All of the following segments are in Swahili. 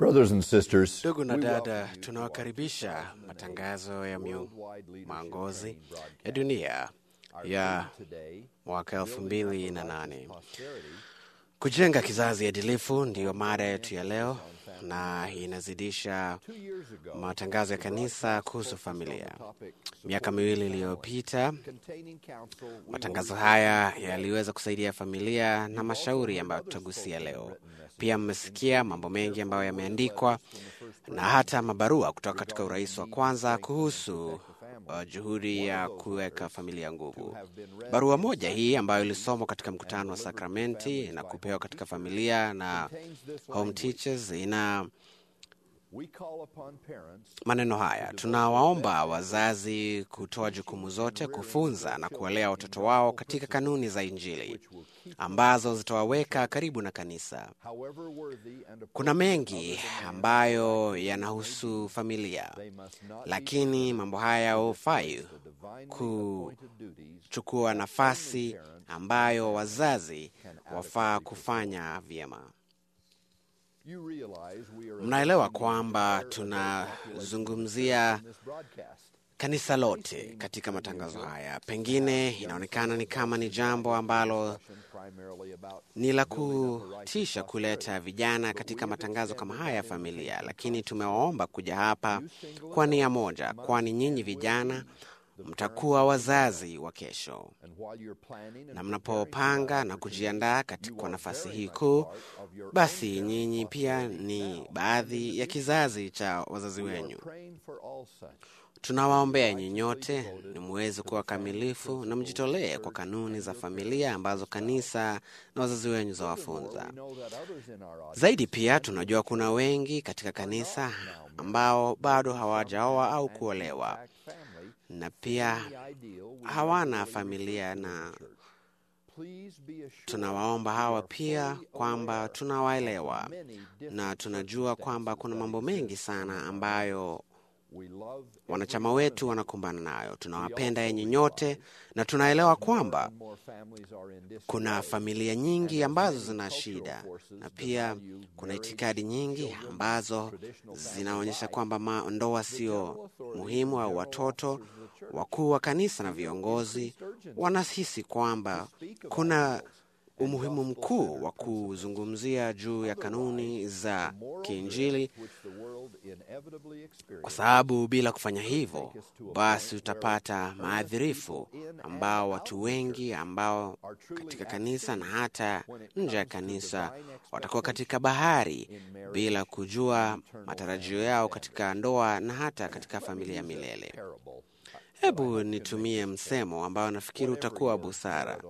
Brothers and sisters, Ndugu na dada, tunawakaribisha matangazo ya miongozi ya dunia ya mwaka elfu mbili na nane. Kujenga kizazi adilifu ndiyo mada yetu ya leo, na inazidisha matangazo ya kanisa kuhusu familia. Miaka miwili iliyopita, matangazo haya yaliweza kusaidia familia na mashauri ambayo tutagusia leo. Pia mmesikia mambo mengi ambayo yameandikwa na hata mabarua kutoka katika urais wa kwanza kuhusu uh, juhudi ya kuweka familia nguvu. Barua moja hii ambayo ilisomwa katika mkutano wa sakramenti na kupewa katika familia na home teachers ina maneno haya: tunawaomba wazazi kutoa jukumu zote kufunza na kuwalea watoto wao katika kanuni za Injili ambazo zitawaweka karibu na kanisa. Kuna mengi ambayo yanahusu familia, lakini mambo haya hufai kuchukua nafasi ambayo wazazi wafaa kufanya vyema. Mnaelewa kwamba tunazungumzia kanisa lote katika matangazo haya. Pengine inaonekana ni kama ni jambo ambalo ni la kutisha kuleta vijana katika matangazo kama haya ya familia, lakini tumewaomba kuja hapa kwa nia moja, kwani nyinyi vijana mtakuwa wazazi wa kesho, na mnapopanga na kujiandaa kwa nafasi hii kuu, basi nyinyi pia ni baadhi ya kizazi cha wazazi wenyu. Tunawaombea nyinyote ni muweze kuwa kamilifu na mjitolee kwa kanuni za familia ambazo kanisa na wazazi wenyu zawafunza. Zaidi pia tunajua kuna wengi katika kanisa ambao bado hawajaoa au kuolewa na pia hawana familia, na tunawaomba hawa pia kwamba tunawaelewa na tunajua kwamba kuna mambo mengi sana ambayo wanachama wetu wanakumbana nayo. Tunawapenda yenye nyote na tunaelewa kwamba kuna familia nyingi ambazo zina shida, na pia kuna itikadi nyingi ambazo zinaonyesha kwamba ndoa sio muhimu, au watoto wakuu wa kanisa na viongozi wanahisi kwamba kuna umuhimu mkuu wa kuzungumzia juu ya kanuni za kiinjili, kwa sababu bila kufanya hivyo, basi utapata maadhirifu ambao watu wengi ambao katika kanisa na hata nje ya kanisa watakuwa katika bahari bila kujua matarajio yao katika ndoa na hata katika familia milele. Hebu nitumie msemo ambao nafikiri utakuwa busara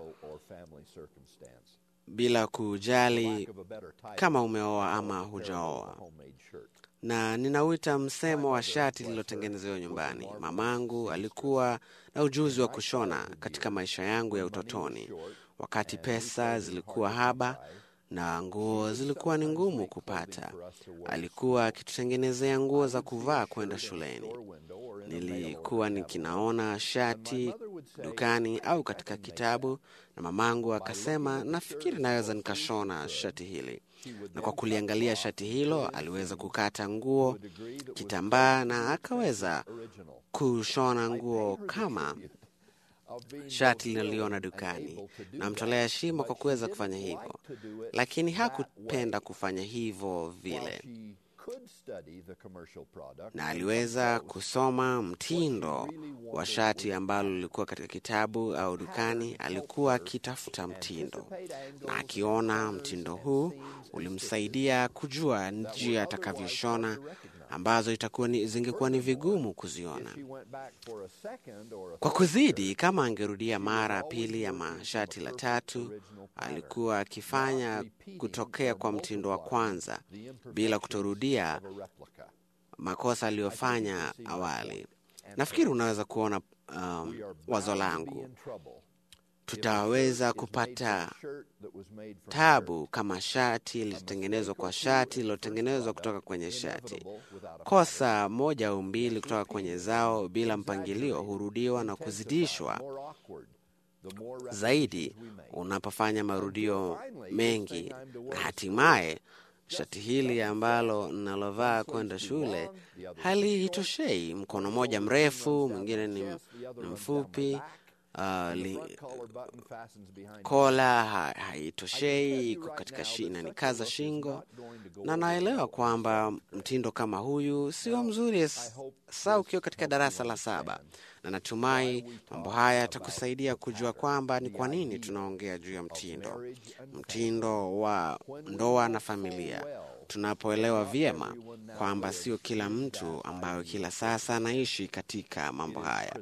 bila kujali kama umeoa ama hujaoa, na ninauita msemo wa shati lililotengenezewa nyumbani. Mamangu alikuwa na ujuzi wa kushona katika maisha yangu ya utotoni, wakati pesa zilikuwa haba na nguo zilikuwa ni ngumu kupata. Alikuwa akitutengenezea nguo za kuvaa kwenda shuleni. Nilikuwa nikinaona shati dukani au katika kitabu, na mamangu akasema, nafikiri naweza nikashona shati hili, na kwa kuliangalia shati hilo aliweza kukata nguo kitambaa, na akaweza kushona nguo kama shati linaliona dukani. Namtolea heshima kwa kuweza kufanya hivyo, lakini hakupenda kufanya hivyo vile, na aliweza kusoma mtindo wa shati ambalo lilikuwa katika kitabu au dukani. Alikuwa akitafuta mtindo, na akiona mtindo huu ulimsaidia kujua njia atakavyoshona ambazo itakuwa ni, zingekuwa ni vigumu kuziona. Kwa kuzidi, kama angerudia mara ya pili ama shati la tatu, alikuwa akifanya kutokea kwa mtindo wa kwanza bila kutorudia makosa aliyofanya awali. Nafikiri unaweza kuona um, wazo langu tutaweza kupata tabu kama shati lilitengenezwa kwa shati lilotengenezwa kutoka kwenye shati. Kosa moja au mbili kutoka kwenye zao bila mpangilio hurudiwa na kuzidishwa zaidi unapofanya marudio mengi, na hatimaye shati hili ambalo nalovaa kwenda shule halitoshei. Mkono mmoja mrefu, mwingine ni, ni mfupi. Uh, li, kola ha, haitoshei, iko katika shi, inanikaza shingo, na naelewa kwamba mtindo kama huyu sio mzuri saa ukiwa katika darasa la saba, na natumai mambo haya yatakusaidia kujua kwamba ni kwa nini tunaongea juu ya mtindo, mtindo wa ndoa na familia tunapoelewa vyema kwamba sio kila mtu ambayo kila sasa anaishi katika mambo haya.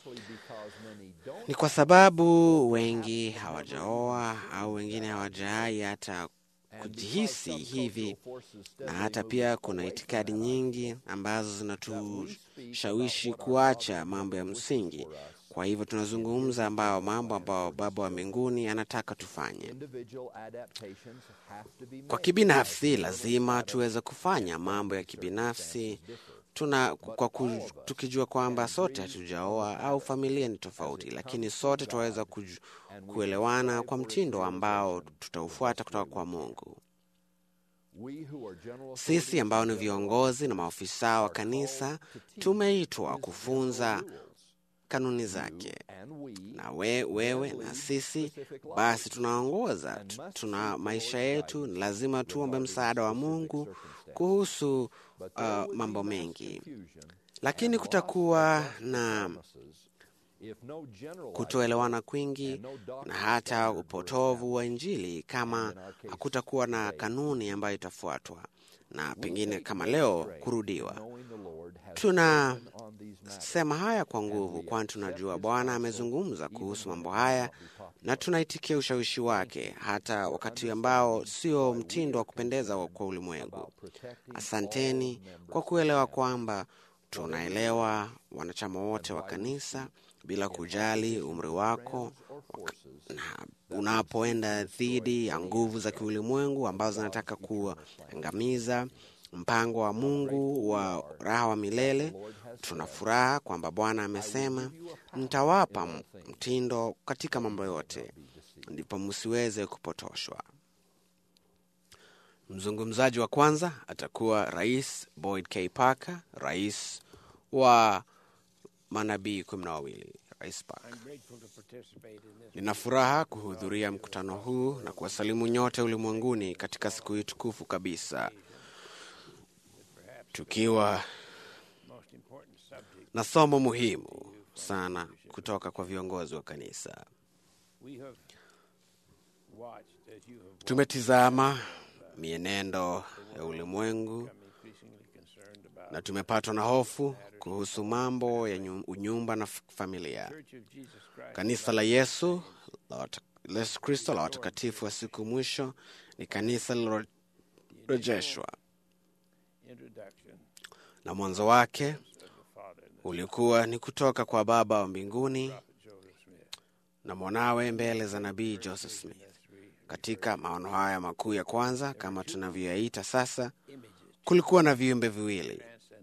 Ni kwa sababu wengi hawajaoa au wengine hawajaai hata kujihisi hivi, na hata pia kuna itikadi nyingi ambazo zinatushawishi kuacha mambo ya msingi. Kwa hivyo tunazungumza ambao mambo ambayo Baba wa mbinguni anataka tufanye. Kwa kibinafsi, lazima tuweze kufanya mambo ya kibinafsi tuna kwa ku, tukijua kwamba sote hatujaoa au familia ni tofauti, lakini sote tunaweza kuelewana kwa mtindo ambao tutaufuata kutoka kwa Mungu. Sisi ambao ni viongozi na maofisa wa kanisa tumeitwa kufunza kanuni zake, na we, wewe na sisi basi tunaongoza, tuna maisha yetu. Ni lazima tuombe msaada wa Mungu kuhusu uh, mambo mengi, lakini kutakuwa na kutoelewana kwingi na hata upotovu wa Injili kama hakutakuwa na kanuni ambayo itafuatwa na pengine kama leo kurudiwa. Tunasema haya kwa nguvu, kwani tunajua Bwana amezungumza kuhusu mambo haya na tunaitikia ushawishi wake, hata wakati ambao sio mtindo wa kupendeza kwa ulimwengu. Asanteni kwa kuelewa kwamba tunaelewa wanachama wote wa kanisa bila kujali umri wako, na unapoenda dhidi ya nguvu za kiulimwengu ambazo zinataka kuangamiza mpango wa Mungu wa raha wa milele. Tuna furaha kwamba Bwana amesema, nitawapa mtindo katika mambo yote, ndipo msiweze kupotoshwa. Mzungumzaji wa kwanza atakuwa Rais Boyd K. Parker, rais wa manabii kumi na wawili. Rais Parker. Nina furaha kuhudhuria mkutano huu na kuwasalimu nyote ulimwenguni katika siku hii tukufu kabisa, tukiwa na somo muhimu sana kutoka kwa viongozi wa kanisa. Tumetizama mienendo ya ulimwengu na tumepatwa na hofu kuhusu mambo ya unyumba na familia. Kanisa la Yesu la Yesu Kristo la watakatifu wa siku mwisho ni kanisa lililorejeshwa, na mwanzo wake ulikuwa ni kutoka kwa Baba wa mbinguni na mwanawe mbele za nabii Joseph Smith. Katika maono haya makuu ya kwanza, kama tunavyoyaita sasa, kulikuwa na viumbe viwili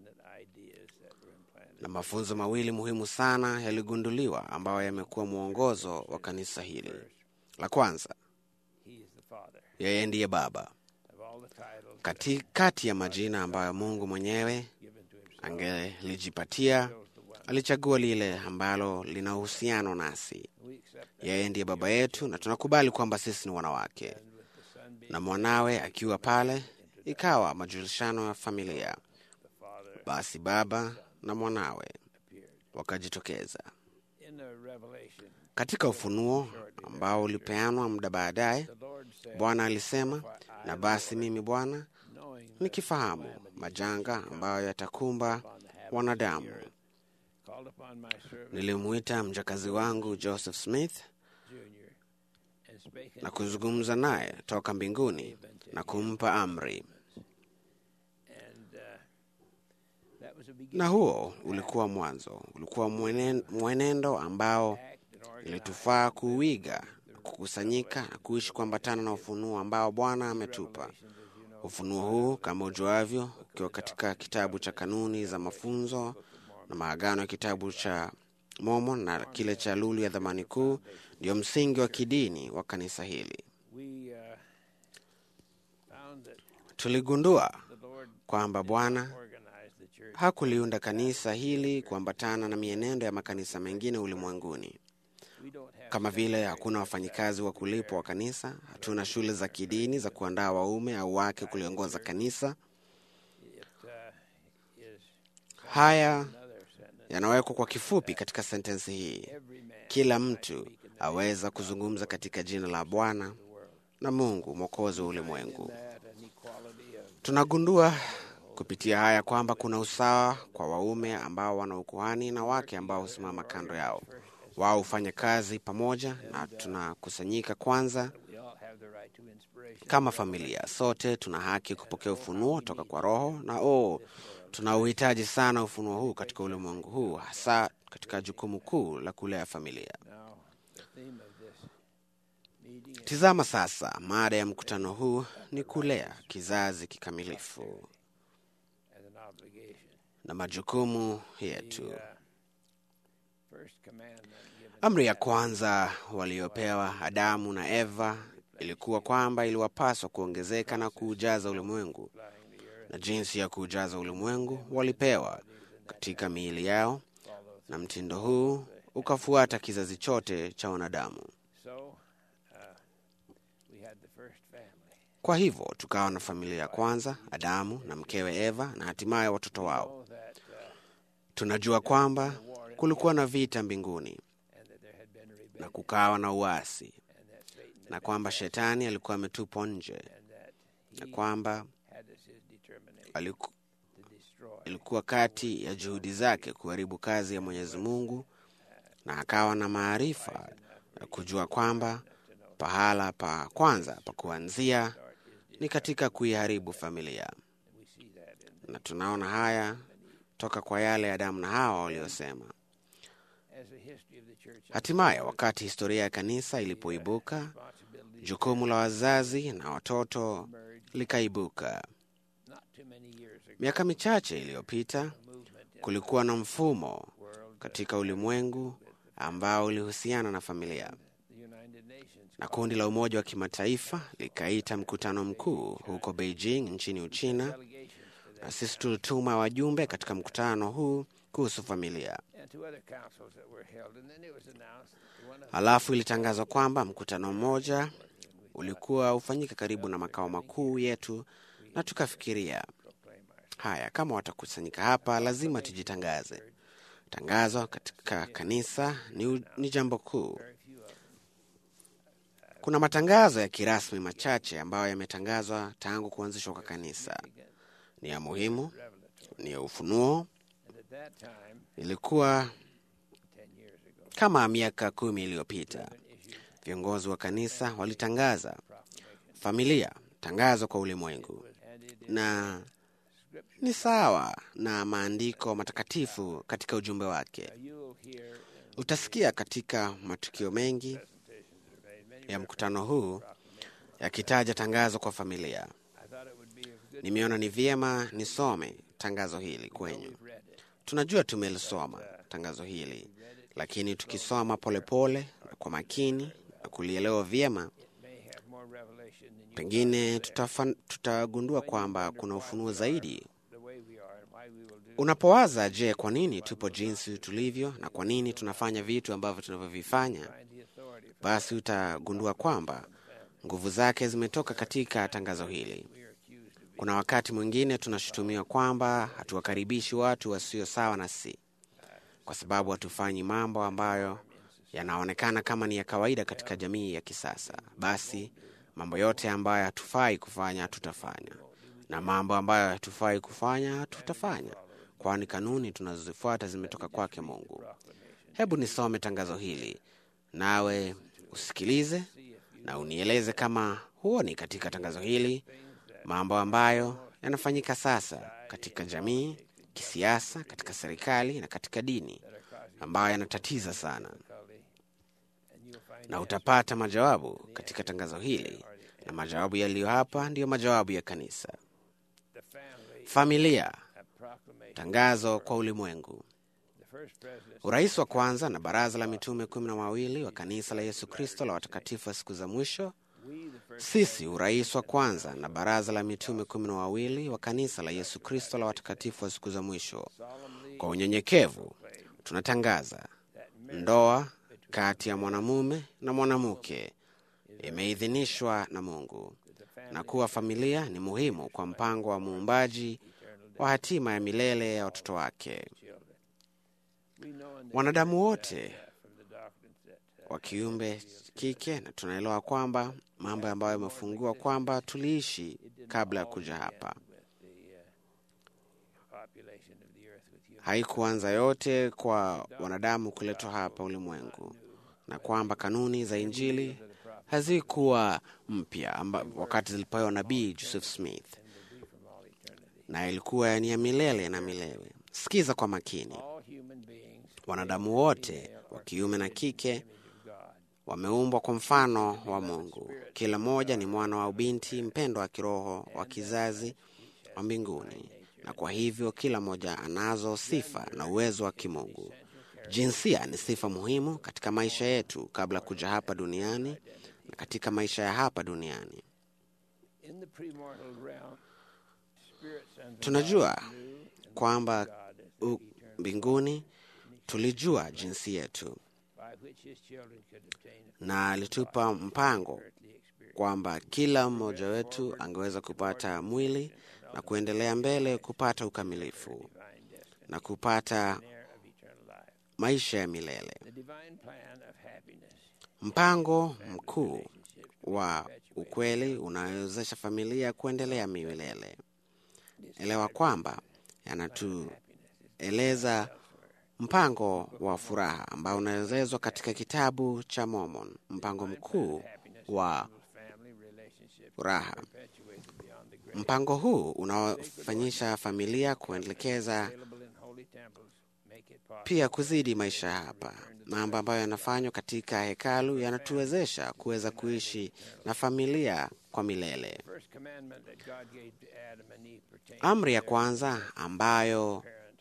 na mafunzo mawili muhimu sana yaligunduliwa ambayo yamekuwa mwongozo wa kanisa hili. La kwanza, yeye ndiye Baba. Kati, kati ya majina ambayo Mungu mwenyewe angelijipatia alichagua lile ambalo lina uhusiano nasi. Yeye ndiye Baba yetu na tunakubali kwamba sisi ni wanawake, na mwanawe akiwa pale, ikawa majulishano ya familia. Basi Baba na mwanawe wakajitokeza katika ufunuo ambao ulipeanwa muda baadaye. Bwana alisema, na basi mimi Bwana nikifahamu majanga ambayo yatakumba wanadamu, nilimwita mjakazi wangu Joseph Smith na kuzungumza naye toka mbinguni na kumpa amri na huo ulikuwa mwanzo, ulikuwa mwenendo ambao ilitufaa kuuiga, kukusanyika na kuishi kuambatana na ufunuo ambao Bwana ametupa. Ufunuo huu kama ujuavyo, ukiwa katika kitabu cha kanuni za mafunzo na maagano ya kitabu cha Mormon na kile cha lulu ya dhamani kuu, ndio msingi wa kidini wa kanisa hili. tuligundua the Lord kwamba Bwana organized the church. hakuliunda kanisa hili kuambatana na mienendo ya makanisa mengine ulimwenguni. We don't have Kama vile hakuna wafanyikazi wa kulipwa wa kanisa, hatuna shule za kidini za kuandaa waume au wake kuliongoza kanisa. it uh, is Haya another sentence. yanawekwa kwa kifupi katika sentensi hii: Every man kila mtu aweza kuzungumza katika jina la Bwana na Mungu mwokozi wa ulimwengu. that an equality of Tunagundua kupitia haya kwamba kuna usawa kwa waume ambao wana ukuhani na wake ambao husimama kando yao. Wao hufanya kazi pamoja na tunakusanyika kwanza we all have the right to inspiration. kama familia. Sote tuna haki kupokea ufunuo toka kwa Roho na oh, tunauhitaji sana ufunuo huu katika ulimwengu huu, hasa katika jukumu kuu la kulea familia. Now, the theme of this meeting is Tizama sasa, mada ya mkutano huu ni kulea kizazi kikamilifu as an obligation. na majukumu yetu. The uh, first commandment given Amri ya kwanza waliopewa Adamu na Eva ilikuwa kwamba iliwapaswa kuongezeka na kuujaza ulimwengu, flying the earth na jinsi ya kuujaza ulimwengu walipewa katika miili yao, follows. na mtindo huu ukafuata kizazi chote cha wanadamu. So, uh, we had the first family. Kwa hivyo tukawa na familia ya kwanza, Adamu na mkewe Eva, na hatimaye watoto wao. Know that, uh, Tunajua kwamba kulikuwa na vita mbinguni and that there had been na rebellion, kukawa na uasi, and that Satan na kwamba shetani alikuwa ametupwa nje, and that na he kwamba had as his determination aliku, to destroy. ilikuwa kati ya juhudi zake kuharibu kazi ya Mwenyezi Mungu, na akawa na maarifa ya kujua kwamba pahala pa kwanza pa kuanzia ni katika kuiharibu familia, We see that in na tunaona haya toka kwa yale Adamu na Hawa waliosema. as the history of the church Hatimaye, wakati historia ya kanisa ilipoibuka, responsibility jukumu la wazazi na watoto emerged likaibuka. not too many years ago. Miaka michache iliyopita, Movement in kulikuwa na mfumo the world, katika ulimwengu ambao ulihusiana na familia, the United Nations, na kundi la Umoja wa Kimataifa likaita mkutano mkuu huko Beijing nchini Uchina, delegations to na that, sisi tulituma wajumbe katika mkutano huu kuhusu familia. and to other councils that were held. And then it was announced that one of Halafu ilitangazwa kwamba mkutano mmoja ulikuwa ufanyike karibu na makao makuu yetu, na tukafikiria proclaim our haya, kama watakusanyika hapa, lazima tujitangaze. Tangazo katika kanisa ni, ni jambo kuu. very few of them. Kuna matangazo ya kirasmi machache ambayo yametangazwa tangu kuanzishwa kwa kanisa. Ni ya muhimu, Revelatory. ni ya ufunuo. And at that time, Ilikuwa 10 years ago, kama miaka kumi iliyopita, an issue viongozi wa kanisa walitangaza proclamation. familia, tangazo kwa ulimwengu, And it is na scripture. ni sawa na maandiko matakatifu katika ujumbe wake. Now you will hear in Utasikia katika matukio mengi presentations that are made many ya mkutano huu yakitaja tangazo kwa familia. I thought it would be of good Nimeona ni vyema nisome tangazo hili kwenyu. we've read it. Tunajua tumelisoma tangazo hili, lakini tukisoma polepole na kwa makini na kulielewa vyema, It may have more revelation than you pengine tutafa- tutagundua kwamba kuna ufunuo zaidi. the way we are and why we will do Unapowaza, je, kwa nini tupo jinsi tulivyo na kwa nini tunafanya vitu ambavyo tunavyovifanya, find the authority for basi utagundua kwamba nguvu zake zimetoka katika tangazo hili. we are accused of being Kuna wakati mwingine tunashutumiwa kwamba hatuwakaribishi watu wasio sawa nasi kwa sababu hatufanyi mambo ambayo yanaonekana kama ni ya kawaida katika jamii ya kisasa. Basi mambo yote ambayo hatufai kufanya hatutafanya, na mambo ambayo hatufai kufanya hatutafanya, kwani kanuni tunazozifuata zimetoka kwake Mungu. Hebu nisome tangazo hili, nawe usikilize na unieleze kama huoni katika tangazo hili mambo ambayo yanafanyika sasa katika jamii, kisiasa, katika serikali na katika dini ambayo yanatatiza sana, difficulty, and you'll find na utapata majawabu katika tangazo hili, na majawabu yaliyo hapa ndiyo majawabu ya kanisa. the family Familia, a proclamation. tangazo kwa ulimwengu. The first president Urais wa kwanza na baraza la mitume kumi na wawili wa kanisa la Yesu Kristo la watakatifu wa siku za mwisho we the first Sisi urais wa kwanza na baraza la mitume kumi na wawili wa kanisa la Yesu Kristo la watakatifu wa siku za mwisho, kwa unyenyekevu tunatangaza ndoa kati ya mwanamume na mwanamke imeidhinishwa na Mungu na kuwa familia ni muhimu kwa mpango wa muumbaji wa hatima ya milele ya watoto wake. Wanadamu wote wa kiumbe kike, na tunaelewa kwamba mambo ambayo yamefungiwa kwamba tuliishi kabla ya kuja hapa haikuanza yote kwa wanadamu kuletwa hapa ulimwengu, na kwamba kanuni za Injili hazikuwa mpya wakati zilipewa nabii Joseph Smith, na ilikuwa ni ya milele na milele. Sikiza kwa makini, wanadamu wote wa kiume na kike wameumbwa kwa mfano wa Mungu. Kila mmoja ni mwana wa binti mpendwa wa kiroho wa kizazi wa mbinguni, na kwa hivyo kila mmoja anazo sifa na uwezo wa kimungu. Jinsia ni sifa muhimu katika maisha yetu kabla ya kuja hapa duniani na katika maisha ya hapa duniani. Tunajua kwamba mbinguni tulijua jinsi yetu, na alitupa mpango kwamba kila mmoja wetu angeweza kupata mwili na kuendelea mbele kupata ukamilifu na kupata maisha ya milele. Mpango mkuu wa ukweli unawezesha familia kuendelea milele. Elewa kwamba yanatueleza mpango wa furaha ambao unaelezwa katika kitabu cha Mormon, mpango mkuu wa furaha. Mpango huu unaofanyisha familia kuelekeza pia kuzidi maisha hapa. Mambo ambayo yanafanywa katika hekalu yanatuwezesha kuweza kuishi na familia kwa milele. Amri ya kwanza ambayo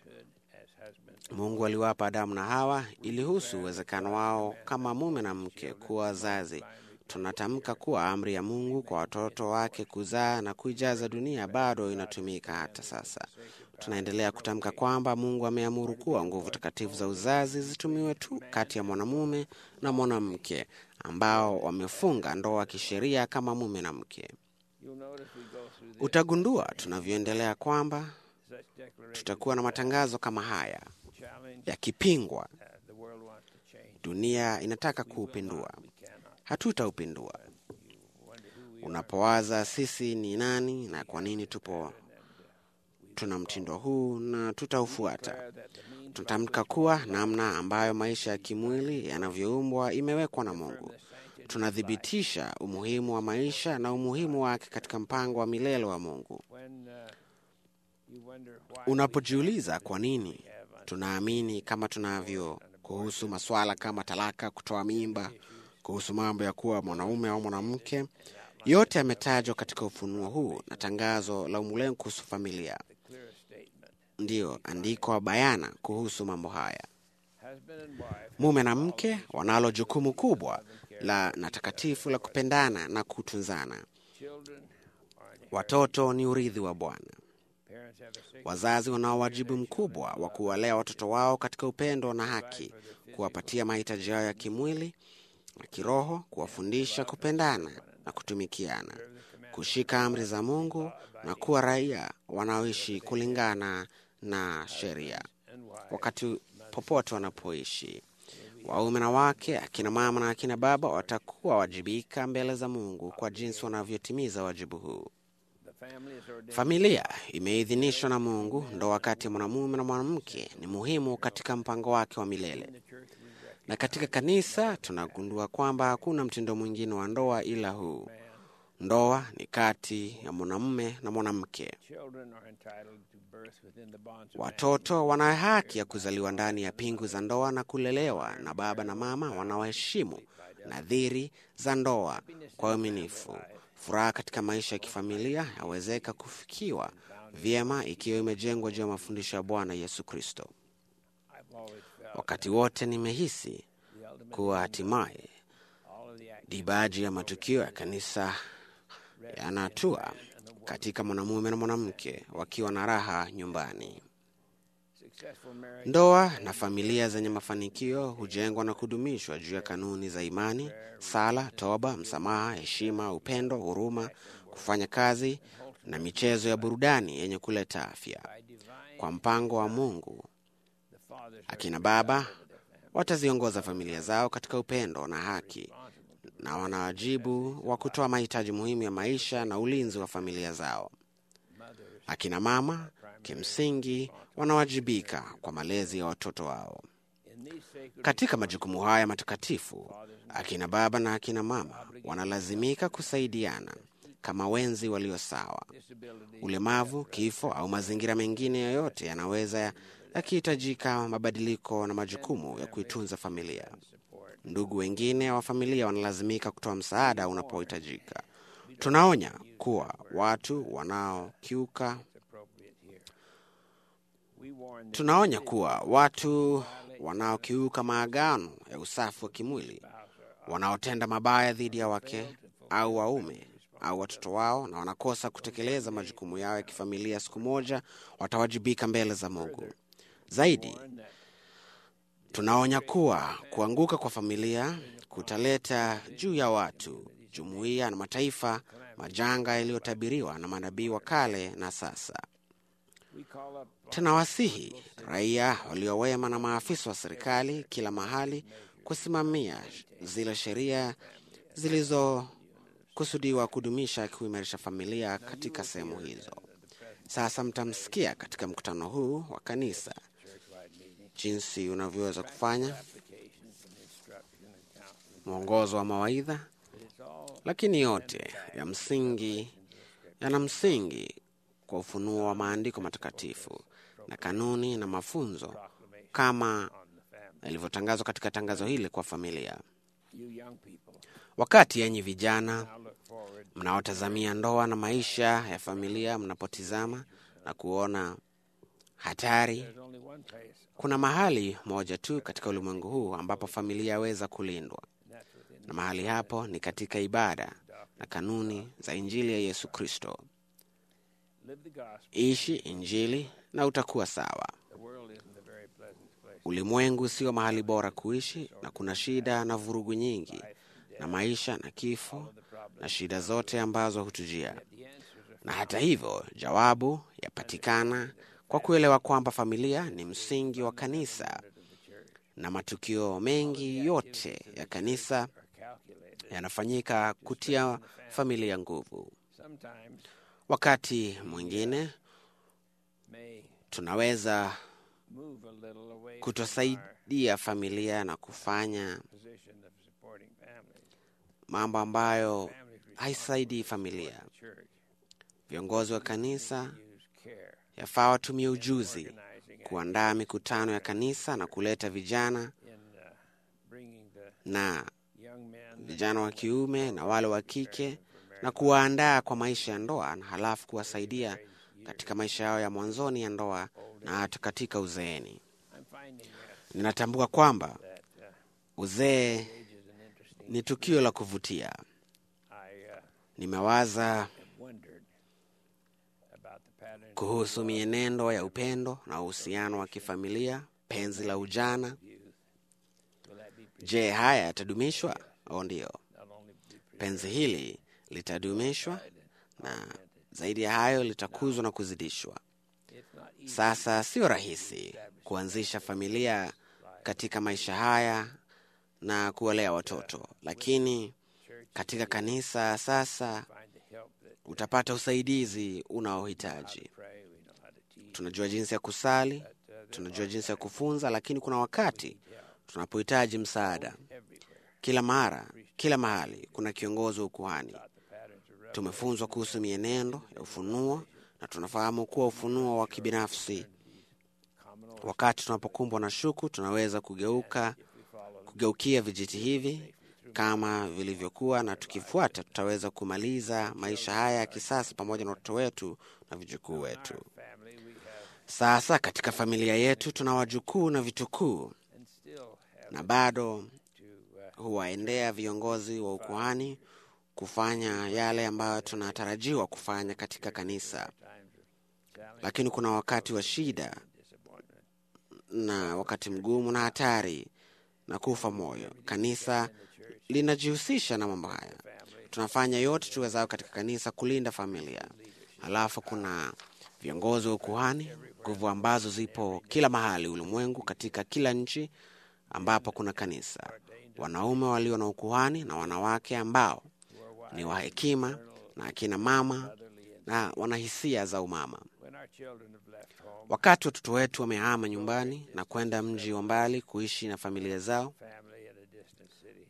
Mungu aliwapa Adamu na Hawa ilihusu uwezekano wao kama mume na mke kuwa wazazi. Tunatamka kuwa amri ya Mungu kwa watoto wake kuzaa na kuijaza dunia bado inatumika hata sasa. Tunaendelea kutamka kwamba Mungu ameamuru kuwa nguvu takatifu za uzazi zitumiwe tu kati ya mwanamume na mwanamke ambao wamefunga ndoa kisheria kama mume na mke. Utagundua tunavyoendelea kwamba tutakuwa na matangazo kama haya yakipingwa. Dunia inataka kuupindua, hatutaupindua. Unapowaza sisi ni nani na kwa nini tupo tuna mtindo huu na tutaufuata. Tunatamka kuwa namna ambayo maisha ya kimwili yanavyoumbwa imewekwa na Mungu. Tunathibitisha umuhimu wa maisha na umuhimu wake katika mpango wa milele wa Mungu. Unapojiuliza kwa nini tunaamini kama tunavyo kuhusu masuala kama talaka, kutoa mimba, kuhusu mambo ya kuwa mwanaume au mwanamke, yote yametajwa katika ufunuo huu na tangazo la ulimwengu kuhusu familia. Ndiyo andiko bayana kuhusu mambo haya. Mume na mke wanalo jukumu kubwa la na takatifu la kupendana na kutunzana. Watoto ni urithi wa Bwana. Wazazi wanao wajibu mkubwa wa kuwalea watoto wao katika upendo na haki, kuwapatia mahitaji yao ya kimwili na kiroho, kuwafundisha kupendana na kutumikiana, kushika amri za Mungu na kuwa raia wanaoishi kulingana na sheria wakati popote wanapoishi. Waume na wake, akina mama na akina baba watakuwa wajibika mbele za Mungu kwa jinsi wanavyotimiza wajibu huu. Familia imeidhinishwa na Mungu. Ndoa kati ya mwanamume na mwanamke ni muhimu katika mpango wake wa milele, na katika kanisa tunagundua kwamba hakuna mtindo mwingine wa ndoa ila huu. Ndoa ni kati ya mwanamume na mwanamke. Watoto wana haki ya kuzaliwa ndani ya pingu za ndoa na kulelewa na baba na mama wanaoheshimu nadhiri za ndoa kwa uaminifu. Furaha katika maisha ya kifamilia yawezeka kufikiwa vyema ikiwa imejengwa juu ya mafundisho ya Bwana Yesu Kristo. Wakati wote nimehisi kuwa hatimaye dibaji ya matukio ya kanisa yanatua katika mwanamume na mwanamke wakiwa na raha nyumbani. Successful marriage Ndoa na familia zenye mafanikio hujengwa na kudumishwa juu ya kanuni za imani, sala, toba, msamaha, heshima, upendo, huruma, kufanya kazi na michezo ya burudani yenye kuleta afya. by divine Kwa mpango wa Mungu, the fathers akina baba wataziongoza familia zao katika upendo na haki na wana wajibu wa kutoa mahitaji muhimu ya maisha na ulinzi wa familia zao. mothers Akina mama kimsingi wanawajibika kwa malezi ya watoto wao. in these sacred Katika majukumu haya matakatifu, akina baba na akina mama wanalazimika kusaidiana kama wenzi walio sawa. disability Ulemavu, kifo au mazingira mengine yoyote yanaweza yakihitajika mabadiliko na majukumu ya kuitunza familia. support Ndugu wengine wa familia wanalazimika kutoa msaada unapohitajika. Tunaonya kuwa watu wanaokiuka appropriate here. We warn that tunaonya kuwa watu wanaokiuka maagano ya usafi wa kimwili, wanaotenda mabaya dhidi ya wake au waume au watoto wao, na wanakosa kutekeleza majukumu yao ya kifamilia, siku moja watawajibika mbele za Mungu. Zaidi, warn that tunaonya kuwa kuanguka kwa familia kutaleta juu ya watu, jumuiya na mataifa majanga yaliyotabiriwa na manabii wa kale na sasa. we call up Tunawasihi raia waliowema na maafisa wa serikali kila mahali kusimamia zile sheria zilizokusudiwa kudumisha kuimarisha familia katika sehemu hizo. Sasa mtamsikia katika mkutano huu wa kanisa church-wide meeting jinsi unavyoweza kufanya applications and instruction and counseling. mwongozo wa mawaidha, It's all lakini yote ya msingi yana msingi kwa ufunuo wa maandiko matakatifu na kanuni na mafunzo proclamation kama on the family. yalivyotangazwa katika tangazo hili kwa familia. You young people Wakati yenyi vijana now look forward mnaotazamia ndoa na maisha ya familia, mnapotizama na kuona hatari, there's only one place kuna mahali moja tu katika ulimwengu huu ambapo familia yaweza kulindwa, and that's within na mahali hapo ni katika ibada na kanuni za Injili ya Yesu Kristo. live the gospel. Ishi Injili na utakuwa sawa. The world isn't a very pleasant place. Ulimwengu sio mahali bora kuishi, na kuna shida na vurugu nyingi na maisha na kifo The problem na shida zote ambazo hutujia. the answers are Na hata hivyo, jawabu yapatikana kwa kuelewa kwamba familia ni msingi wa kanisa, of the church na matukio mengi yote ya kanisa are calculated. yanafanyika kutia familia nguvu. Sometimes Wakati mwingine may tunaweza move a little away from our kutosaidia familia na kufanya position of supporting families. mambo ambayo Families haisaidii familia. responsible to the church Viongozi wa kanisa use care yafaa watumie ujuzi organizing kuandaa mikutano ya kanisa na kuleta vijana in uh, bringing the na young men vijana wa kiume na wale wa kike na kuwaandaa kwa maisha ya ndoa na halafu kuwasaidia katika maisha yao ya mwanzoni ya ndoa na hata katika uzeeni. I'm finding uh, Ninatambua kwamba that uh, uzee age is an interesting. ni tukio la kuvutia. I uh, Nimewaza have wondered about the patterns kuhusu mienendo ya upendo na uhusiano wa kifamilia, penzi la ujana. of youth. Will that be Je, haya yatadumishwa? O, ndiyo, not only be penzi hili litadumishwa na zaidi ya hayo litakuzwa na kuzidishwa. it's not easy Sasa sio rahisi kuanzisha familia katika maisha haya na kuwalea watoto, lakini church katika kanisa sasa find the help that utapata usaidizi unaohitaji. pray, we know how to teach. Tunajua jinsi ya kusali, But, uh, there tunajua jinsi ya kufunza, lakini kuna wakati tunapohitaji msaada. everywhere Kila mara, kila mahali kuna kiongozi wa ukuhani. the patterns of Tumefunzwa kuhusu mienendo ya ufunuo na tunafahamu kuwa ufunuo wa kibinafsi, common wakati tunapokumbwa na shuku, tunaweza kugeuka kugeukia vijiti hivi kama vilivyokuwa, na tukifuata tutaweza kumaliza maisha haya ya kisasa pamoja na watoto wetu na vijukuu wetu. family we have Sasa katika familia yetu tuna wajukuu na vitukuu, and still have na bado to uh, huwaendea viongozi wa ukuhani kufanya yale ambayo tunatarajiwa kufanya katika kanisa, times of challenge lakini kuna wakati wa shida and disappointment. na wakati mgumu na hatari na kufa moyo. Kanisa linajihusisha na mambo haya. Family Tunafanya yote tuwezao katika kanisa kulinda familia. Halafu kuna viongozi wa ukuhani, nguvu ambazo zipo kila mahali ulimwengu, katika kila nchi ambapo kuna kanisa, wanaume walio na ukuhani na wanawake ambao who are wise, ni wa hekima na akina mama motherly, and na wana hisia za umama. when our children have left home, Wakati watoto wetu wamehama nyumbani na kwenda mji wa mbali kuishi na familia zao, family at a distant city,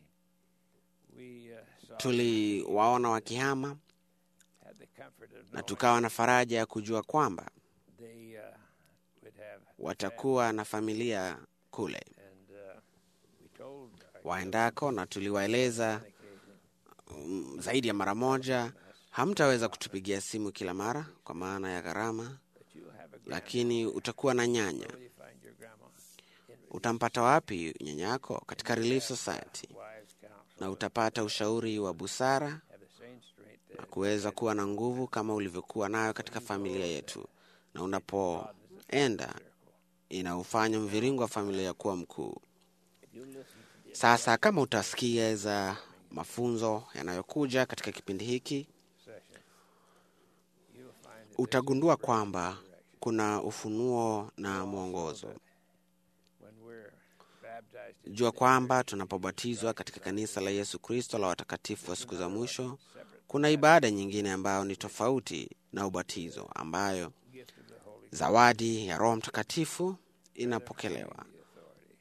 we uh, saw tuliwaona wakihama had the comfort of na knowing tukawa na faraja ya kujua kwamba they uh, would have watakuwa na familia kule and uh, we told our waendako, na tuliwaeleza occasion mm, zaidi ya mara moja, hamtaweza kutupigia simu kila mara kwa maana ya gharama, that you'll have a grandma. lakini utakuwa na nyanya. Where will you find your grandma? In Utampata wapi nyanyako? Katika Relief Society, wise counsel, na utapata ushauri wa busara have the same strength na that kuweza kuwa na nguvu kama ulivyokuwa nayo katika familia yetu, na unapoenda inaufanya mviringo wa familia kuwa mkuu. if you listen to the Sasa kama utasikiza mafunzo yanayokuja katika kipindi hiki, session, you'll find that utagundua kwamba kuna ufunuo na mwongozo. when we're baptized in Jua kwamba tunapobatizwa katika kanisa la Yesu Kristo la watakatifu wa siku za mwisho, kuna ibada nyingine ambayo ni tofauti na ubatizo, ambayo gift of the Holy zawadi ya Roho Mtakatifu inapokelewa. authority,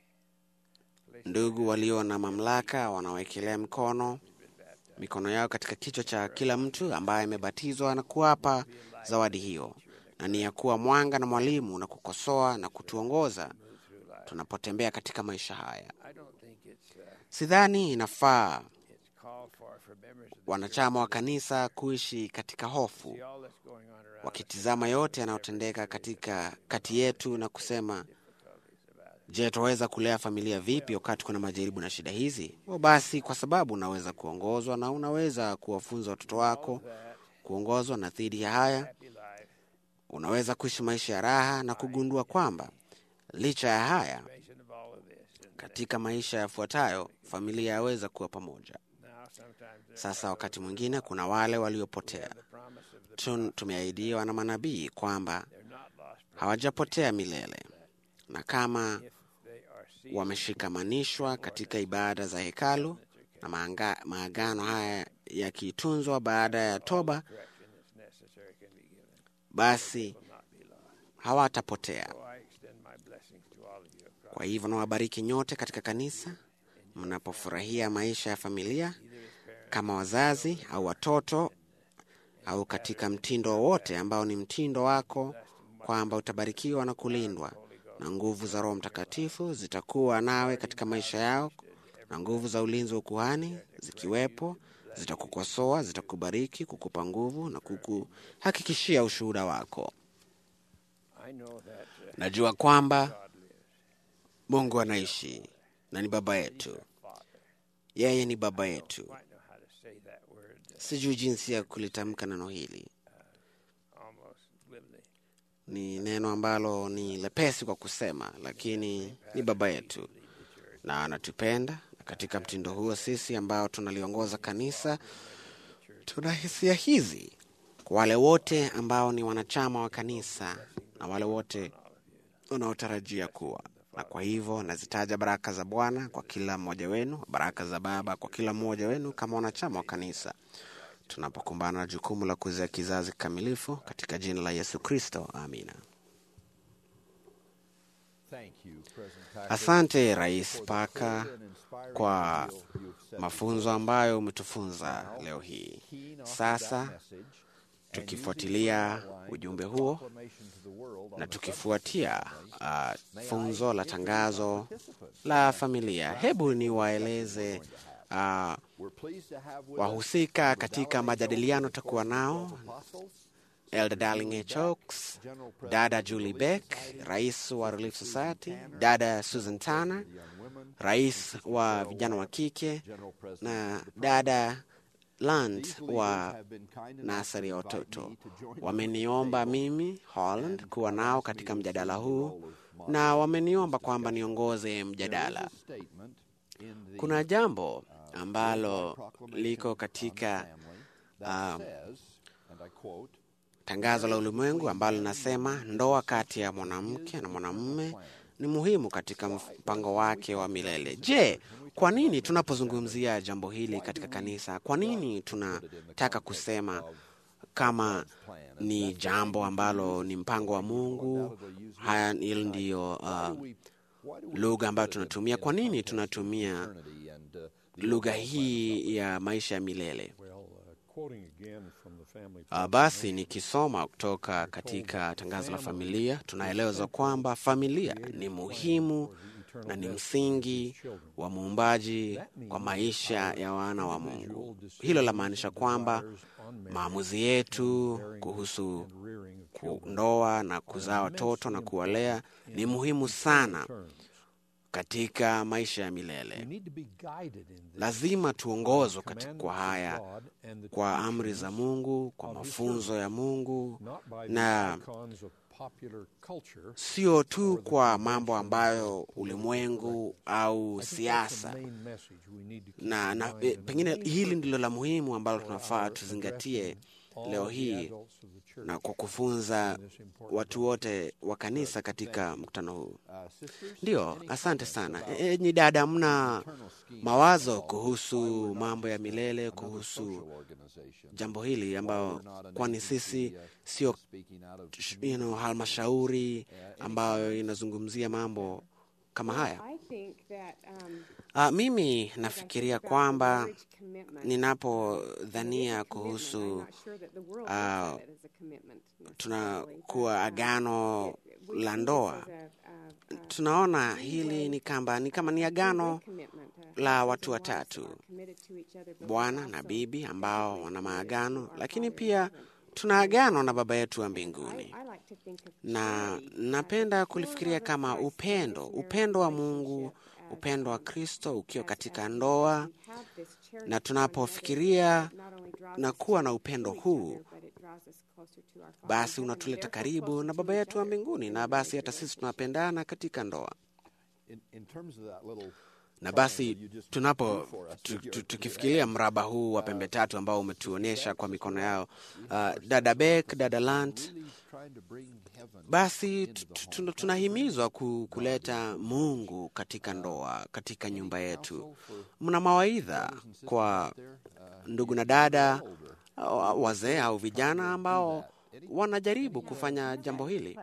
Ndugu walio na mamlaka wanawekelea mikono mikono yao katika kichwa cha kila mtu ambaye amebatizwa na kuwapa zawadi hiyo, na ni ya kuwa mwanga na mwalimu na kukosoa na kutuongoza tunapotembea katika maisha haya. I don't think it's uh, Sidhani inafaa it's called for for members of the wanachama wa kanisa kuishi katika hofu, see all that's going on around us, wakitizama yote yanayotendeka katika kati yetu na kusema, difficulties about it. je, twaweza kulea familia vipi wakati kuna majaribu na shida hizi? O, basi kwa sababu unaweza kuongozwa na unaweza kuwafunza watoto wako That kuongozwa na dhidi ya haya, happy life, unaweza kuishi maisha ya raha na kugundua kwamba licha ya haya, mention of all of this, and katika maisha yafuatayo familia yaweza kuwa pamoja. now sometimes there Sasa wakati mwingine kuna wale waliopotea. the promise of the Tun- Tumeahidiwa na manabii kwamba they're not lost hawajapotea milele, na kama if they are seized wameshikamanishwa katika ibada za hekalu na maanga, maagano haya yakitunzwa baada ya toba, correction that's necessary can be given, basi will not be lost. hawatapotea. So I extend my blessings to all of you across Kwa hivyo nawabariki nyote katika kanisa mnapofurahia maisha ya familia either as parents kama wazazi au watoto au katika mtindo wowote ambao ni mtindo wako, kwamba utabarikiwa na kulindwa na nguvu za Roho Mtakatifu zitakuwa nawe katika maisha yao, na nguvu za ulinzi wa ukuhani zikiwepo, zitakukosoa, zitakubariki, kukupa nguvu na kukuhakikishia ushuhuda wako. I know that uh, Najua kwamba God lives, Mungu anaishi na ni baba yetu, Father. yeye ni baba yetu. Might know how to say that word uh, Sijui jinsi ya kulitamka neno hili. almost glibly. Ni neno ambalo ni lepesi kwa kusema, lakini ni baba yetu na anatupenda. Na katika mtindo huo, sisi ambao tunaliongoza kanisa tuna hisia hizi kwa wale wote ambao ni wanachama wa kanisa na wale wote unaotarajia kuwa na kwa hivyo nazitaja baraka za Bwana kwa kila mmoja wenu, baraka za Baba kwa kila mmoja wenu kama wanachama wa kanisa, tunapokumbana na jukumu la kuzaa kizazi kikamilifu katika jina la Yesu Kristo, amina. Asante Rais Paka kwa mafunzo ambayo umetufunza leo hii. Sasa tukifuatilia ujumbe huo na tukifuatia uh, funzo la tangazo la familia, hebu niwaeleze uh, wahusika katika majadiliano takuwa nao Elder Darling H. Oaks, dada Julie Beck, rais wa Relief Society, dada Susan Tanner, rais wa vijana wa kike na dada Land wa nasari ya watoto wameniomba mimi Holland kuwa nao katika mjadala huu na wameniomba kwamba niongoze mjadala. Kuna jambo ambalo liko katika uh, tangazo la ulimwengu ambalo linasema ndoa kati ya mwanamke na mwanamume ni muhimu katika mpango wake wa milele. Je, kwa nini tunapozungumzia jambo hili katika kanisa, kwa nini tunataka kusema kama ni jambo ambalo ni mpango wa Mungu? Haya, hilo ndiyo uh, lugha ambayo tunatumia. Kwa nini tunatumia lugha hii ya maisha ya milele? Uh, basi nikisoma kutoka katika tangazo la familia, tunaelezwa kwamba familia ni muhimu na ni msingi wa muumbaji kwa maisha ya wana wa Mungu. Hilo lamaanisha kwamba maamuzi yetu kuhusu ndoa na kuzaa watoto na kuwalea ni muhimu sana katika maisha ya milele. Lazima tuongozwe kwa haya, kwa amri za Mungu, kwa mafunzo ya Mungu, na sio tu kwa mambo ambayo ulimwengu au siasa na, na e, pengine hili ndilo la muhimu ambalo tunafaa tuzingatie leo hii na kwa kufunza watu wote wa kanisa katika mkutano huu. Ndio, asante sana enyi e, dada, mna mawazo kuhusu mambo ya milele, kuhusu jambo hili ambayo, kwani sisi sio you know, halmashauri ambayo inazungumzia mambo kama haya. Uh, mimi nafikiria kwamba ninapodhania kuhusu uh, tunakuwa agano la ndoa, tunaona hili ni kamba ni kama ni agano la watu watatu, bwana na bibi ambao wana maagano, lakini pia tuna agano na Baba yetu wa mbinguni, na napenda kulifikiria kama upendo, upendo wa Mungu, upendo wa Kristo ukiwa katika ndoa, na tunapofikiria na kuwa na upendo huu, basi unatuleta karibu na Baba yetu wa mbinguni, na basi hata sisi tunapendana katika ndoa na basi tunapo tukifikiria mraba huu wa pembe tatu ambao umetuonyesha kwa mikono yao, uh, dada Beck, dada Lant, basi tunahimizwa kuleta Mungu katika ndoa, katika nyumba yetu. Mna mawaidha kwa ndugu na dada, wazee au vijana ambao wanajaribu kufanya jambo hili.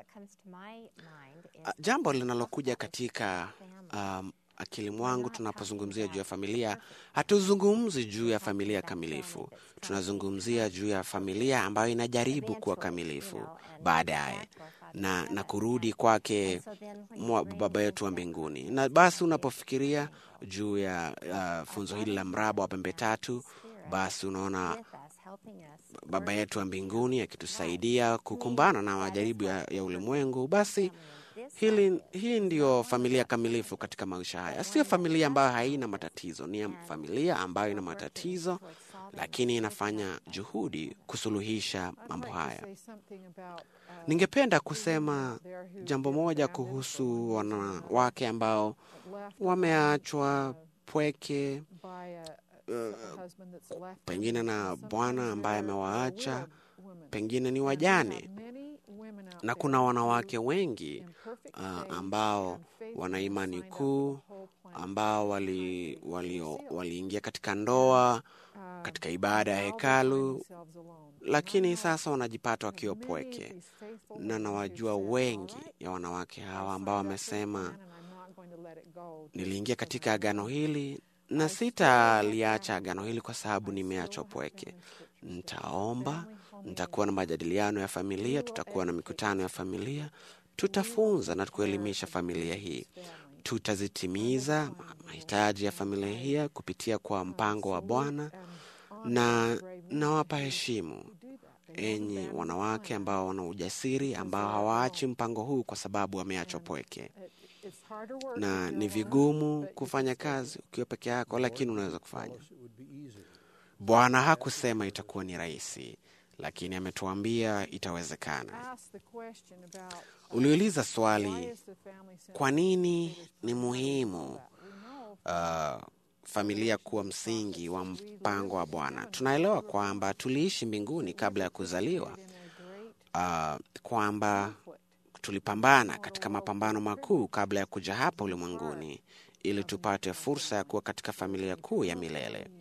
Jambo linalokuja katika um, akili mwangu tunapozungumzia juu ya familia, hatuzungumzi juu ya familia kamilifu. Tunazungumzia juu ya familia ambayo inajaribu kuwa kamilifu baadaye na, na kurudi kwake Baba yetu wa mbinguni. Na basi unapofikiria juu ya uh, funzo hili la mraba wa pembe tatu, basi unaona Baba yetu wa mbinguni akitusaidia kukumbana na majaribu ya, ya ulimwengu. Basi hili, hii ndiyo familia kamilifu katika maisha haya. Sio familia ambayo haina matatizo, ni familia ambayo ina matatizo, lakini inafanya juhudi kusuluhisha mambo haya. Ningependa kusema jambo moja kuhusu wanawake ambao wameachwa pweke, uh, pengine na bwana ambaye amewaacha, pengine ni wajane na kuna wanawake wengi uh, ambao wana imani kuu ambao waliingia wali, wali katika ndoa katika ibada ya hekalu, lakini sasa wanajipata wakiwa pweke, na nawajua wengi ya wanawake hawa ambao wamesema, niliingia katika agano hili na sitaliacha agano hili kwa sababu nimeachwa pweke. Nitaomba, nitakuwa na majadiliano ya familia, tutakuwa na mikutano ya familia, tutafunza na kuelimisha familia hii, tutazitimiza mahitaji ya familia hii kupitia kwa mpango wa Bwana, na nawapa heshimu enyi wanawake ambao wana ujasiri, ambao hawaachi mpango huu kwa sababu wameachwa pweke na ni vigumu kufanya kazi ukiwa peke yako, lakini unaweza kufanya. Bwana hakusema itakuwa ni rahisi, lakini ametuambia itawezekana. asked the question about uh, Uliuliza why swali, is the family center kwa nini ni muhimu We know uh, familia kuwa msingi wa mpango wa Bwana? Tunaelewa kwamba tuliishi mbinguni kabla ya kuzaliwa, in a great uh, kwamba conflict tulipambana katika mapambano makuu kabla ya kuja hapa ulimwenguni ili tupate fursa ya kuwa katika familia kuu ya milele. unit,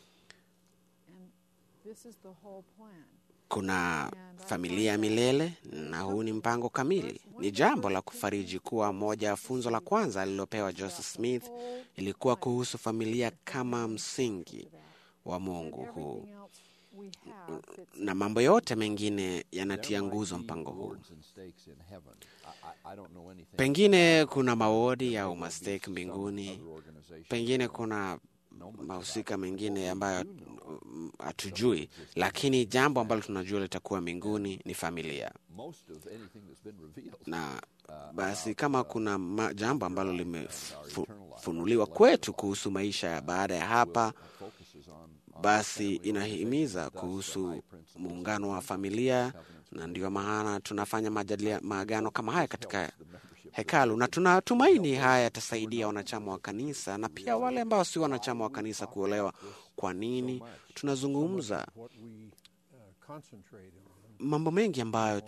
and this is the whole plan. Kuna familia ya milele na huu ni mpango kamili. Ni jambo la kufariji kuwa moja ya funzo la kwanza alilopewa Joseph Smith ilikuwa kuhusu familia kama msingi wa Mungu huu, Everything else we have fits na mambo yote mengine yanatia nguzo mpango huu. Rewards and stakes in heaven. I, I, I don't know anything Pengine kuna mawodi au mastake mbinguni, other organization. pengine kuna mahusika mengine ambayo mm, hatujui, lakini jambo ambalo tunajua litakuwa mbinguni ni familia. Most of anything that's been revealed na basi kama kuna ma, jambo ambalo limefunuliwa kwetu kuhusu maisha ya baada ya hapa, focuses on, on basi inahimiza kuhusu muungano wa familia, na ndio maana tunafanya majadilia maagano kama haya katika hekalu, na tunatumaini haya yatasaidia wanachama wa kanisa na pia wale ambao si wanachama wa kanisa kuelewa kwa nini tunazungumza what we uh, concentrate on, mambo mengi ambayo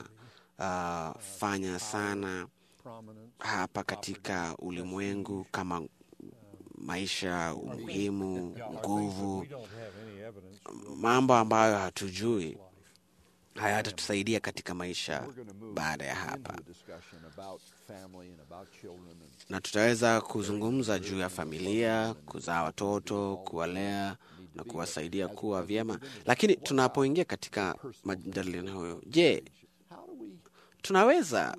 tunafanya sana prominence, hapa katika ulimwengu kama maisha, umuhimu, nguvu, we don't have any evidence mambo ambayo hatujui hayatatusaidia katika maisha we're going to move baada ya into hapa, a discussion about family and about children and na tutaweza kuzungumza juu ya familia, kuzaa watoto, kuwalea na kuwasaidia kuwa vyema. Lakini tunapoingia katika majadiliano hayo, je, how do we tunaweza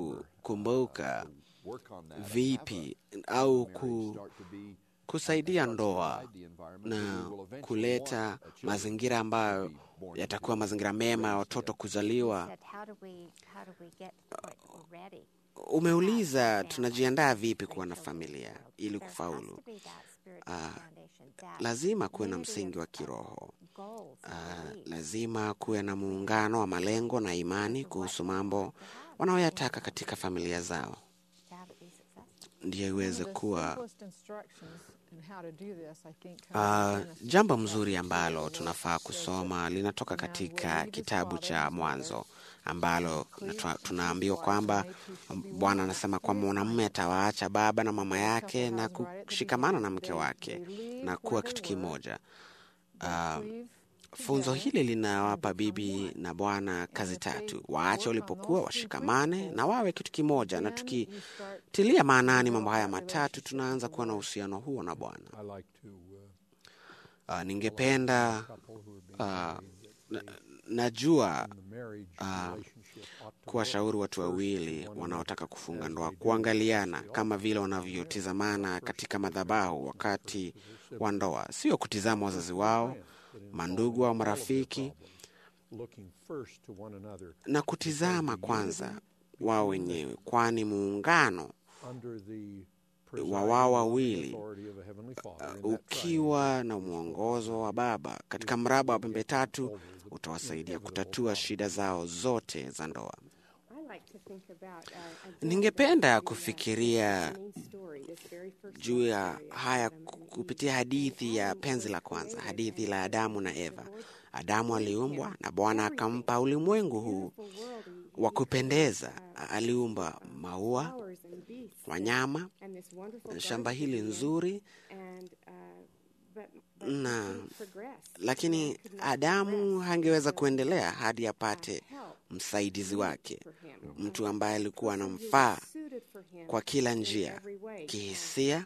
kukumbuka work on that vipi au ku, start to be kusaidia ndoa the environment na where we will eventually kuleta want a children mazingira ambayo yatakuwa mazingira mema ya watoto kuzaliwa. said, how do we how do we get to the point where we're ready? Umeuliza tunajiandaa vipi kuwa na familia ili There has kufaulu. to be that spiritual foundation, that Lazima kuwe na unity msingi wa of kiroho. goals and Ah, beliefs. lazima kuwe na muungano wa malengo na imani kuhusu mambo wanaoyataka katika familia zao, to have it be successful. ndiyo One iweze of the kuwa simplest instructions in how to do this, I think, comes Uh, from Genesis jambo chapter mzuri two, ambalo where it tunafaa says kusoma linatoka Now katika believe his kitabu father cha and his Mwanzo mother, ambalo cleave tuna- to tunaambiwa his wife, kwamba and they two shall be Bwana one. anasema Very kwamba mwanamume kind. atawaacha baba na mama The yake couple na has right at the kushikamana na beginning. mke They- wake they leave na where kuwa they kitu were, kimoja. they Ah, cleave Funzo together, hili linawapa and become bibi one. na bwana kazi if they tatu: work waache on walipokuwa, those two washikamane principles, na wawe kitu kimoja. Na then you start tukitilia to maanani develop mambo haya that matatu, relationship tunaanza with the kuwa na Lord. uhusiano huo na Bwana. I like to uh, Ah, ningependa couple who have been ah, married na- that najua in the marriage ah, relationship ought to kuwashauri look watu first to wawili one wanaotaka another kufunga as ndoa they do kuangaliana the kama vile altar. wanavyotizamana katika madhabahu wakati wa ndoa, sio kutizama wazazi wao, mandugu au marafiki, looking first to one another na kutizama kwanza wao wenyewe, kwani muungano under the wa wao wawili authority of a heavenly Father. uh, and that ukiwa na mwongozo wa Baba katika mraba wa pembe tatu utawasaidia kutatua shida zao zote za ndoa. Ningependa kufikiria juu ya haya kupitia hadithi ya penzi la kwanza, hadithi la Adamu na Eva. Adamu aliumbwa na Bwana akampa ulimwengu huu wa kupendeza. Aliumba maua, wanyama, shamba hili nzuri, na lakini Adamu hangeweza kuendelea hadi apate msaidizi wake, mtu ambaye alikuwa anamfaa kwa kila njia, kihisia,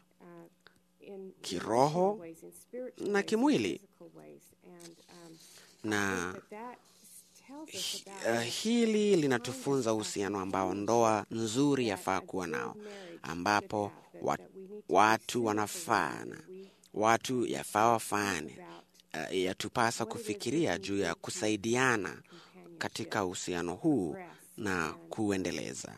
kiroho na kimwili. Na hi- uh, hili linatufunza uhusiano ambao ndoa nzuri yafaa kuwa nao, ambapo wa, watu wanafaana, watu yafaa wafaane. Uh, yatupasa kufikiria juu ya kusaidiana katika uhusiano huu na kuendeleza.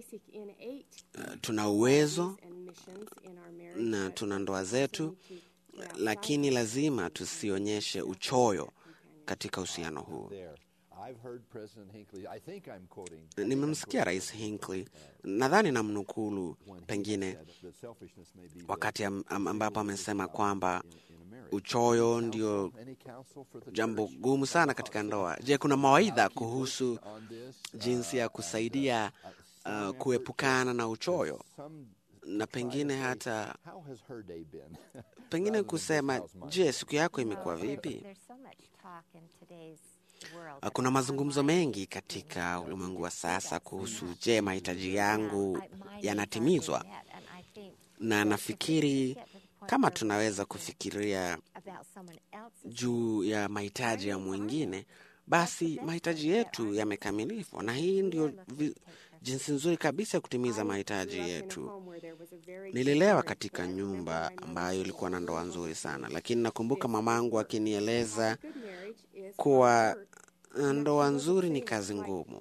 Uh, tuna uwezo na tuna ndoa zetu lakini lazima tusionyeshe uchoyo katika uhusiano huu. There. I've heard President Hinckley, I think I'm quoting, Nimemsikia Rais Hinckley, nadhani namnukulu when he pengine said that selfishness may be the- wakati am- am- ambapo amesema kwamba in, in a marriage. uchoyo ndio Any counsel for the jambo church gumu sana katika ndoa. Je, kuna mawaidha kuhusu on this? jinsi ya kusaidia uh, kuepukana na uchoyo Some na pengine hata How has her day been? pengine Rather than kusema, just how's mine? je, siku yako Well, imekuwa there- vipi? There's so much talk in today's world Uh, Kuna about mazungumzo unwise mengi use of katika women. ulimwengu wa We see that sasa so kuhusu much. je, mahitaji yangu Now, I- my needs yanatimizwa, aren't being met, and I think na that if we nafikiri get to the point kama where tunaweza we're kufikiria about someone else's juu ya mahitaji ya mwingine, basi mahitaji yetu yamekamilishwa, na hii ndio vi- jinsi nzuri kabisa ya kutimiza mahitaji yetu. Nililelewa katika nyumba ambayo ilikuwa na ndoa nzuri sana, lakini nakumbuka mamangu akinieleza kuwa ndoa nzuri ni kazi ngumu.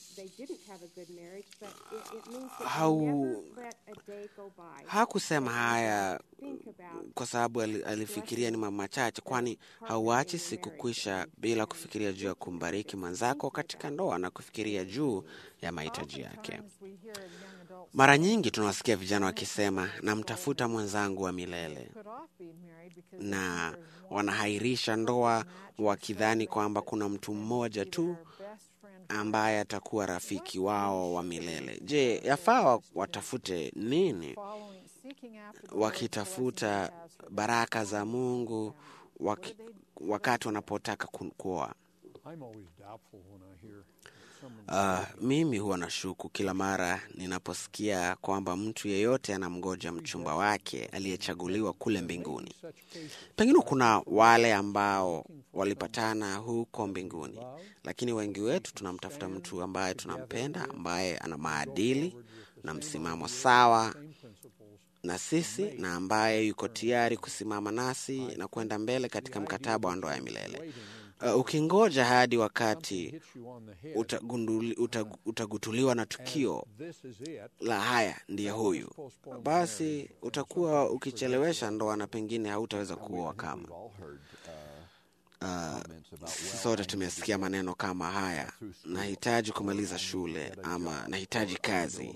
Hau- Hakusema haya kwa sababu ali- alifikiria ni mambo machache, kwani hauachi siku kwisha bila kufikiria juu ya kumbariki mwenzako katika ndoa na kufikiria juu ya mahitaji yake. Oftentimes we hear young adults Mara nyingi tunawasikia vijana wakisema, namtafuta mwenzangu wa milele, put off being married because they na think there's one wanahairisha ndoa wakidhani kwamba kuna mtu mmoja tu their best friend ambaye atakuwa rafiki wao wa milele. Je, yafaa wa- watafute nini following, seeking after the Lord's wakitafuta blessings he has for them. baraka za Mungu waki, wakati wanapotaka ku- kuoa? I'm always doubtful when I hear someone Uh, mimi huwa nashuku kila mara ninaposikia kwamba mtu yeyote anamgoja mchumba wake aliyechaguliwa kule mbinguni. such cases. Pengine kuna wale ambao walipatana huko mbinguni, lakini wengi wetu tunamtafuta mtu ambaye tunampenda, ambaye ana maadili na msimamo sawa Same principles na sisi na ambaye yuko tayari kusimama nasi na kwenda mbele katika mkataba wa ndoa ya milele. Uh, ukingoja hadi wakati hits you on the head. utagunduli, utag, utagutuliwa na tukio This is it. la haya ndiye huyu, basi utakuwa ukichelewesha ndoa na pengine hautaweza kuoa kama. We've all heard uh, Uh, comments about, sisi well, sote I need tumesikia to maneno kama haya, nahitaji kumaliza shule ama nahitaji kazi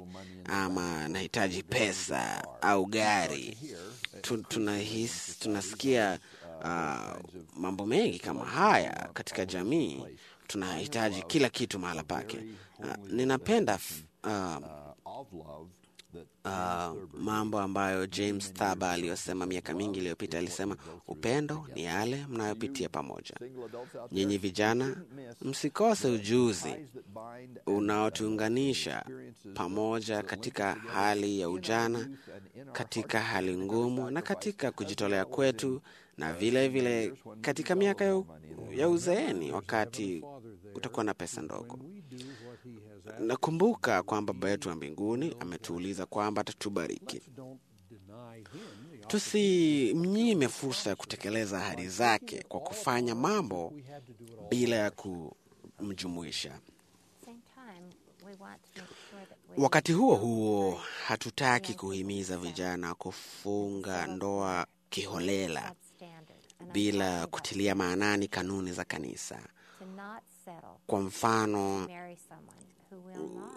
ama nahitaji pesa au gari. Tu- tunahisi tunasikia uh, mambo mengi kama haya katika jamii. Tunahitaji kila kitu mahala pake. Uh, ninapenda f- uh, uh, of love that uh, mambo ambayo James Thaba aliyosema miaka mingi iliyopita. Alisema upendo ni yale mnayopitia pamoja. single adults out Nyinyi vijana, msikose ujuzi ties that bind unaotuunganisha pamoja katika hali ya ujana, katika hali ngumu na katika kujitolea kwetu, na vile vile katika miaka ya, u- ya uzeeni, wakati utakuwa na pesa ndogo. We do what he has asked. Nakumbuka kwamba Baba yetu wa mbinguni ametuuliza kwamba atatubariki. Don't deny him the Tusimnyime fursa ya kutekeleza ahadi zake kwa kufanya mambo we had to do it all. bila ya kumjumuisha. same time, we want to make sure that we Wakati huo huo, hatutaki kuhimiza vijana kufunga ndoa kiholela God's standard. And I'm bila talking about kutilia maanani kanuni za kanisa. to not settle Kwa mfano, marry someone who will not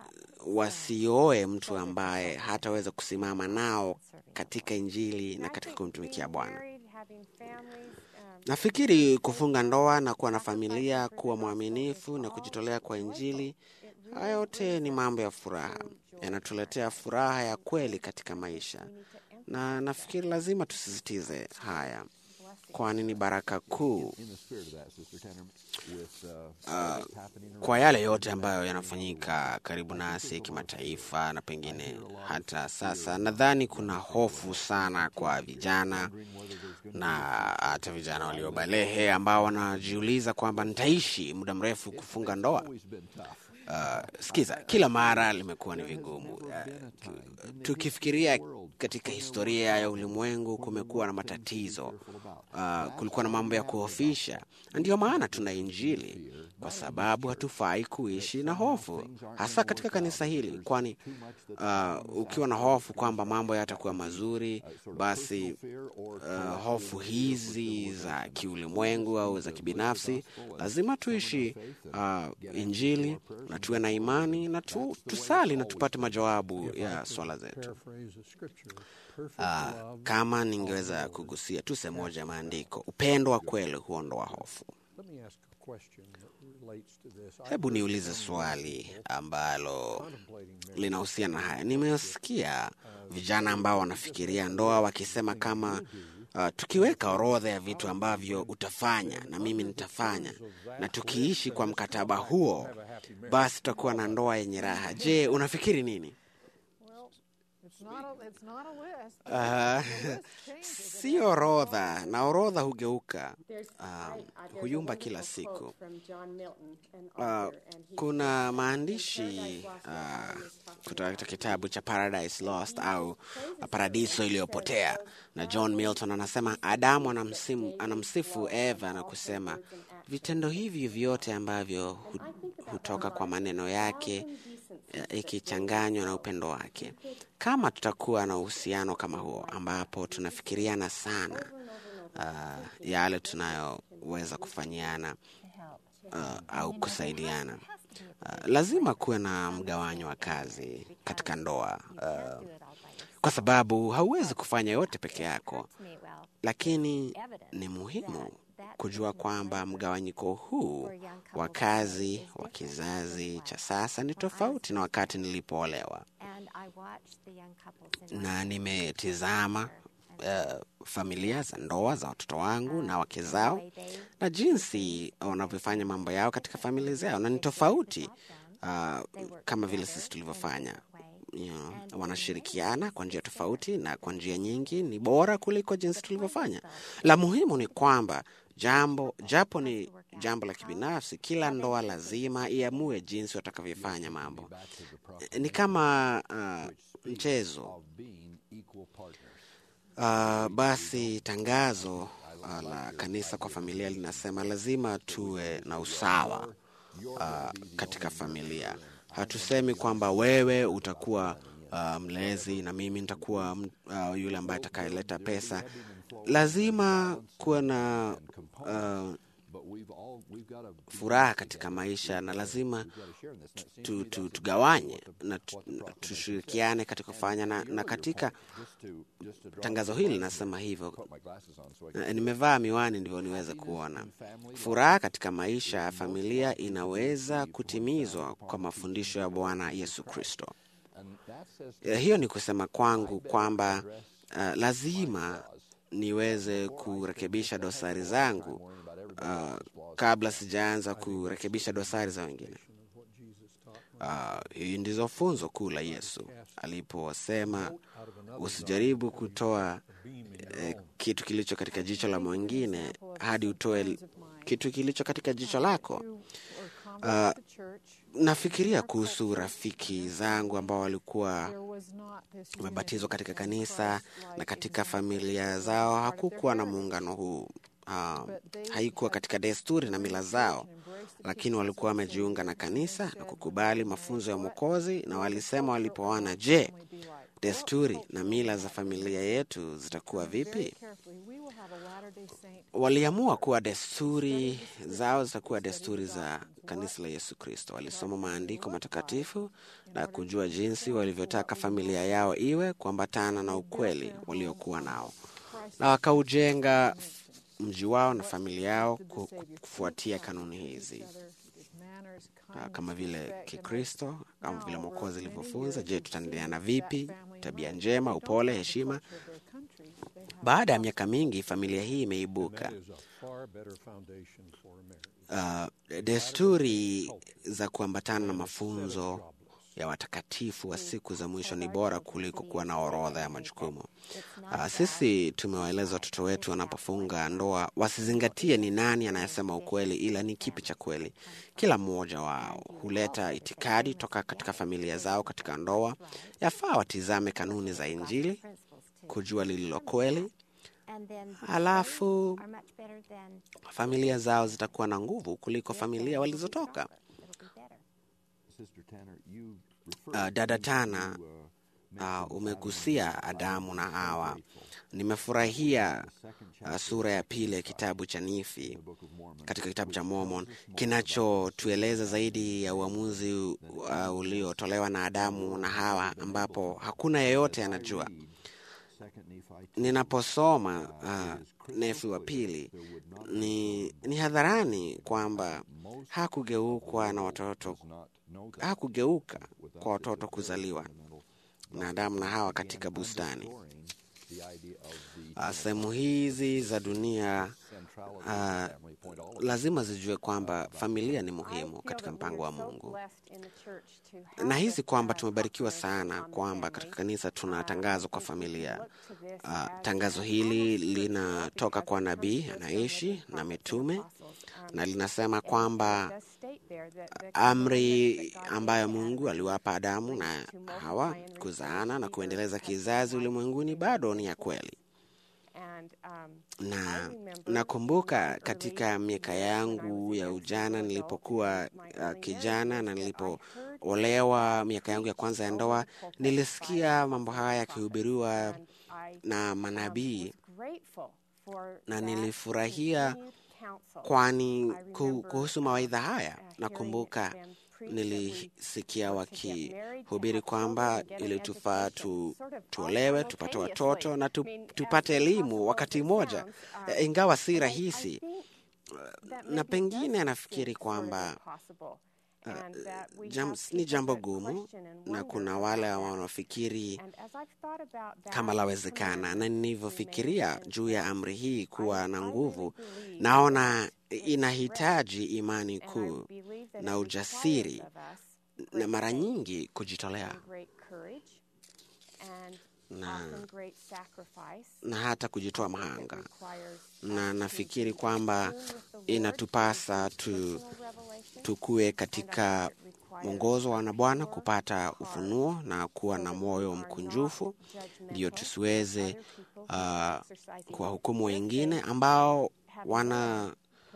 wasioe mtu ambaye hataweza kusimama nao katika Injili na katika kumtumikia Bwana. Nafikiri kufunga ndoa na kuwa na familia, kuwa mwaminifu na kujitolea kwa Injili, haya yote ni mambo ya furaha, yanatuletea furaha ya kweli katika maisha, na nafikiri lazima tusisitize haya, kwani ni baraka kuu in the spirit of that, Sister Tanner, with uh, what's happening around kwa yale yote ambayo yanafanyika karibu nasi kimataifa na pengine hata sasa. Nadhani kuna hofu sana kwa vijana na hata vijana waliobalehe ambao wanajiuliza kwamba nitaishi muda mrefu kufunga ndoa. always been tough. Uh, sikiza, kila mara limekuwa ni vigumu. Uh, tukifikiria katika historia ya ulimwengu, kumekuwa na matatizo. Uh, kulikuwa na mambo ya kuhofisha, na ndiyo maana tuna Injili, kwa sababu hatufai kuishi na hofu, hasa katika kanisa hili, kwani uh, ukiwa na hofu kwamba mambo yatakuwa mazuri, basi uh, hofu hizi za kiulimwengu au za kibinafsi, lazima tuishi uh, Injili na tuwe na imani na tu, tusali na tupate majawabu ya swala zetu. Paraphrase of scripture. Perfect Uh, love. kama ningeweza kugusia tu sehemu moja ya maandiko, upendo wa kweli huondoa hofu. Let me ask a question that relates to this. I've Hebu heard niulize some swali people ambalo contemplating marriage linahusiana na haya. Nimesikia vijana ambao wanafikiria ndoa wakisema kama uh, tukiweka orodha ya vitu ambavyo utafanya na mimi nitafanya, na tukiishi kwa mkataba huo, basi tutakuwa na ndoa yenye raha. Je, unafikiri nini? Well, it's not a, it's not a list. Uh, si orodha, na orodha hugeuka. There's, Um, I- I- there's a huyumba kila wonderful siku. quote from John Milton, an Uh, author, and he kuna says, maandishi "In Paradise Lost, uh, Adam is talking kutoka about katika kitabu cha Paradise Lost au Paradiso iliyopotea, na John Milton anasema Adamu anamsimu, anamsifu Eva na kusema vitendo hivi vyote ambavyo hu, hutoka kwa maneno yake ya- ikichanganywa na upendo wake. Kama tutakuwa na uhusiano kama huo ambapo tunafikiriana sana uh, yale tunayoweza kufanyiana uh, au kusaidiana uh, lazima kuwe na mgawanyo wa kazi katika ndoa uh, kwa sababu hauwezi kufanya yote peke yako, lakini ni muhimu kujua kwamba mgawanyiko huu wa kazi wa kizazi cha sasa ni tofauti na wakati nilipoolewa, na nimetizama uh, familia za ndoa za watoto wangu na wake zao na jinsi wanavyofanya mambo yao katika familia zao, na ni tofauti uh, kama vile sisi tulivyofanya. You know, wanashirikiana kwa njia tofauti na kwa njia nyingi ni bora kuliko jinsi tulivyofanya. La muhimu ni kwamba jambo japo ni jambo la kibinafsi, kila ndoa lazima iamue jinsi watakavyofanya mambo. Ni kama uh, mchezo of being equal partners. Uh, basi tangazo uh, la kanisa kwa familia linasema lazima tuwe na usawa uh, katika familia. Hatusemi kwamba wewe utakuwa uh, mlezi na mimi nitakuwa uh, yule ambaye atakayeleta pesa. Lazima kuwa na uh, But we've all we've got to furaha katika maisha na lazima share in this. Now, tu, tu, tugawanye na tu, tushirikiane katika kufanya na, na katika Just to just to draw tangazo hili linasema hivyo. put my glasses on so I can Na Nimevaa miwani ndivyo niweze kuona. Furaha katika maisha ya familia inaweza kutimizwa kwa mafundisho ya Bwana Yesu Kristo. and that says Eh, Hiyo ni kusema kwangu kwamba uh, lazima niweze kurekebisha dosari zangu uh, kabla sijaanza kurekebisha dosari za wengine. Uh, hii ndizo funzo kuu la Yesu aliposema usijaribu kutoa eh, kitu kilicho katika jicho la mwingine hadi utoe kitu kilicho katika jicho lako. Who were converts to the church, Nafikiria kuhusu rafiki zangu ambao walikuwa there was not this wamebatizwa unity katika in kanisa Christ-like na katika example. familia zao hakukuwa na muungano huu. Uh, haikuwa katika desturi na mila zao, lakini walikuwa wamejiunga na kanisa na kukubali mafunzo ya Mwokozi, na walisema walipoona, je, desturi na mila za familia yetu zitakuwa vipi? Carefully, we will have a Latter-day Saint Waliamua kuwa desturi zao zitakuwa desturi za kanisa la Yesu Kristo. Walisoma maandiko matakatifu na kujua jinsi walivyotaka familia yao iwe kuambatana na ukweli waliokuwa nao, na wakaujenga mji wao na familia yao ku- ku- kufuatia kanuni hizi manners, Ah, kindness, kama vile respect, and Kikristo kama vile Now, Mwokozi many alivyofunza. years Je, of tutaendeana pursuing vipi? that family Tabia life, njema, they don't upole, have the heshima. culture of their country. They have Baada ya the miaka mingi, familia hii imeibuka. That is a far better foundation for a marriage. Uh, desturi za kuambatana na mafunzo ya watakatifu wa siku za mwisho ni bora kuliko kuwa na orodha ya majukumu. Uh, sisi tumewaeleza watoto wetu wanapofunga ndoa wasizingatie ni nani anayesema ukweli, ila ni kipi cha kweli. Kila mmoja wao huleta itikadi toka katika familia zao katika ndoa. Yafaa watizame kanuni za Injili kujua lililo kweli, halafu familia zao zitakuwa na nguvu kuliko familia walizotoka. Sister Tanner, you Uh, referred dada to, Tana, uh, uh, umegusia Adamu na Hawa. Nimefurahia uh, sura ya pili ya kitabu cha Nifi Book of Mormon. katika kitabu cha Mormon kinachotueleza zaidi ya uamuzi uh, uliotolewa na Adamu na Hawa, ambapo hakuna yeyote anajua. Second Nephi Ninaposoma uh, Nefi wa pili ni, ni hadharani kwamba hakugeukwa na watoto does not know that. hakugeuka kwa watoto kuzaliwa na Adamu na Hawa katika bustani. Restoring the idea of the Uh, Sehemu hizi za dunia centrality of uh, the family point all of lazima zijue kwamba familia ni muhimu katika mpango wa Mungu. Nahisi kwamba tumebarikiwa sana kwamba katika kanisa tuna tangazo kwa familia. Uh, tangazo hili linatoka kwa nabii anaishi na mitume na linasema kwamba amri ambayo Mungu aliwapa Adamu na Hawa kuzaana na kuendeleza kizazi ulimwenguni bado ni ya kweli. Na nakumbuka katika miaka yangu ya ujana nilipokuwa uh, kijana na nilipoolewa, miaka yangu ya kwanza ya ndoa, nilisikia mambo haya yakihubiriwa na manabii na nilifurahia kwani ku- kuhusu mawaidha haya nakumbuka nilisikia wakihubiri kwamba ili tufaa tu, tuolewe tupate watoto na tu, tupate elimu wakati mmoja, Eh, ingawa si rahisi, na pengine nafikiri kwamba jam, ni jambo gumu, na kuna wale wanaofikiri kama lawezekana, na nilivyofikiria juu ya amri hii kuwa na nguvu, naona inahitaji imani kuu na ujasiri na mara nyingi kujitolea na, na hata kujitoa mahanga, na nafikiri kwamba inatupasa tu, tukue katika mwongozo wa Bwana kupata ufunuo na kuwa na moyo mkunjufu, ndio tusiweze uh, kuwahukumu wengine ambao wana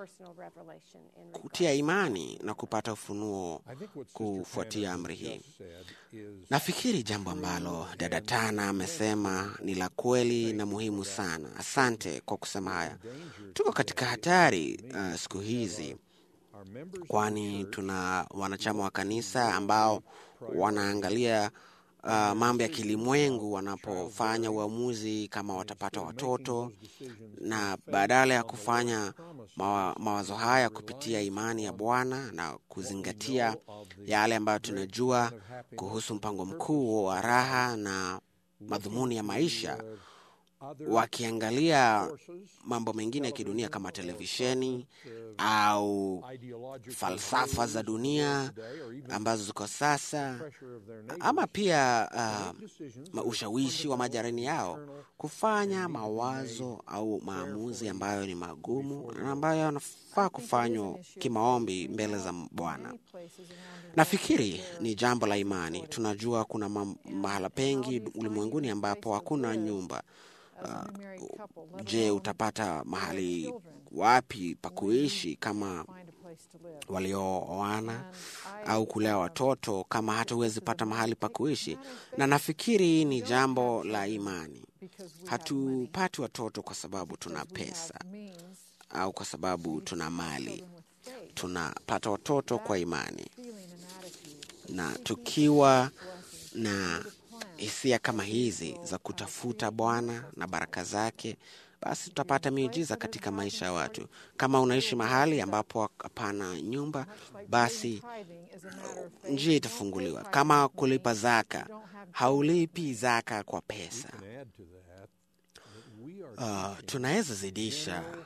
kutia imani na kupata ufunuo I think what Sister kufuatia Tanner amri hii. just said is Nafikiri jambo ambalo dada Tana amesema ni la kweli na muhimu sana. Asante kwa kusema haya. Tuko katika hatari uh, siku hizi, our members kwani tuna wanachama wa kanisa ambao wanaangalia uh, mambo ya kilimwengu wanapofanya uamuzi kama watapata watoto, na badala ya kufanya mawa, mawazo haya kupitia imani ya Bwana na kuzingatia yale ambayo tunajua kuhusu mpango mkuu wa raha na madhumuni ya maisha, wakiangalia mambo mengine ya kidunia kama televisheni au falsafa za dunia ambazo ziko sasa, ama pia uh, ushawishi wa majirani yao kufanya mawazo au maamuzi ambayo ni magumu na ambayo yanafaa kufanywa kimaombi mbele za Bwana. Nafikiri ni jambo la imani. Tunajua kuna ma mahala pengi ulimwenguni ambapo hakuna nyumba. Uh, je, utapata mahali wapi pa kuishi kama waliooana au kulea watoto kama hata huwezi pata mahali pa kuishi? Na nafikiri ni jambo la imani. Hatupati watoto kwa sababu tuna pesa au kwa sababu tuna mali. Tunapata watoto kwa imani, na tukiwa na hisia kama hizi za kutafuta Bwana na baraka zake, basi tutapata miujiza katika maisha ya watu. Kama unaishi mahali ambapo hapana nyumba, basi njia itafunguliwa. Kama kulipa zaka, haulipi zaka kwa pesa. Uh, tunaweza zidisha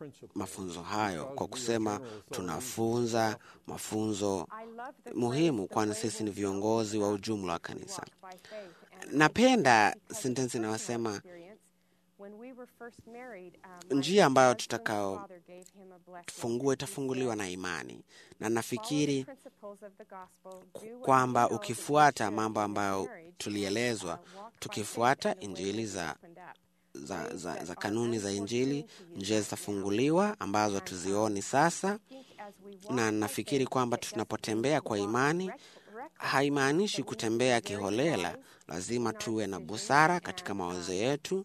principles mafunzo hayo kwa because we kusema are general authorities tunafunza mafunzo I love the muhimu phrase, "The kwani way sisi ni will viongozi wa show ujumla wa us we kanisa walk by faith." And napenda because of sentensi personal inayosema experience, when we were first married, um, my njia ambayo husband's tutakao father gave him a blessing. fungua He itafunguliwa said, na imani na "Follow the nafikiri principles of the gospel, do what kwamba you know that you ukifuata should mambo in your ambayo marriage, tulielezwa and, uh, walk by tukifuata faith in the way injili that za, is opened up. za, za, za kanuni za injili njia zitafunguliwa ambazo tuzioni sasa na nafikiri kwamba tunapotembea kwa imani haimaanishi kutembea kiholela lazima tuwe na busara katika mawazo yetu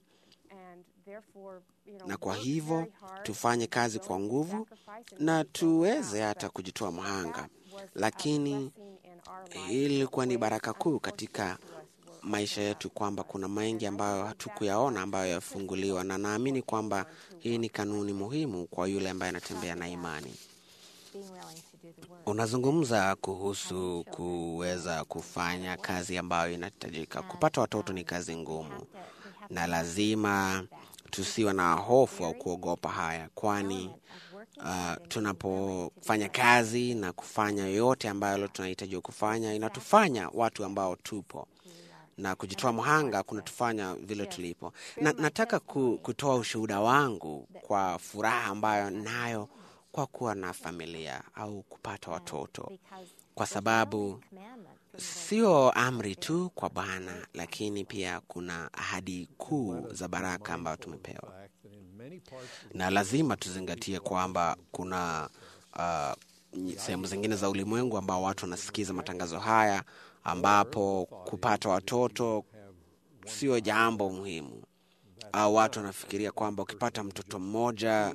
na kwa hivyo tufanye kazi kwa nguvu na tuweze hata kujitoa mhanga lakini hii ilikuwa ni baraka kuu katika maisha yetu kwamba kuna mengi ambayo hatukuyaona ambayo yafunguliwa na naamini kwamba hii ni kanuni muhimu kwa yule ambaye anatembea na imani being willing to do the work. unazungumza kuhusu kuweza kufanya kazi ambayo inahitajika kupata watoto ni kazi ngumu na lazima tusiwe na hofu au kuogopa haya kwani uh, tunapofanya kazi na kufanya yote ambayo tunahitaji kufanya inatufanya watu ambao tupo na kujitoa mhanga kunatufanya vile tulipo na, nataka ku, kutoa ushuhuda wangu kwa furaha ambayo nayo kwa kuwa na familia au kupata watoto kwa sababu sio amri tu kwa bwana lakini pia kuna ahadi kuu za baraka ambayo tumepewa fact that in many parts of na lazima tuzingatie kwamba kuna uh, sehemu zingine za ulimwengu ambao watu wanasikiza matangazo haya ambapo kupata watoto sio jambo muhimu au watu wanafikiria kwamba ukipata mtoto mmoja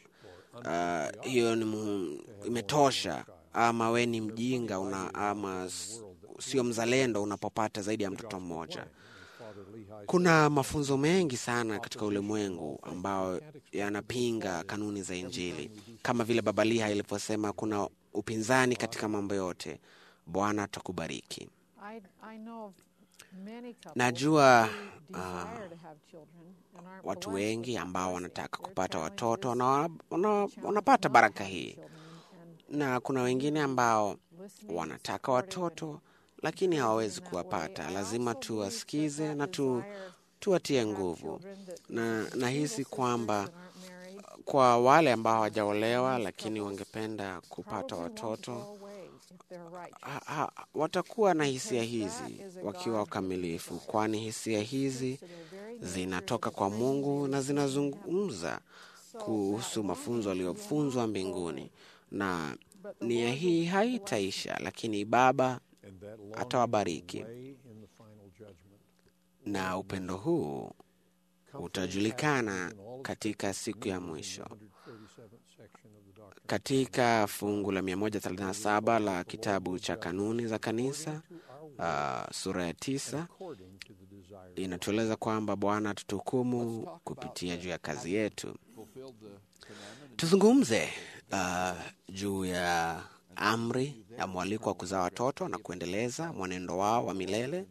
uh, hiyo ni muhimu, imetosha ama we ni mjinga una, ama s- sio mzalendo unapopata zaidi ya mtoto mmoja Father Lehi kuna mafunzo mengi sana katika ulimwengu ambayo yanapinga kanuni za injili kama vile baba liha ilivyosema kuna upinzani katika mambo yote bwana atakubariki I, I know of many couples Najua, who desire to have children and aren't watu blessed with wengi that ambao blessing. wanataka Their kupata challenge watoto is na wana, wana, challenge wanapata not baraka having hii children and na kuna wengine ambao listening, wanataka supporting, watoto and lakini hawawezi encouraging in that way. kuwapata I lazima also believe that tuwasikize that na tu, desire tuwatie to have nguvu children that na single nahisi sisters kwamba that aren't married kwa wale ambao hawajaolewa lakini wangependa kupata probably won't watoto go away if they're righteous. ha, ha, watakuwa na hisia Because hizi that is a wakiwa God-given wakamilifu desire. kwani hisia hizi To their very nature zinatoka is kwa things mungu they na receive in heaven. zinazungumza So kuhusu that mafunzo longing will aliyofunzwa not mbinguni go. na But the nia Lord hii will haitaisha lakini baba and that longing atawabariki. will weigh in the final judgment. na upendo huu utajulikana katika siku ya mwisho 137th section of the Doctrine katika fungu la 137 la kitabu cha kanuni za kanisa uh, sura ya tisa according to the desire of inatueleza kwamba bwana tutuhukumu kupitia juu ya kazi yetu fulfilled the commandment. tuzungumze uh, juu ya amri ya mwaliko wa kuzaa watoto na kuendeleza mwenendo wao wa milele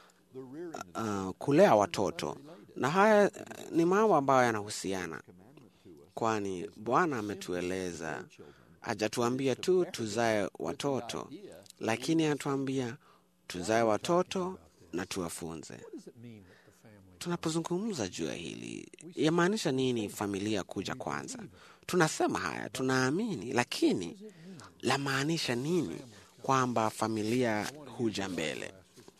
uh, kulea watoto na haya uh, ni mambo ambayo yanahusiana kwani bwana ametueleza hajatuambia tu tuzae watoto lakini anatuambia tuzae watoto na tuwafunze What does it mean that the family tunapozungumza juu ya hili yamaanisha nini familia kuja kwanza tunasema haya tunaamini lakini lamaanisha nini kwamba familia huja mbele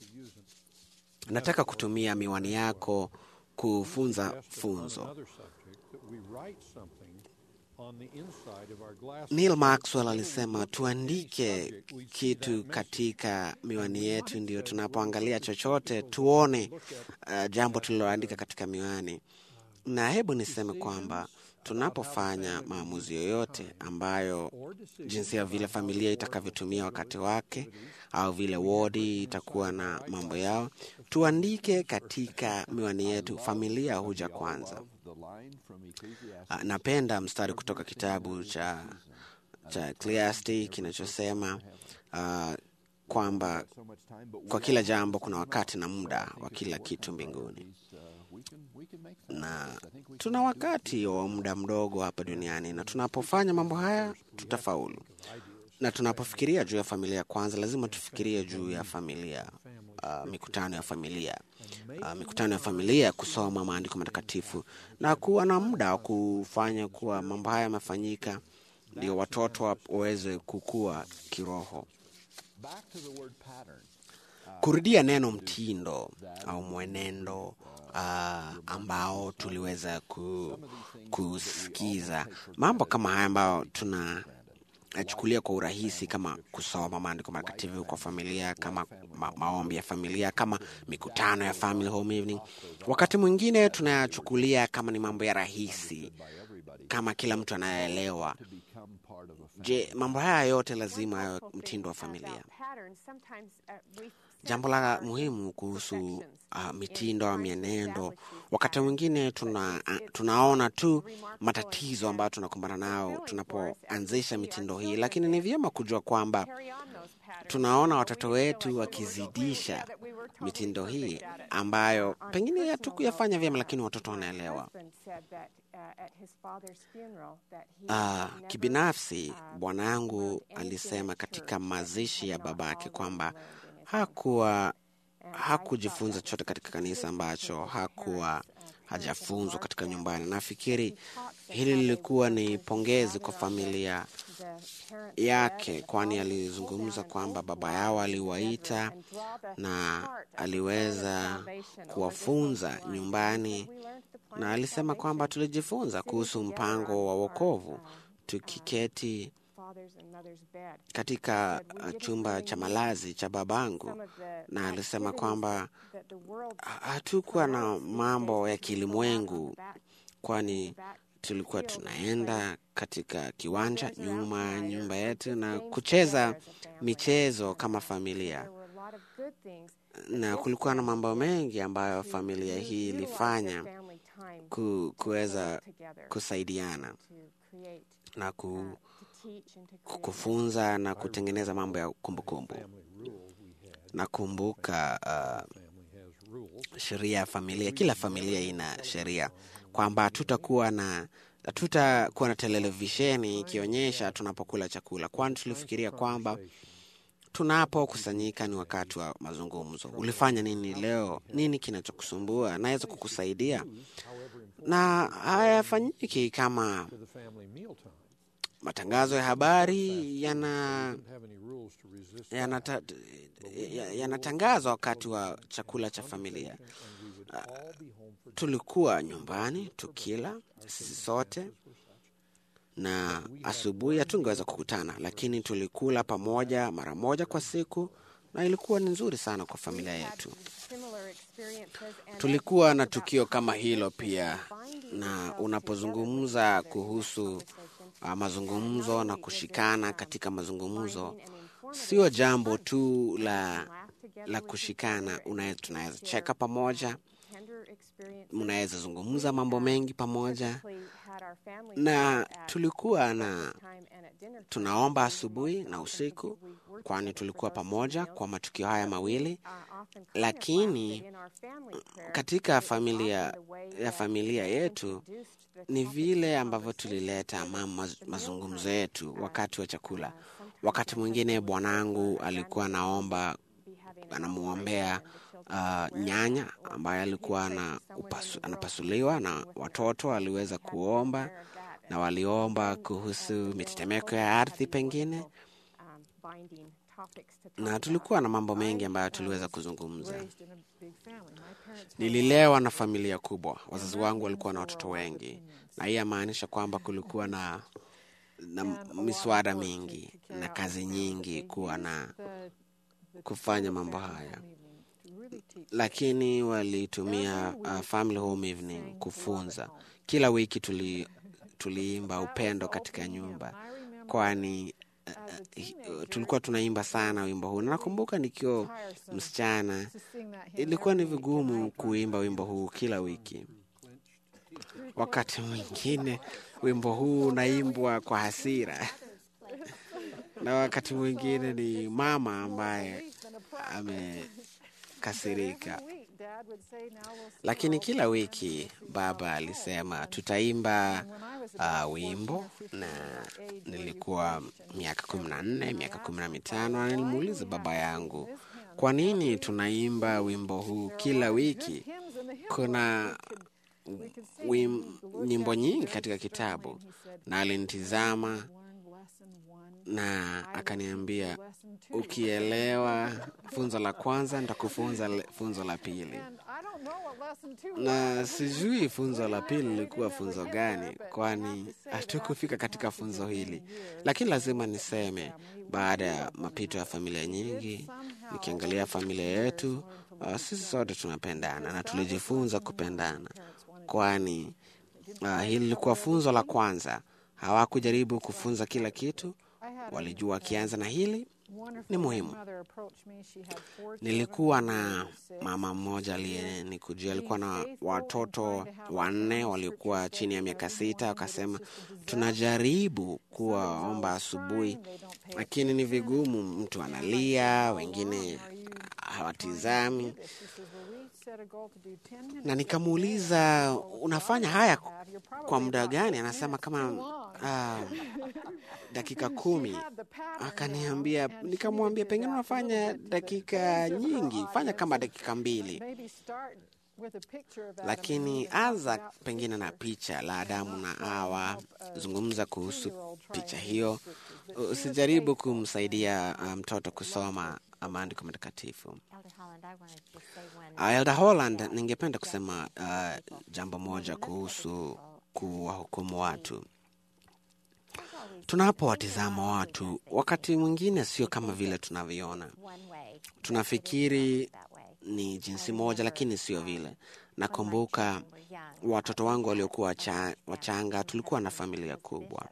nataka kutumia miwani yako kufunza funzo another subject that we write something on the inside of our glasses neil maxwell alisema tuandike kitu katika miwani yetu ndio tunapoangalia chochote tuone uh, jambo tuliloandika katika miwani na hebu niseme kwamba tunapofanya maamuzi yoyote ambayo jinsi ya vile familia itakavyotumia wakati wake au vile wodi itakuwa na mambo yao tuandike katika miwani yetu familia huja kwanza The line from Ecclesiastes Ah, napenda mstari kutoka kitabu cha cha Ecclesiastes kinachosema uh, kwamba so much time, but kwa kila jambo kuna wakati na muda wa kila kitu mbinguni, uh, we can we can make things. na I think we tuna wakati wa muda mdogo hapa duniani, na tunapofanya mambo haya tutafaulu. Na tunapofikiria juu ya familia kwanza, lazima tufikirie juu ya familia, uh, mikutano ya familia, uh, mikutano ya familia, kusoma maandiko matakatifu na kuwa na muda wa kufanya kuwa mambo haya yamefanyika, ndio watoto wa- waweze kukua kiroho. back to the word pattern. kurudia neno mtindo au mwenendo uh, ambao tuliweza ku, kusikiza mambo kama haya ambayo tuna nachukulia kwa urahisi kama kusoma maandiko matakatifu kwa familia kama ma maombi ya familia kama mikutano ya family home evening wakati mwingine tunayachukulia kama ni mambo ya rahisi kama kila mtu anayeelewa Become part of a family. je mambo haya yote lazima yawe mtindo wa familia Jambo la muhimu kuhusu uh, mitindo au mienendo, wakati mwingine tuna, uh, tunaona tu matatizo ambayo tunakumbana nao tunapoanzisha mitindo hii, lakini ni vyema kujua kwamba tunaona watoto wetu wakizidisha mitindo hii ambayo pengine hatukuyafanya vyema, lakini watoto wanaelewa. Uh, kibinafsi bwana yangu alisema katika mazishi ya babake kwamba hakuwa hakujifunza chochote katika kanisa ambacho hakuwa hajafunzwa katika nyumbani. Nafikiri hili lilikuwa ni pongezi kwa familia yake, kwani alizungumza kwamba baba yao aliwaita na aliweza kuwafunza nyumbani, na alisema kwamba tulijifunza kuhusu mpango wa wokovu tukiketi katika uh, chumba cha malazi cha babangu, na alisema kwamba hatukuwa na mambo ya kilimwengu, kwani tulikuwa tunaenda katika kiwanja nyuma ya nyumba yetu na kucheza michezo kama familia, na kulikuwa na mambo mengi ambayo familia hii ilifanya ku, kuweza kusaidiana na ku, kufunza na kutengeneza mambo ya kumbukumbu. Nakumbuka uh, sheria ya familia. Kila familia ina sheria kwamba hatutakuwa na hatutakuwa na televisheni ikionyesha tunapokula chakula, kwani tulifikiria kwamba tunapokusanyika ni wakati wa mazungumzo. Ulifanya nini leo? Nini kinachokusumbua? Naweza kukusaidia. Na hayafanyiki kama matangazo ya habari yana yanatangazwa wakati wa chakula cha familia. Uh, tulikuwa nyumbani tukila sisi sote, na asubuhi hatungeweza kukutana, lakini tulikula pamoja mara moja kwa siku, na ilikuwa ni nzuri sana kwa familia yetu. Tulikuwa na tukio kama hilo pia, na unapozungumza kuhusu uh, mazungumzo na kushikana katika mazungumzo, sio jambo tu la, la kushikana. Tunaweza cheka pamoja, mnaweza zungumza mambo mengi pamoja, na tulikuwa na tunaomba asubuhi na usiku, kwani tulikuwa pamoja kwa matukio haya mawili. Lakini katika familia ya familia yetu ni vile ambavyo tulileta mama mazungumzo yetu wakati wa chakula. Wakati mwingine bwanangu alikuwa anaomba anamwombea uh, nyanya ambaye alikuwa na upasu, anapasuliwa na watoto waliweza kuomba na waliomba kuhusu mitetemeko ya ardhi pengine, na tulikuwa na mambo mengi ambayo tuliweza kuzungumza. Nililewa na familia kubwa, wazazi wangu walikuwa na watoto wengi, na hii yamaanisha kwamba kulikuwa na, na miswada mingi na kazi nyingi kuwa na kufanya mambo haya, lakini walitumia uh, family home evening kufunza. Kila wiki tuli, tuliimba upendo katika nyumba, kwani uh, tulikuwa tunaimba sana wimbo huu. Nakumbuka nikiwa msichana, ilikuwa ni vigumu kuimba wimbo huu kila wiki. Wakati mwingine wimbo huu unaimbwa kwa hasira na wakati mwingine ni mama ambaye amekasirika. Lakini kila wiki baba alisema tutaimba uh, wimbo, na nilikuwa miaka kumi na nne miaka kumi na mitano na nilimuuliza baba yangu, kwa nini tunaimba wimbo huu kila wiki? Kuna wim, nyimbo nyingi katika kitabu, na alinitizama na akaniambia, ukielewa funzo la kwanza nitakufunza le- funzo la pili. Na sijui funzo la pili lilikuwa funzo gani, kwani hatukufika katika funzo hili, lakini lazima niseme, baada ya mapito ya familia nyingi, nikiangalia familia yetu, uh, sisi sote tunapendana na tulijifunza kupendana, kwani uh, hili lilikuwa funzo la kwanza. Hawakujaribu kufunza kila kitu, walijua wakianza na hili ni muhimu. Nilikuwa na mama mmoja aliyenikujia, alikuwa na watoto wanne waliokuwa chini ya miaka sita. Wakasema tunajaribu kuwaomba asubuhi, lakini ni vigumu, mtu analia, wengine hawatizami. Na nikamuuliza unafanya haya kwa muda gani? Anasema kama uh, dakika kumi. Akaniambia, nikamwambia pengine unafanya dakika nyingi, fanya kama dakika mbili, lakini anza pengine na picha la Adamu na Hawa, zungumza kuhusu picha hiyo. Usijaribu kumsaidia uh, mtoto kusoma maandiko matakatifu. Elder Holland, I wanted to say one. Uh, Elder Holland, ningependa kusema uh, jambo moja kuhusu kuwahukumu watu. Tunapowatizama watu, wakati mwingine sio kama vile tunavyoona. One way. Tunafikiri That way. ni jinsi moja, lakini sio vile. Nakumbuka watoto wangu waliokuwa wacha- wachanga, tulikuwa na familia kubwa,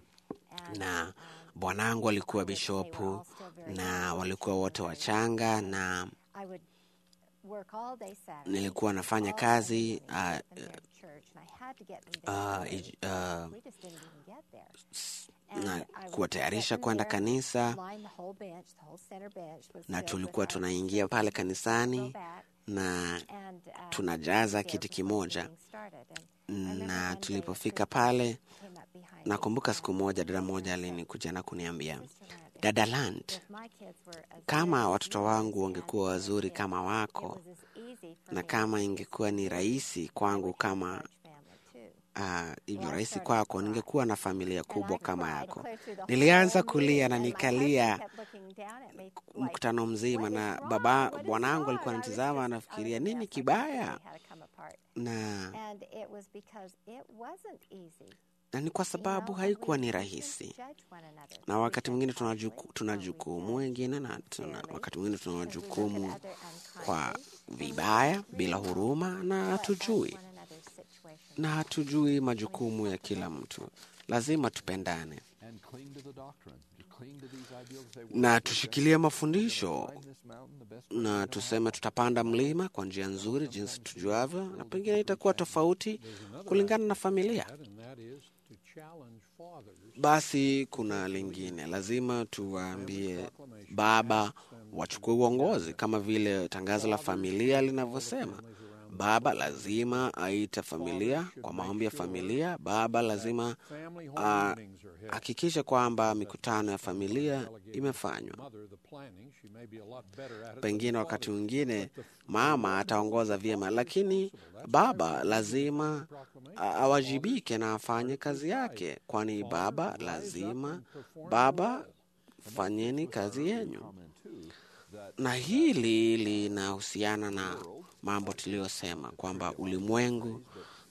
na bwanangu alikuwa bishopu na walikuwa wote wachanga, na I would work all day Saturday. nilikuwa nafanya kazi uh, in their church, and I had to get them there. uh, ij- uh, We just didn't even get there. And na I would kuwatayarisha get them kwenda there, kanisa, line the whole bench, the whole center bench was na filled tulikuwa with our tunaingia pale sisters. Go kanisani back na and, uh, tunajaza there kiti before the kimoja. meeting started. And I remember na one day a tulipofika sister pale, came up behind me nakumbuka siku moja dada moja alinikuja na kuniambia, dada Land, If my kids were as kama good as watoto yours wangu had wangekuwa been, wazuri it kama wako, was as easy for na me kama ingekuwa ni rahisi I kwangu would have a kama large family too. ah, hivyo Well, I rahisi started kwako, to cry. ningekuwa na familia And kubwa I kama cried yako. clear through the Nilianza whole kulia meeting, na and my nikalia husband kept looking down at me like, mkutano mzima, "What is na wrong? baba What is bwanangu wrong?" alikuwa I was anatizama, just- I was anafikiria a nini mess. I kibaya, really had to come apart. na And it was because it wasn't easy. na ni kwa You sababu know, and haikuwa we ni shouldn't rahisi. judge one another. na We wakati judge mwingine tuna harshly juku- tuna when we jukumu judge wengine na tuna, fairly, wakati mwingine tuna because we look at jukumu other kwa unkindly, and we vibaya don't bila really huruma na know what hatujui one another's situation na hatujui majukumu ya kila mtu. Lazima tupendane and cling to the doctrine. To cling to these ideals. Say, na well, tushikilie mafundisho climb this mountain the best way we na know tuseme tutapanda mlima kwa njia nzuri jinsi tujuavyo, na pengine itakuwa tofauti kulingana na familia. That, and that is to challenge fathers Basi kuna lingine, lazima tuwaambie baba wachukue uongozi, kama vile tangazo la familia linavyosema. Baba lazima aite familia kwa maombi ya familia. Baba lazima Family home ah, meetings are held. hakikishe kwamba mikutano ya familia imefanywa. Mother, the planning, she may be a lot better at it than Pengine the wakati father. mwingine mama ataongoza vyema, lakini baba lazima a- awajibike na afanye kazi yake, kwani baba lazima, baba fanyeni kazi yenyu. comment too that Na hili linahusiana na mambo tuliyosema kwamba ulimwengu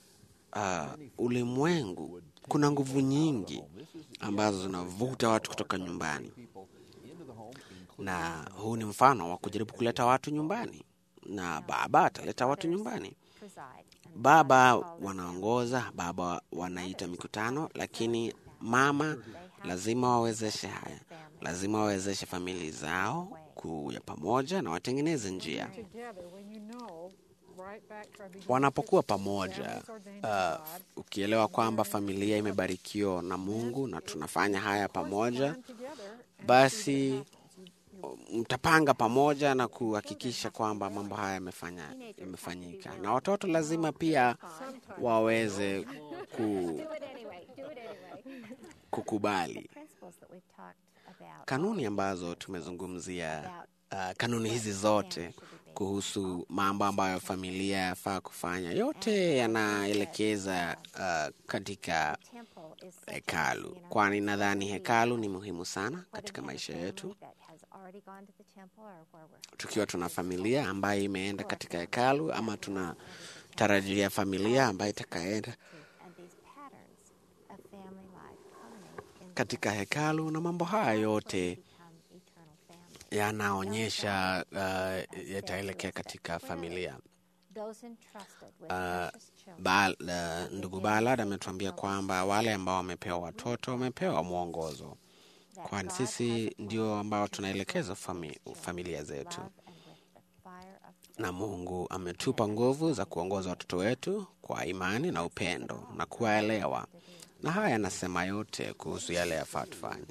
uh, ulimwengu kuna nguvu nyingi ambazo zinavuta watu kutoka nyumbani, people into the home, including na huu ni mfano wa kujaribu kuleta watu nyumbani, na baba ataleta watu nyumbani. preside. And Baba fathers call this wanaongoza, baba wanaita mikutano, lakini mama lazima wawezeshe haya, lazima wawezeshe famili zao kuya pamoja na watengeneze njia. Together, when you know, right back to our beginning Wanapokuwa scripture, pamoja, families ordained uh, of God, ukielewa kwamba familia imebarikiwa na Mungu na tunafanya haya of course, pamoja, plan together basi mtapanga pamoja na kuhakikisha kwamba mambo haya yamefanya yamefanyika, na watoto lazima pia waweze ku, Do it anyway. Do it anyway. kukubali Principles that we've talked about. kanuni ambazo tumezungumzia. Uh, kanuni hizi zote kuhusu mambo ambayo familia yafaa kufanya, yote yanaelekeza uh, katika Temple is such a- hekalu, you know, kwani nadhani we, hekalu ni muhimu sana whether katika we have a maisha family yetu. that has already gone to the temple or where we're Tukiwa tuna familia ambayo imeenda katika hekalu ama tunatarajia familia ambayo itakaenda and these patterns of family life culminate in katika hekalu, na mambo haya yote become eternal family. yanaonyesha uh, yataelekea katika familia. Those entrusted with Uh, precious children Ba, uh, ndugu Balad ametuambia kwamba wale ambao wamepewa watoto wamepewa mwongozo, that kwani God has sisi a ndio plan ambao to tunaelekeza fulfill fami, His children familia with zetu, love and with the fire of na Mungu ametupa nguvu za kuongoza watoto wetu kwa imani na upendo na kuwaelewa, na haya yanasema yote kuhusu yale yafaa tufanye.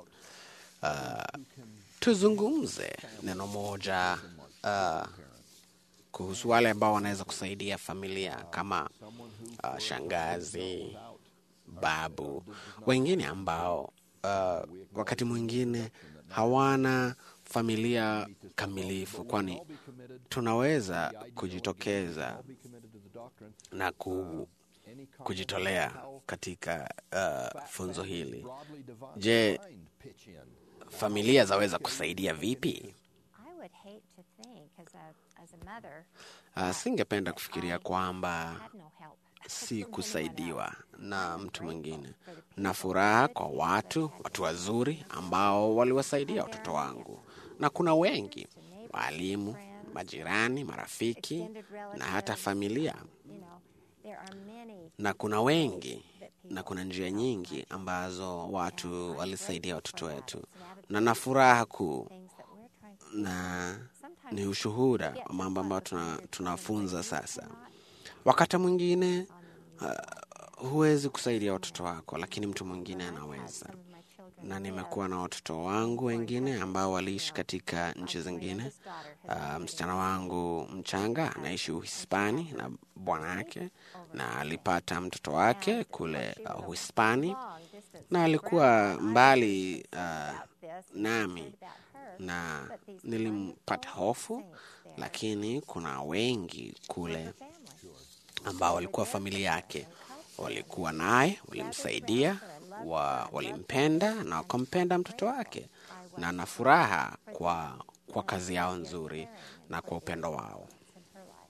Uh, tuzungumze neno moja uh, kuhusu wale ambao wanaweza kusaidia familia kama uh, shangazi, babu, wengine ambao uh, wakati mwingine hawana familia kamilifu, kwani tunaweza kujitokeza na ku, kujitolea katika uh, funzo hili. Je, familia zaweza kusaidia vipi? I would hate to think as a as a mother Uh, singependa kufikiria kwamba had no help. si kusaidiwa na mtu mwingine, na furaha kwa watu watu wazuri ambao waliwasaidia watoto wangu, na kuna wengi walimu, majirani, marafiki na hata familia, You know, there are many na kuna wengi na kuna njia nyingi ambazo watu walisaidia watoto wetu, na na furaha kuu things that we're trying to na sometimes ni ushuhuda wa mambo ambayo tuna, tunafunza sasa. Wakati mwingine uh, huwezi kusaidia watoto wako, lakini mtu mwingine anaweza. some of my children Na nimekuwa na watoto wangu wengine ambao waliishi katika nchi zingine. Uh, msichana wangu mchanga anaishi Uhispani na bwana yake, na alipata mtoto wake kule uh, Uhispani, long distance na alikuwa mbali uh, this nami about her na nilimpata hofu, lakini kuna wengi kule ambao walikuwa familia yake, walikuwa naye, walimsaidia, wa, walimpenda na wakampenda mtoto wake, na na furaha kwa, kwa kazi yao nzuri na kwa upendo wao. in her life.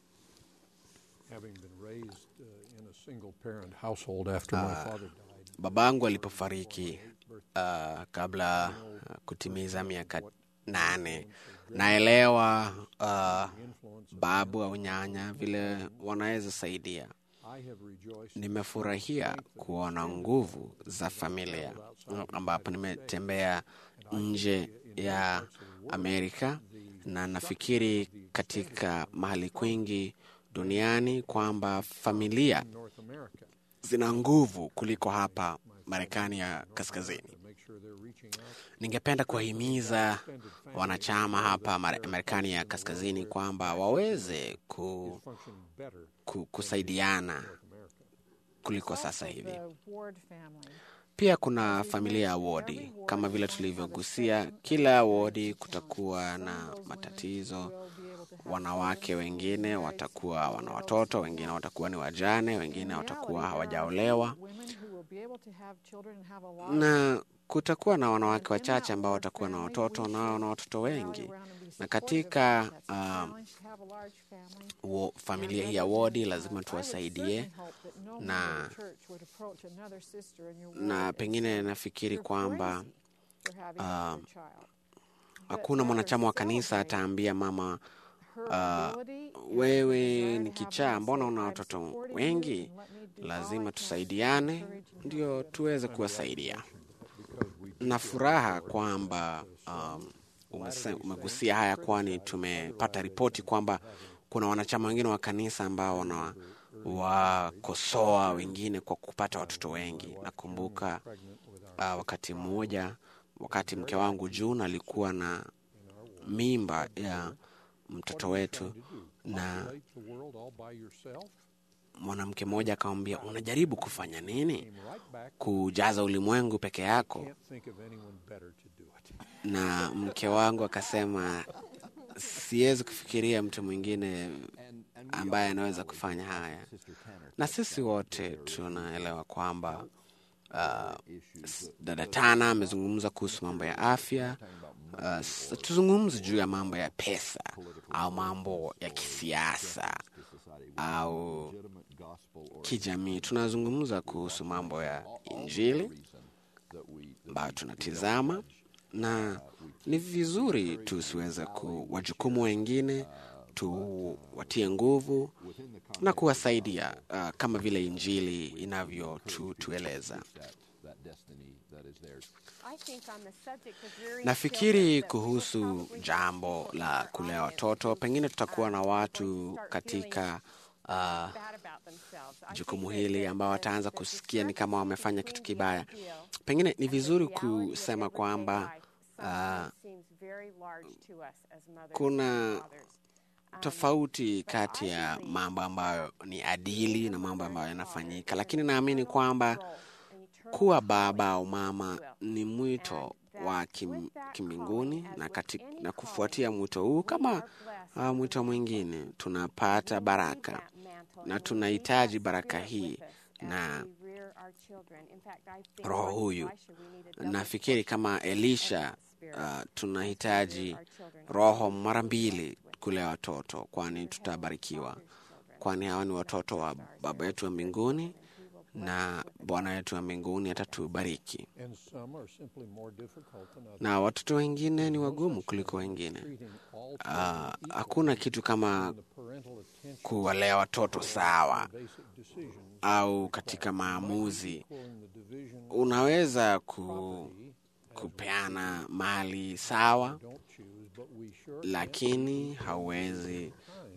Having been raised uh, in a single parent household after my father died, Babangu alipofariki uh, kabla uh, kutimiza miaka nane, naelewa uh, babu au nyanya vile wanaweza saidia. I have rejoiced Nimefurahia kuona nguvu za familia ambapo nimetembea nje ya Amerika na nafikiri katika mahali kwingi duniani kwamba familia in North America zina nguvu kuliko hapa Marekani ya kaskazini. to make sure they're reaching out. Ningependa kuwahimiza wanachama hapa Mare- Marekani ya kaskazini kwamba waweze ku, Function better ku, kusaidiana in America. kuliko sasa hivi. The Ward family. Pia kuna familia ya wodi, kama vile tulivyogusia, kila wodi kutakuwa na matatizo. Will be able to have Wanawake wengine watakuwa wana watoto, wengine watakuwa ni wajane, wengine watakuwa reality, there are hawajaolewa, women who will be able to have children and have a lot na kutakuwa na wanawake wachache ambao watakuwa na watoto nao na watoto wengi. Na katika um, wo, familia hii ya wodi lazima tuwasaidie na na pengine nafikiri kwamba uh, hakuna mwanachama wa kanisa ataambia mama uh, wewe ni kichaa, mbona una watoto wengi? Lazima tusaidiane ndio tuweze kuwasaidia. Na furaha kwamba um, umese- umegusia haya, kwani tumepata ripoti kwamba kuna wanachama wengine wa kanisa ambao wana wakosoa wengine kwa kupata watoto wengi. Nakumbuka uh, wakati mmoja wakati mke wangu June alikuwa na mimba ya mtoto wetu, na Populate the world all by yourself? mwanamke mmoja akamwambia, unajaribu kufanya nini? Came right back. Kujaza ulimwengu peke yako? Can't think of anyone better to do it. Na mke wangu akasema, siwezi kufikiria mtu mwingine ambaye anaweza kufanya haya. Na sisi wote tunaelewa kwamba uh, s- dada Tana amezungumza kuhusu mambo ya afya. Uh, s- tuzungumze juu ya mambo ya pesa au mambo ya kisiasa au kijamii. Tunazungumza kuhusu mambo ya Injili ambayo tunatizama, na ni vizuri tusiweze kuwajukumu wengine, tuwatie nguvu na kuwasaidia uh, kama vile Injili inavyotueleza. that destiny that is theirs. I think on the subject of rearing Nafikiri children that we will kuhusu probably jambo have la more kulea audience watoto, who's, pengine tutakuwa uh, na going to watu start katika feeling, uh, bad about themselves. I jukumu think that hili the- ambao the- wataanza the kusikia ni kama wamefanya kitu discrepancy kibaya. between the ideal Pengine ni and the vizuri reality of kusema everyday kwamba life sometimes seems very large to us as mothers kuna and fathers. Um, tofauti kati ya mambo ambayo ni adili na mambo ambayo yanafanyika, lakini naamini kwamba kuwa baba au mama ni mwito wa kim, kimbinguni na, kati, na kufuatia mwito huu kama uh, mwito mwingine tunapata baraka na tunahitaji baraka hii na roho huyu. Nafikiri kama Elisha uh, tunahitaji roho mara mbili kulea watoto, kwani tutabarikiwa, kwani hawa ni watoto wa baba yetu wa mbinguni na Bwana wetu wa mbinguni atatubariki. And some are simply more difficult than others. Na watoto wengine ni wagumu kuliko wengine. Treating all Uh, children hakuna kitu kama the parental attention kuwalea watoto sawa basic decisions, au katika maamuzi. equaling the division Unaweza ku, kupeana mali sawa, don't choose, but we sure lakini hauwezi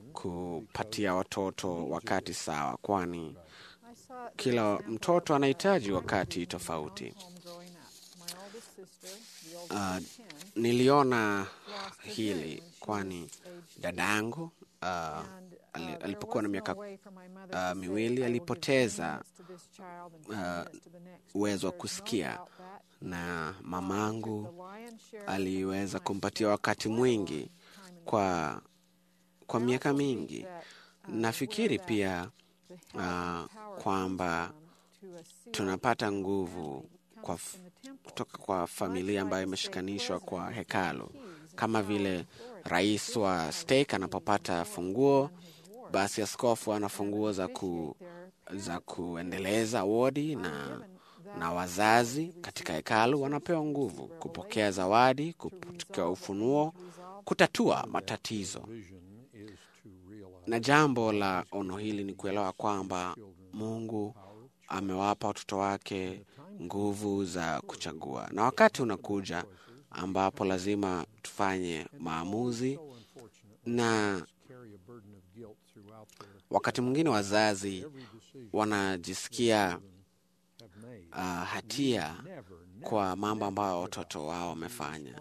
kupatia watoto wakati sawa, kwani I saw the kila example mtoto of, anahitaji uh, wakati my tofauti. home growing up. My oldest sister, the oldest Uh, of 10, Niliona lost her hili hearing when she kwani was age dadangu uh, And, ali- uh, there alipokuwa na was miaka no way for my mother uh, to say, miwili "I will give 10 alipoteza minutes to this child and 10 uh, minutes to the next." uwezo wa There's no kusikia doubt that na God mamangu took the lion's share of the aliweza time kumpatia spent wakati quite a mwingi long time in kwa kwa I miaka also think mingi. that, uh, Nafikiri where that pia the help uh, and power comes kwamba from to a sealed tunapata nguvu family kwa comes f- in the temple. kutoka kwa familia Much ambayo like the state imeshikanishwa kwa president hekalu, with keys and kama power vile and authority. rais This wa has stake keys anapopata and funguo, authority on his ward basi askofu ana and funguo za ku, officiate their za parents' kuendeleza wodi are na given that na wazazi authority to katika receive hekalu answers, wanapewa to nguvu receive kupokea revelation, zawadi, to kupokea resolve what ufunuo, needs resolved. kutatua matatizo. vision is to realize Na jambo la ono hili ni kuelewa kwamba Mungu amewapa watoto wake nguvu za kuchagua, na wakati unakuja ambapo lazima tufanye maamuzi, so unfortunate na carry a burden of guilt throughout their wakati mwingine wazazi every decision wanajisikia have made. uh, hatia Never, never kwa mambo ambayo watoto wao wamefanya.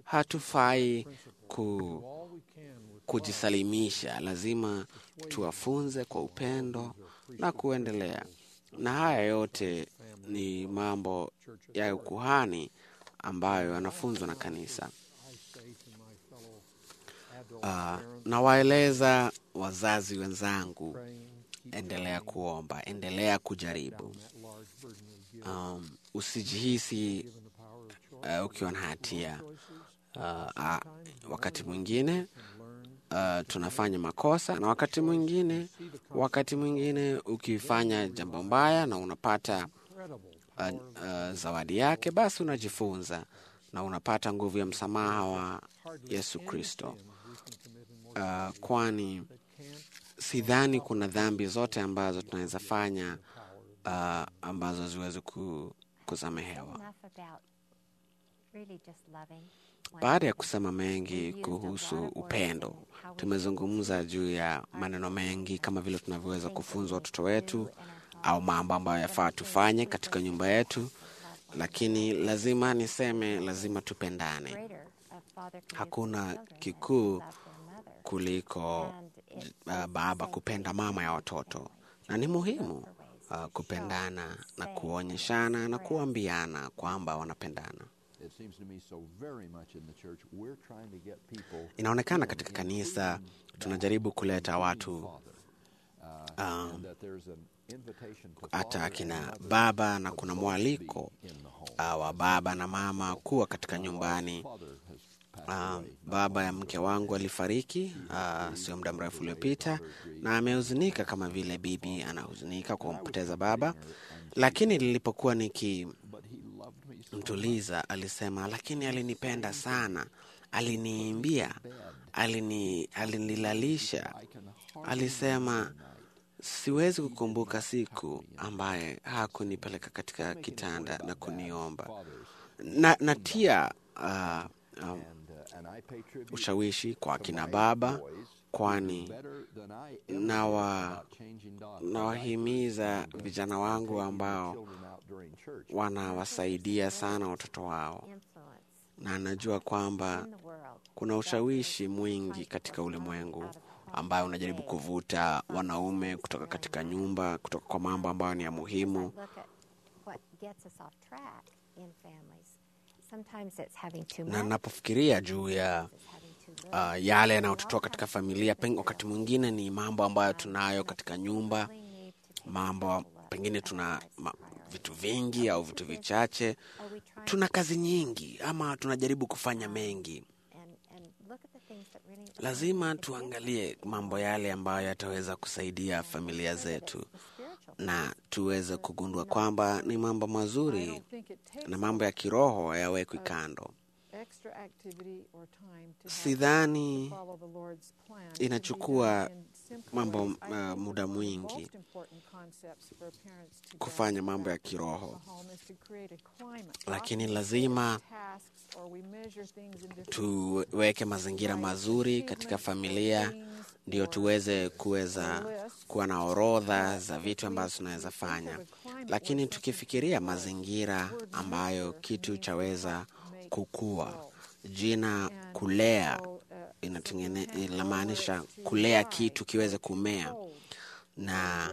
Hatufai ku, all we can with kujisalimisha, lazima tuwafunze kwa upendo na kuendelea. Na haya yote ni mambo ya ukuhani ambayo yanafunzwa na kanisa. I say to my fellow adult Uh, parents nawaeleza wazazi wenzangu, praying, keep endelea kuomba, endelea kujaribu. that large burden of guilt, Um, usijihisi given the power of choice, uh, ukiwa na hatia. choices, Uh, uh, wakati mwingine and learn uh, tunafanya makosa na wakati mwingine wakati mwingine ukifanya jambo mbaya na unapata incredible uh, uh, zawadi yake, basi unajifunza na unapata nguvu ya msamaha wa Yesu Kristo. Uh, kwani sidhani kuna dhambi zote ambazo tunaweza fanya uh, ambazo ziweze ku, kusamehewa. Enough about really just loving. one Baada ya another. kusema mengi kuhusu upendo, tumezungumza juu ya maneno mengi kama vile tunavyoweza kufunza watoto wetu au mambo ambayo yafaa tufanye katika nyumba yetu. lakini lazima niseme, lazima tupendane. greater a father can do for Hakuna his children than kikuu love their mother. kuliko And it- uh, it's baba the same kupenda thing mama ya with watoto, family. na ni To muhimu look for ways uh, to kupendana show, na say, kuonyeshana na express kuambiana kwamba wanapendana. It seems to me so very much in the church we're trying to get people Inaonekana in, katika kanisa including tunajaribu God, kuleta including watu Father, uh, um, and that there's an invitation to hata father and akina mother baba na to kuna both mwaliko be in the home. uh, wa baba na mama kuwa katika nyumbani. Father has passed Uh, away, not baba ya long mke ago. wangu alifariki uh, sio muda mrefu uliopita, na amehuzunika kama vile bibi anahuzunika kwa kumpoteza baba. Lakini nilipokuwa nikimtuliza, But he loved me so alisema, lakini alinipenda sana, aliniimbia, alini, alinilalisha. I can hardly Alisema siwezi kukumbuka siku ambaye hakunipeleka katika kitanda na kuniomba fathers. na, natia uh, um, And, uh, and I pay tribute ushawishi kwa to kina my baba boys who kwani do better than I ever na did wa- about changing diapers. nawahimiza And, uh, vijana and wangu taking the ambao children out during church. wanawasaidia sana watoto wao, influence na najua kwamba in the world kuna ushawishi mwingi katika ulimwengu ambayo unajaribu kuvuta wanaume kutoka katika nyumba, kutoka kwa mambo ambayo ni ya As I muhimu. look at what gets us off track in families, sometimes it's having too Na much, napofikiria juu ya it's having too little. uh, yale yanayotutoa katika familia, peng, wakati mwingine ni mambo ambayo tunayo katika nyumba, We need to take mambo stock of pengine our tuna lives' ma, priorities. vitu vingi au vitu vichache, Are we trying tuna to kazi nyingi ama tunajaribu kufanya mengi. and, and look at the things that really are Lazima going to give tuangalie mambo yale ambayo yataweza kusaidia familia zetu the spiritual na tuweze kugundua kwamba ni mambo I mazuri don't think it takes na mambo ya kiroho hayawekwi kando. extra activity or time to have Sidhani to follow the Lord's plan. It can be inachukua done in simple mambo, ways. I uh, think muda one of the mwingi most important concepts for parents to kufanya grasp mambo ya about kiroho, the home is to create a climate. lakini Often we lazima set tasks or we measure things in different tuweke mazingira mazuri katika familia, ndio tuweze kuweza kuwa na orodha za vitu ambazo tunaweza fanya, lakini tukifikiria mazingira ambayo kitu chaweza kukua, jina kulea inatengene inamaanisha kulea kitu kiweze kumea, na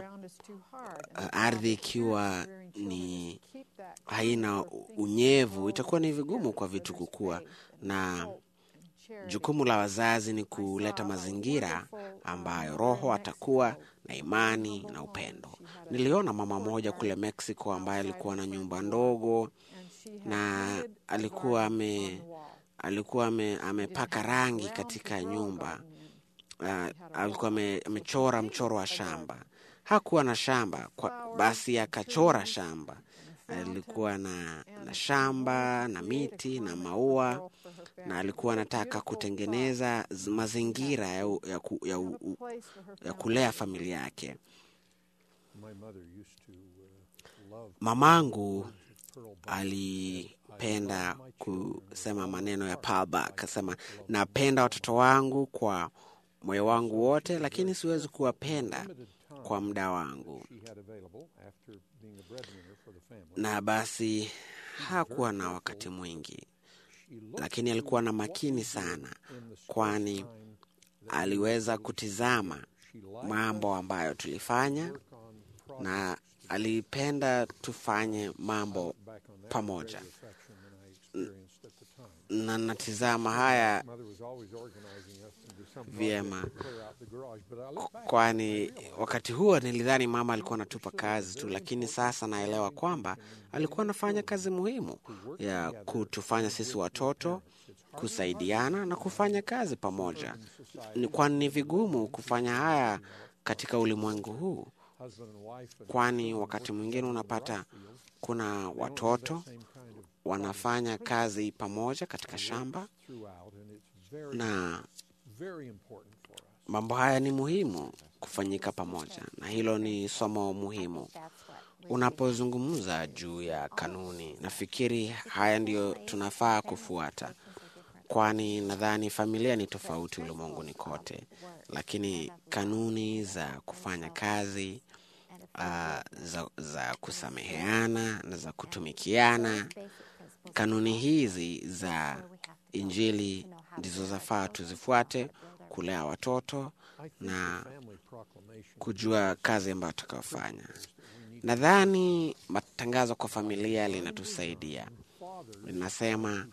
uh, ardhi ikiwa ni haina unyevu, itakuwa ni vigumu kwa vitu kukua, na jukumu la wazazi ni kuleta mazingira ambayo roho atakuwa na imani na upendo. Niliona mama moja kule Mexico ambaye alikuwa na nyumba ndogo na alikuwa ame alikuwa ame, amepaka rangi katika nyumba uh, alikuwa ame, amechora mchoro wa shamba. Hakuwa na shamba kwa, basi akachora shamba. Alikuwa na, na shamba na miti na maua, na alikuwa anataka kutengeneza z- mazingira ya, u- ya, ku, ya, u, u- ya kulea familia yake. My mother used to uh, love Mamangu Pearl Buck. alipenda kusema maneno ya Paul Buck, akasema napenda watoto wangu kwa moyo wangu wote, lakini siwezi kuwapenda kwa muda wangu. she had available after being a breadwinner for the family. Na basi hakuwa na wakati mwingi, She looked lakini alikuwa na makini sana, kwani aliweza kutizama mambo ambayo tulifanya work on projects na alipenda tufanye mambo back on that pamoja. greater affection than I experienced at the time. na natizama haya Mother was always organizing us to do some Vyema. project to clear out the garage, but I look back kwani wakati huo nilidhani mama alikuwa anatupa kazi tu, lakini sasa naelewa kwamba alikuwa anafanya kazi muhimu ya kutufanya sisi watoto kusaidiana na kufanya kazi pamoja, Ni- kwani ni vigumu kufanya haya katika ulimwengu huu, husband and wife and kwani wakati mwingine unapata kuna watoto same kind of wanafanya kazi pamoja katika shamba, throughout, and it's very, na very important for us. mambo haya ni muhimu kufanyika pamoja, na hilo ni somo muhimu. That's what we Unapozungumza juu ya kanuni, nafikiri haya ndiyo tunafaa kufuata, kwani nadhani familia ni tofauti ulimwenguni kote, lakini kanuni za kufanya kazi and a uh, za, za kusameheana na za kutumikiana. Kanuni hizi za Injili ndizo zafaa tuzifuate, kulea watoto na kujua kazi ambayo tutakaofanya. Nadhani matangazo kwa familia linatusaidia, linasema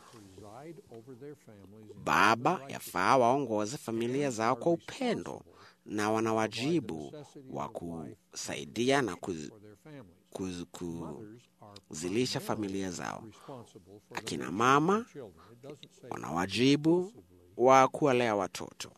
baba yafaa waongoze familia zao kwa upendo na wana wajibu wa kusaidia na kuz, kuz, kuzilisha familia zao. Akina mama wana wajibu wa kuwalea watoto.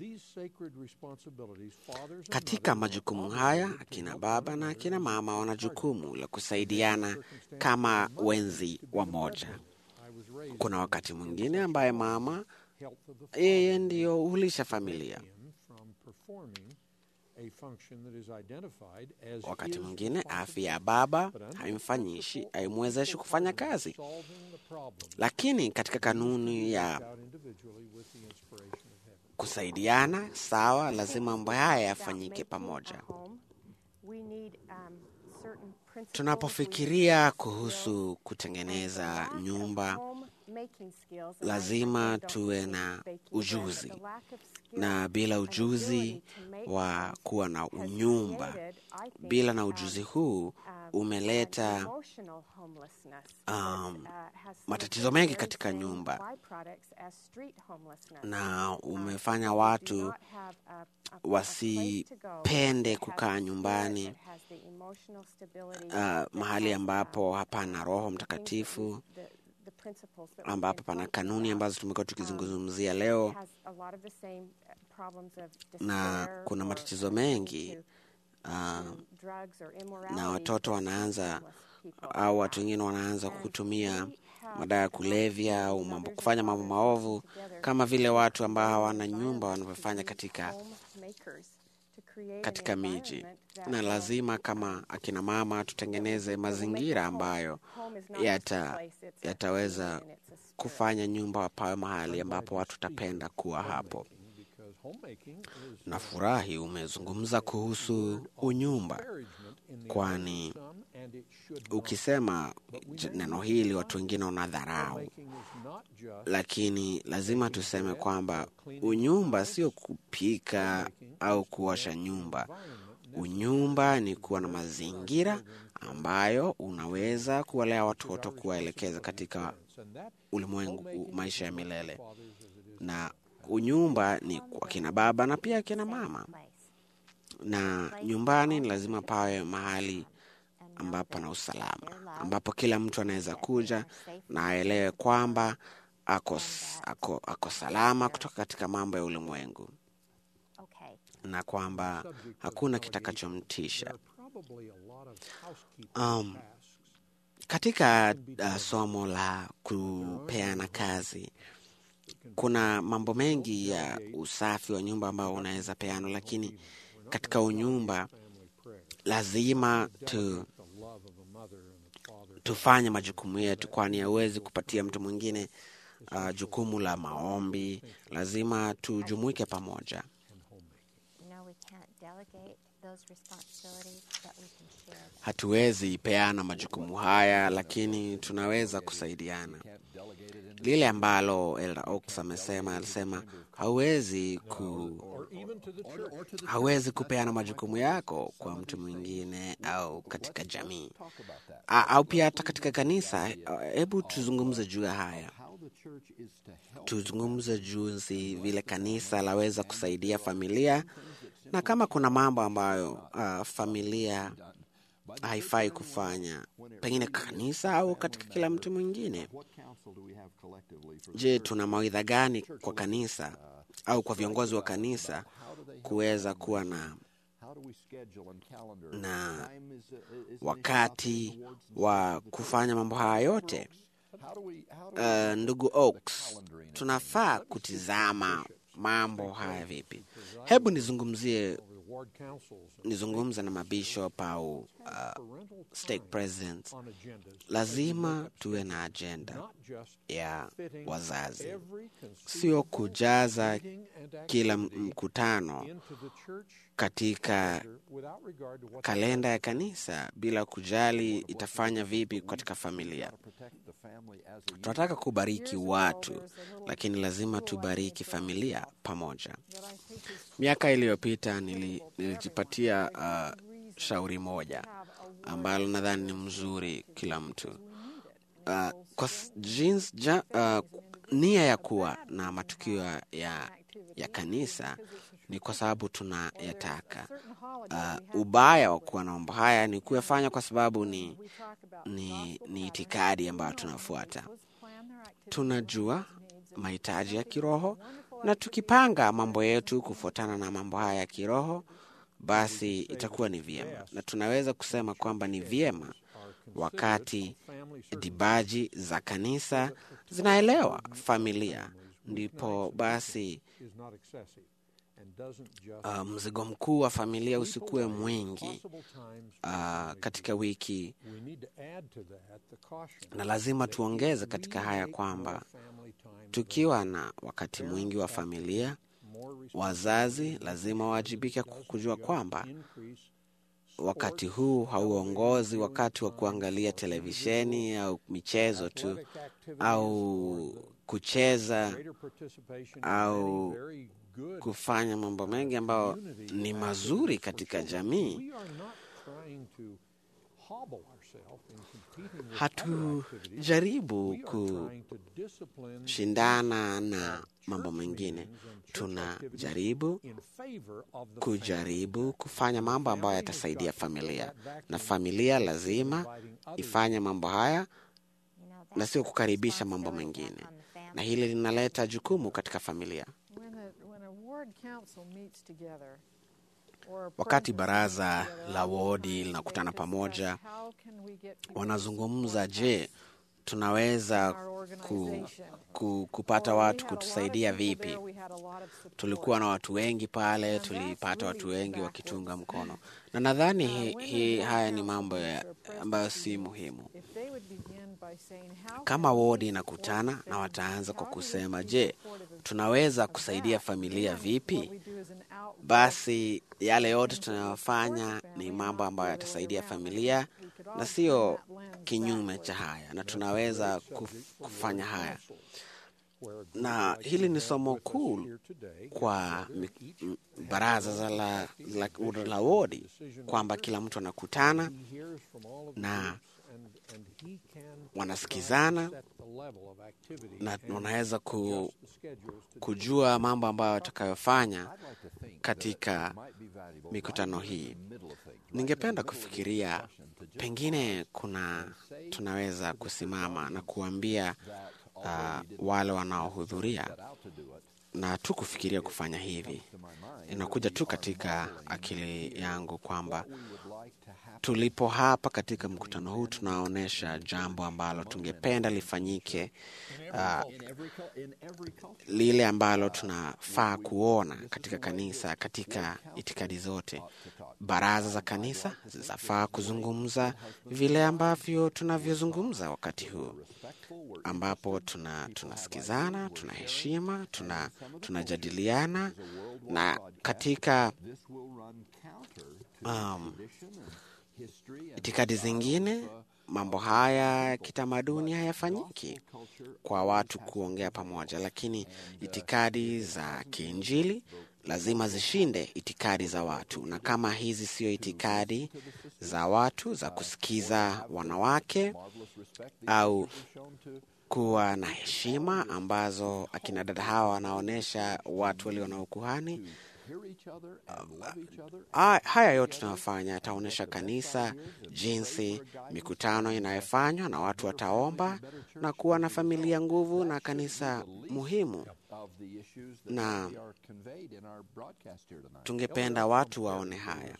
Katika majukumu haya, akina baba na akina mama wana jukumu la kusaidiana kama wenzi wa moja. Kuna wakati mwingine ambaye mama yeye ndiyo hulisha familia, wakati mwingine afya ya baba haimfanyishi haimwezeshi kufanya kazi, lakini katika kanuni ya kusaidiana sawa, lazima mambo haya yafanyike pamoja. Tunapofikiria kuhusu kutengeneza nyumba, lazima tuwe na ujuzi, na bila ujuzi wa kuwa na unyumba, bila na ujuzi huu umeleta um, matatizo mengi katika nyumba na umefanya watu wasipende kukaa nyumbani, uh, mahali ambapo hapana Roho Mtakatifu, ambapo pana kanuni ambazo tumekuwa tukizungumzia leo, na kuna matatizo mengi uh, na watoto wanaanza au watu wengine wanaanza kutumia madawa ya kulevya au mambo, kufanya mambo maovu kama vile watu ambao hawana nyumba wanavyofanya katika katika miji, na lazima kama akina mama tutengeneze mazingira ambayo yata yataweza kufanya nyumba pawe mahali ambapo watu tapenda kuwa hapo. Nafurahi umezungumza kuhusu unyumba, kwani ukisema neno hili watu wengine wanadharau, lakini lazima tuseme kwamba unyumba sio kupika au kuosha nyumba. Unyumba ni kuwa na mazingira ambayo unaweza kuwalea watoto, kuwaelekeza katika ulimwengu, maisha ya milele, na unyumba ni kwa kina baba na pia kina mama, na nyumbani ni lazima pawe mahali ambapo na usalama, ambapo kila mtu anaweza kuja na aelewe kwamba ako, ako, ako salama kutoka katika mambo ya ulimwengu na kwamba hakuna kitakachomtisha. Um, katika uh, somo la kupeana kazi kuna mambo mengi ya usafi wa nyumba ambao unaweza peana, lakini katika unyumba lazima tu, tufanye majukumu yetu, kwani hauwezi kupatia mtu mwingine uh, jukumu la maombi. Lazima tujumuike pamoja. Hatuwezi peana majukumu haya, lakini tunaweza kusaidiana. Lile ambalo Elder Oaks amesema, alisema hauwezi ku hauwezi kupeana majukumu yako kwa mtu mwingine au katika jamii A, au pia hata katika kanisa. Hebu tuzungumze juu ya haya, tuzungumze juzi vile kanisa laweza kusaidia familia, na kama kuna mambo ambayo uh, familia haifai kufanya pengine kanisa au katika kila mtu mwingine. Je, tuna mawaidha gani kwa kanisa au kwa viongozi wa kanisa kuweza kuwa na na wakati wa kufanya mambo haya yote? Uh, ndugu Oaks, tunafaa kutizama mambo haya vipi? Hebu nizungumzie ward councils and nizungumze na mabishop au uh, parental stake time presidents, on agendas lazima tuwe na ajenda not just ya fitting wazazi, every sio conceivable kujaza meeting and kila activity mkutano into the church katika calendar without regard to what kalenda ya kanisa bila kujali itafanya vipi katika familia. Protect the family as a unit. Tunataka kubariki watu, lakini lazima tubariki familia pamoja. that I think is Miaka iliyopita nili, nilijipatia uh, shauri moja ambalo nadhani ni mzuri kila mtu uh, kwa s- jins, ja, uh, nia ya kuwa na matukio ya, ya kanisa ni kwa sababu tunayataka. certain holiday Uh, ubaya wa kuwa na mambo haya ni kuyafanya kwa sababu ni, we talk about ni, ni itikadi ambayo tunafuata. those plan their activities Tunajua mahitaji ya kiroho na tukipanga mambo yetu kufuatana na mambo haya ya kiroho, basi itakuwa ni vyema, na tunaweza kusema kwamba ni vyema wakati dibaji za kanisa zinaelewa familia, ndipo basi is not excessive and doesn't just uh, mzigo mkuu wa familia usikuwe mwingi possible times uh, katika wiki, we need to add to that the caution na lazima tuongeze katika haya kwamba family time tukiwa na wakati mwingi wa familia, more wazazi lazima wawajibike kujua kwamba increase wakati huu hauongozi wakati wa kuangalia televisheni au michezo tu au kucheza greater participation au in very good kufanya mambo mengi ambayo ni mazuri katika jamii. we are not trying to hobble ourselves in competing with other activities. Hatujaribu We are trying to discipline kushindana na mambo mengine, tunajaribu in favor of the kujaribu kufanya mambo ambayo yatasaidia familia, na familia lazima ifanye mambo haya You know, na that's sio the kukaribisha mambo responsibility mengine, on the family. na hili linaleta jukumu katika familia. when a, when a ward council meets together or a Wakati presidency baraza meets together, la wodi oftentimes they linakutana discuss pamoja, how can we get people to wanazungumza, support je, us tunaweza in our ku, organization? ku, kupata Or we watu had a lot of kutusaidia people vipi? there, we had a lot of support. Tulikuwa na watu wengi pale, And that's tulipata watu really wengi backwards. wakitunga mkono, na nadhani Uh, hi, when hi, the haya ni council mambo ya, meets or ambayo presidency si meets, muhimu. if they would begin by saying, how Kama can we wodi support inakutana na families? wataanza kwa How do we kusema, be je, supportive of- tunaweza of kusaidia that? familia Then vipi? what we do is an outreach Basi yale yote tunayofanya ni mambo ambayo yatasaidia familia na sio kinyume cha haya, na tunaweza kuf, kufanya haya. Na hili ni somo kuu kwa mi- m- baraza za la, la, la wodi kwamba kila mtu anakutana na wanasikizana na wanaweza ku, kujua mambo ambayo watakayofanya katika mikutano hii. Ningependa kufikiria pengine kuna tunaweza kusimama na kuambia uh, wale wanaohudhuria na tu kufikiria kufanya hivi. Inakuja tu katika akili yangu kwamba tulipo hapa katika mkutano huu tunaonyesha jambo ambalo tungependa lifanyike, uh, lile ambalo tunafaa kuona katika kanisa, katika itikadi zote. Baraza za kanisa zinafaa kuzungumza vile ambavyo tunavyozungumza wakati huu, ambapo tuna tunasikizana, tuna heshima, tuna tunajadiliana na katika um, itikadi zingine mambo haya ya kitamaduni hayafanyiki kwa watu kuongea pamoja, lakini itikadi za kiinjili lazima zishinde itikadi za watu, na kama hizi sio itikadi za watu za kusikiza wanawake au kuwa na heshima ambazo akina dada hawa wanaonyesha watu walio na ukuhani, Ha- haya yote tunayofanya yataonyesha kanisa jinsi mikutano inayofanywa na watu wataomba na kuwa na familia nguvu na kanisa muhimu, na tungependa watu waone haya.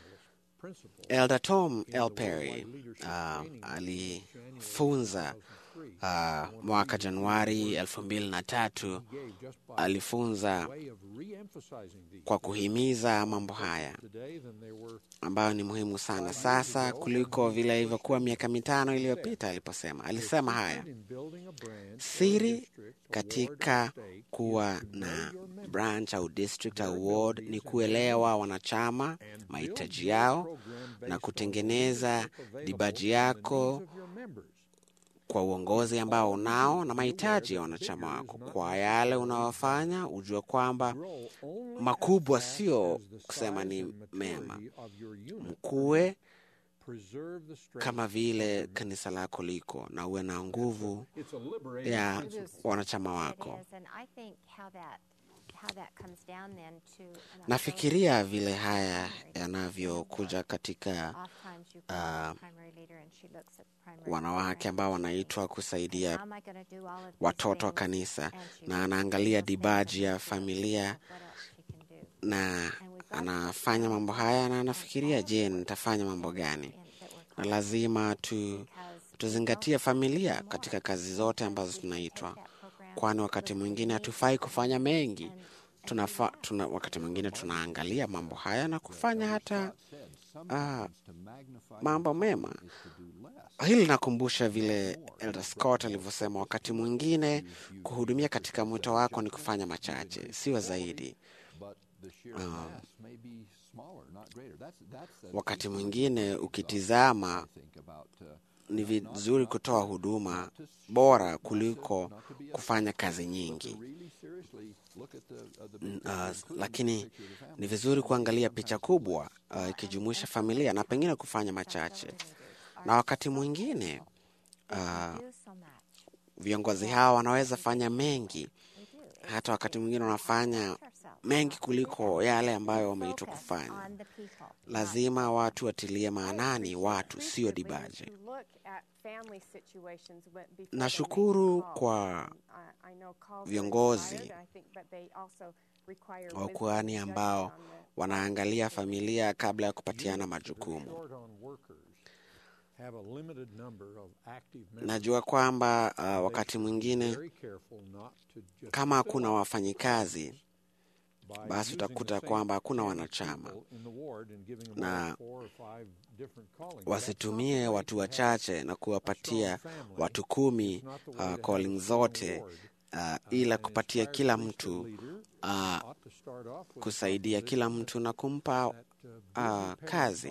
Elder Tom L. Perry uh, alifunza uh, mwaka Januari elfu mbili na tatu gave just by alifunza way of re-emphasizing these kwa kuhimiza mambo haya today than they were ambayo ni muhimu sana sasa kuliko vile ilivyokuwa miaka mitano iliyopita aliposema. Alisema haya in building a branch or siri district or ward katika or state kuwa na branch au district au ward ni kuelewa wanachama mahitaji yao na kutengeneza dibaji yako of your members. kwa uongozi ambao unao na mahitaji ya wanachama wako. Kwa yale unaofanya, ujue kwamba Grow only makubwa as fast sio as the kusema size ni and mema, maturity of your unit. mkuwe Preserve the strength kama vile kanisa lako liko na uwe na nguvu It's a liberating ya principle. wanachama It wako. is, and I think how that how that comes down then to an Nafikiria vile haya yanavyokuja katika Oftentimes you call ah, the primary leader and she looks at primary wanawake leader ambao and wanaitwa says, kusaidia "How am I gonna do all of these watoto wa things?" kanisa, And she na looks at anaangalia those things dibaji and ya she thinks familia of what else she can do. na anafanya mambo haya na anafikiria, je, nitafanya mambo gani? And that we're Na called lazima tu because tuzingatie familia katika kazi zote ambazo tunaitwa, kwani wakati mwingine hatufai kufanya mengi. Tunafa, tuna, wakati mwingine tunaangalia mambo haya na kufanya hata ah, mambo mema. Hili linakumbusha vile Elder Scott alivyosema, wakati mwingine kuhudumia katika mwito wako ni kufanya machache, sio zaidi. But the sheer mass may be smaller, not greater. That's, that's the Wakati mwingine ukitizama, think about uh, ni vizuri kutoa huduma bora kuliko kufanya kazi nyingi. really seriously look at the, uh, the N- big uh, picture, including lakini the picture of the family. ni vizuri kuangalia picha kubwa uh, ikijumuisha familia na pengine kufanya machache, na wakati mwingine uh, do so much. viongozi hawa wanaweza fanya mengi, We do. hata wakati mwingine wanafanya Ourselves. mengi kuliko yale ambayo wameitwa Focus kufanya. on the people, not Lazima watu watilie maanani watu, sio Recently, dibaji. to look at family situations when- before they make Nashukuru calls. kwa I- I know calls are viongozi required, I think, but they also require wisdom wakuhani and ambao judgment on the- wanaangalia familia kabla ya kupatiana majukumu. Short on workers have a limited number of active members. Najua kwamba uh, They wakati should be mwingine very careful not to just kama fill hakuna up wafanyikazi by basi using utakuta the same kwamba hakuna 10 wanachama. people in the ward and giving them Na all four or five different callings. That's not wasitumie the way watu to have wachache na kuwapatia watu kumi uh, calling zote uh, ila kupatia kila mtu uh, kusaidia kila mtu na kumpa uh, kazi,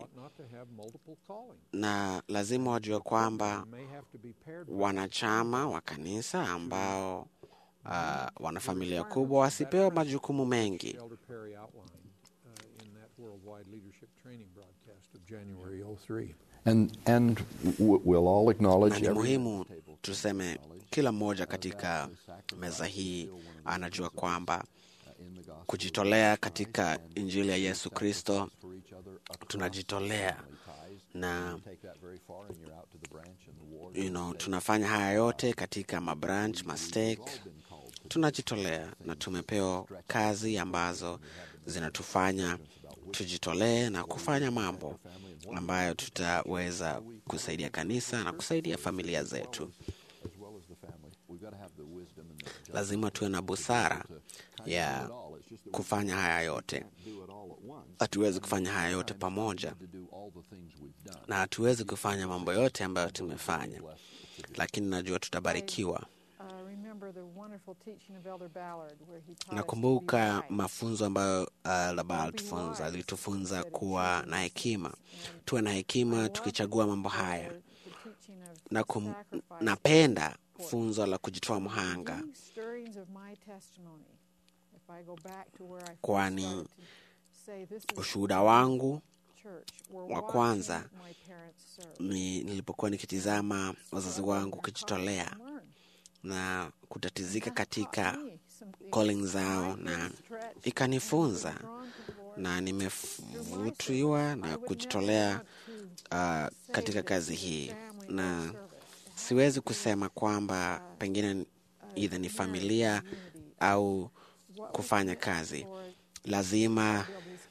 na lazima wajue kwamba wanachama wa kanisa ambao uh, wana familia kubwa wasipewe majukumu mengi. Elder Perry outlined uh, in that worldwide leadership training broadcast of January 03. And, and w- we'll all acknowledge na ni every- muhimu tuseme, kila mmoja katika meza hii anajua kwamba in the gospel kujitolea katika Injili ya Yesu Kristo, for each other across tunajitolea family ties. na Take that very far and you're out to the branch and the ward. you know, tunafanya haya yote katika mabranch mastake, tunajitolea na tumepewa kazi ambazo zinatufanya tujitolee na kufanya mambo ambayo tutaweza kusaidia kanisa na kusaidia familia zetu. as well as the family. We've got to have the wisdom and the judgment Lazima tuwe na busara ya at all. It's just that we kufanya haya yote. can't do it all at once. Hatuwezi kufanya haya yote pamoja, To do all the things we've done. na hatuwezi kufanya mambo yote ambayo tumefanya, lakini najua tutabarikiwa. Uh, remember the wonderful teaching of Elder Ballard where he taught us to be Nakumbuka wise. mafunzo ambayo uh, Labal tufunza alitufunza kuwa na hekima, tuwe na hekima tukichagua mambo haya, The teaching of na kum, sacrifice. napenda funzo la kujitoa mhanga, These stirrings of my testimony, if I go back to where I first Kwani started to say, this is ushuhuda wangu church, where wa watching kwanza my parents serve. ni nilipokuwa nikitizama wazazi wangu kujitolea na kutatizika katika calling zao, na ikanifunza na nimevutiwa na kujitolea uh, katika kazi hii, na siwezi kusema kwamba pengine idha ni familia au kufanya kazi. Lazima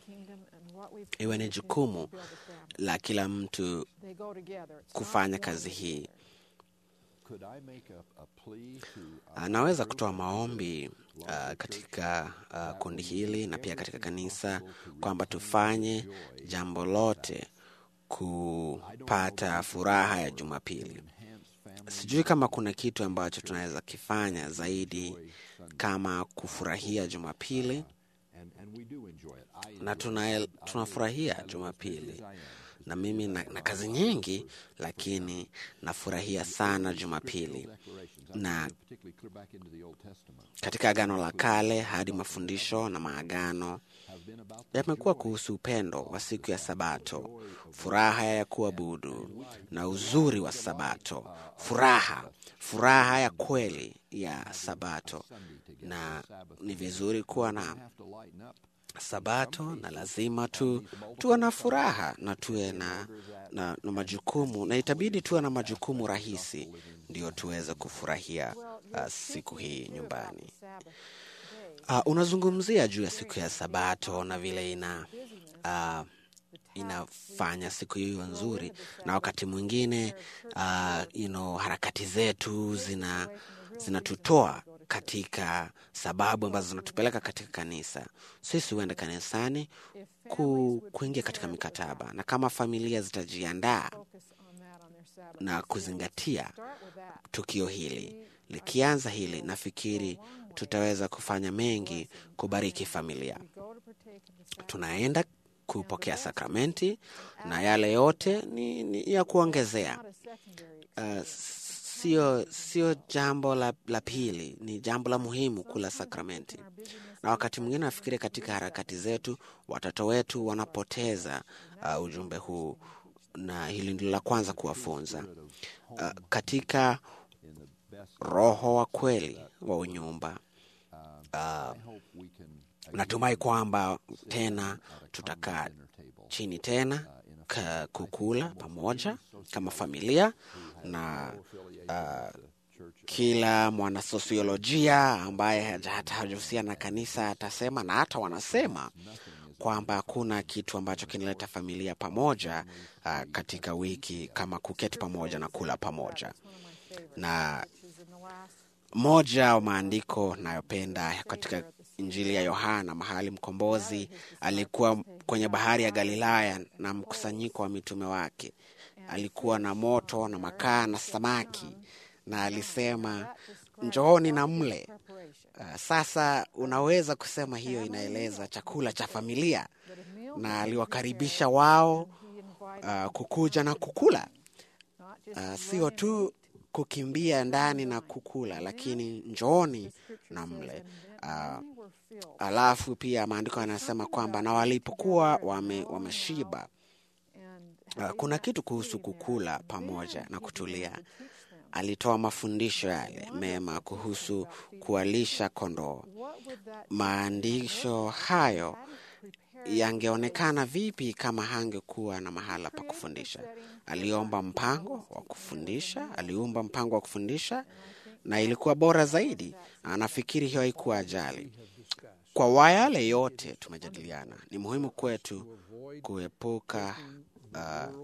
iwe ni jukumu la kila mtu kufanya kazi hii. could I make a, a plea to Uh, naweza kutoa maombi uh, katika uh, kundi hili na pia katika kanisa kwamba tufanye jambo lote kupata furaha ya Jumapili. Sijui kama kuna kitu ambacho tunaweza kifanya zaidi kama kufurahia Jumapili, and, and we do enjoy it. I na tuna, tunafurahia Jumapili na mimi na, na kazi nyingi, lakini nafurahia sana Jumapili declarations, na particularly clear back into the Old Testament, katika Agano la Kale hadi mafundisho na maagano have been about the yamekuwa kuhusu upendo wa siku ya Sabato, furaha ya kuabudu na uzuri wa Sabato, furaha furaha ya kweli ya Sabato. Na ni vizuri kuwa na have to lighten up. Sabato na lazima tu tuwe na furaha na tuwe na, na, na majukumu na itabidi tuwe na majukumu rahisi ndio tuweze kufurahia uh, siku hii nyumbani. Sabbath day. Uh, unazungumzia juu ya siku ya Sabato na vile ina uh, inafanya siku hiyo nzuri, na wakati mwingine uh, you know, harakati zetu zina zinatutoa katika sababu ambazo zinatupeleka katika kanisa. Sisi huenda kanisani ku, kuingia katika mikataba, na kama familia zitajiandaa Focus on that on their Sabbath. na kuzingatia Start with that. tukio hili likianza hili, nafikiri tutaweza kufanya mengi kubariki familia. We go to partake of the Sabbath. Tunaenda kupokea sakramenti na yale yote ni, ni ya kuongezea. Not a secondary Uh, sio sio jambo la, la pili, ni jambo la muhimu kula sakramenti. Na wakati mwingine nafikiri katika harakati zetu watoto wetu wanapoteza uh, ujumbe huu, na hili ndilo la kwanza kuwafunza uh, katika roho wa kweli wa unyumba. I hope we can Natumai kwamba tena tutakaa chini tena ka kukula pamoja kama familia na uh, kila mwanasosiolojia ambaye haja- hata hajahusiana na kanisa atasema na hata wanasema kwamba hakuna kitu ambacho kinaleta familia pamoja uh, katika wiki kama kuketi pamoja na kula pamoja na is in the last moja wa maandiko nayopenda katika Injili ya Yohana, mahali mkombozi alikuwa kwenye bahari ya Galilaya na mkusanyiko wa mitume wake. Alikuwa na moto na makaa na samaki, na alisema njooni na mle. preparation. Uh, sasa unaweza kusema hiyo inaeleza chakula cha familia, That a meal na aliwakaribisha wao he invited uh, kukuja na kukula not just uh, run sio and tu kukimbia ndani na kukula, lakini njooni na mle. Uh, many were filled. alafu pia maandiko yanasema kwamba na walipokuwa wame, wameshiba And uh, kuna kitu kuhusu kukula pamoja na kutulia. Alitoa mafundisho yale mema kuhusu kuwalisha kondoo. what would that Maandisho hayo yangeonekana vipi kama hangekuwa na mahala pa kufundisha? Aliomba mpango wa kufundisha, aliumba mpango wa kufundisha, na ilikuwa bora zaidi. Anafikiri hiyo haikuwa ajali. Kwa wa yale yote tumejadiliana, ni muhimu kwetu kuepuka uh,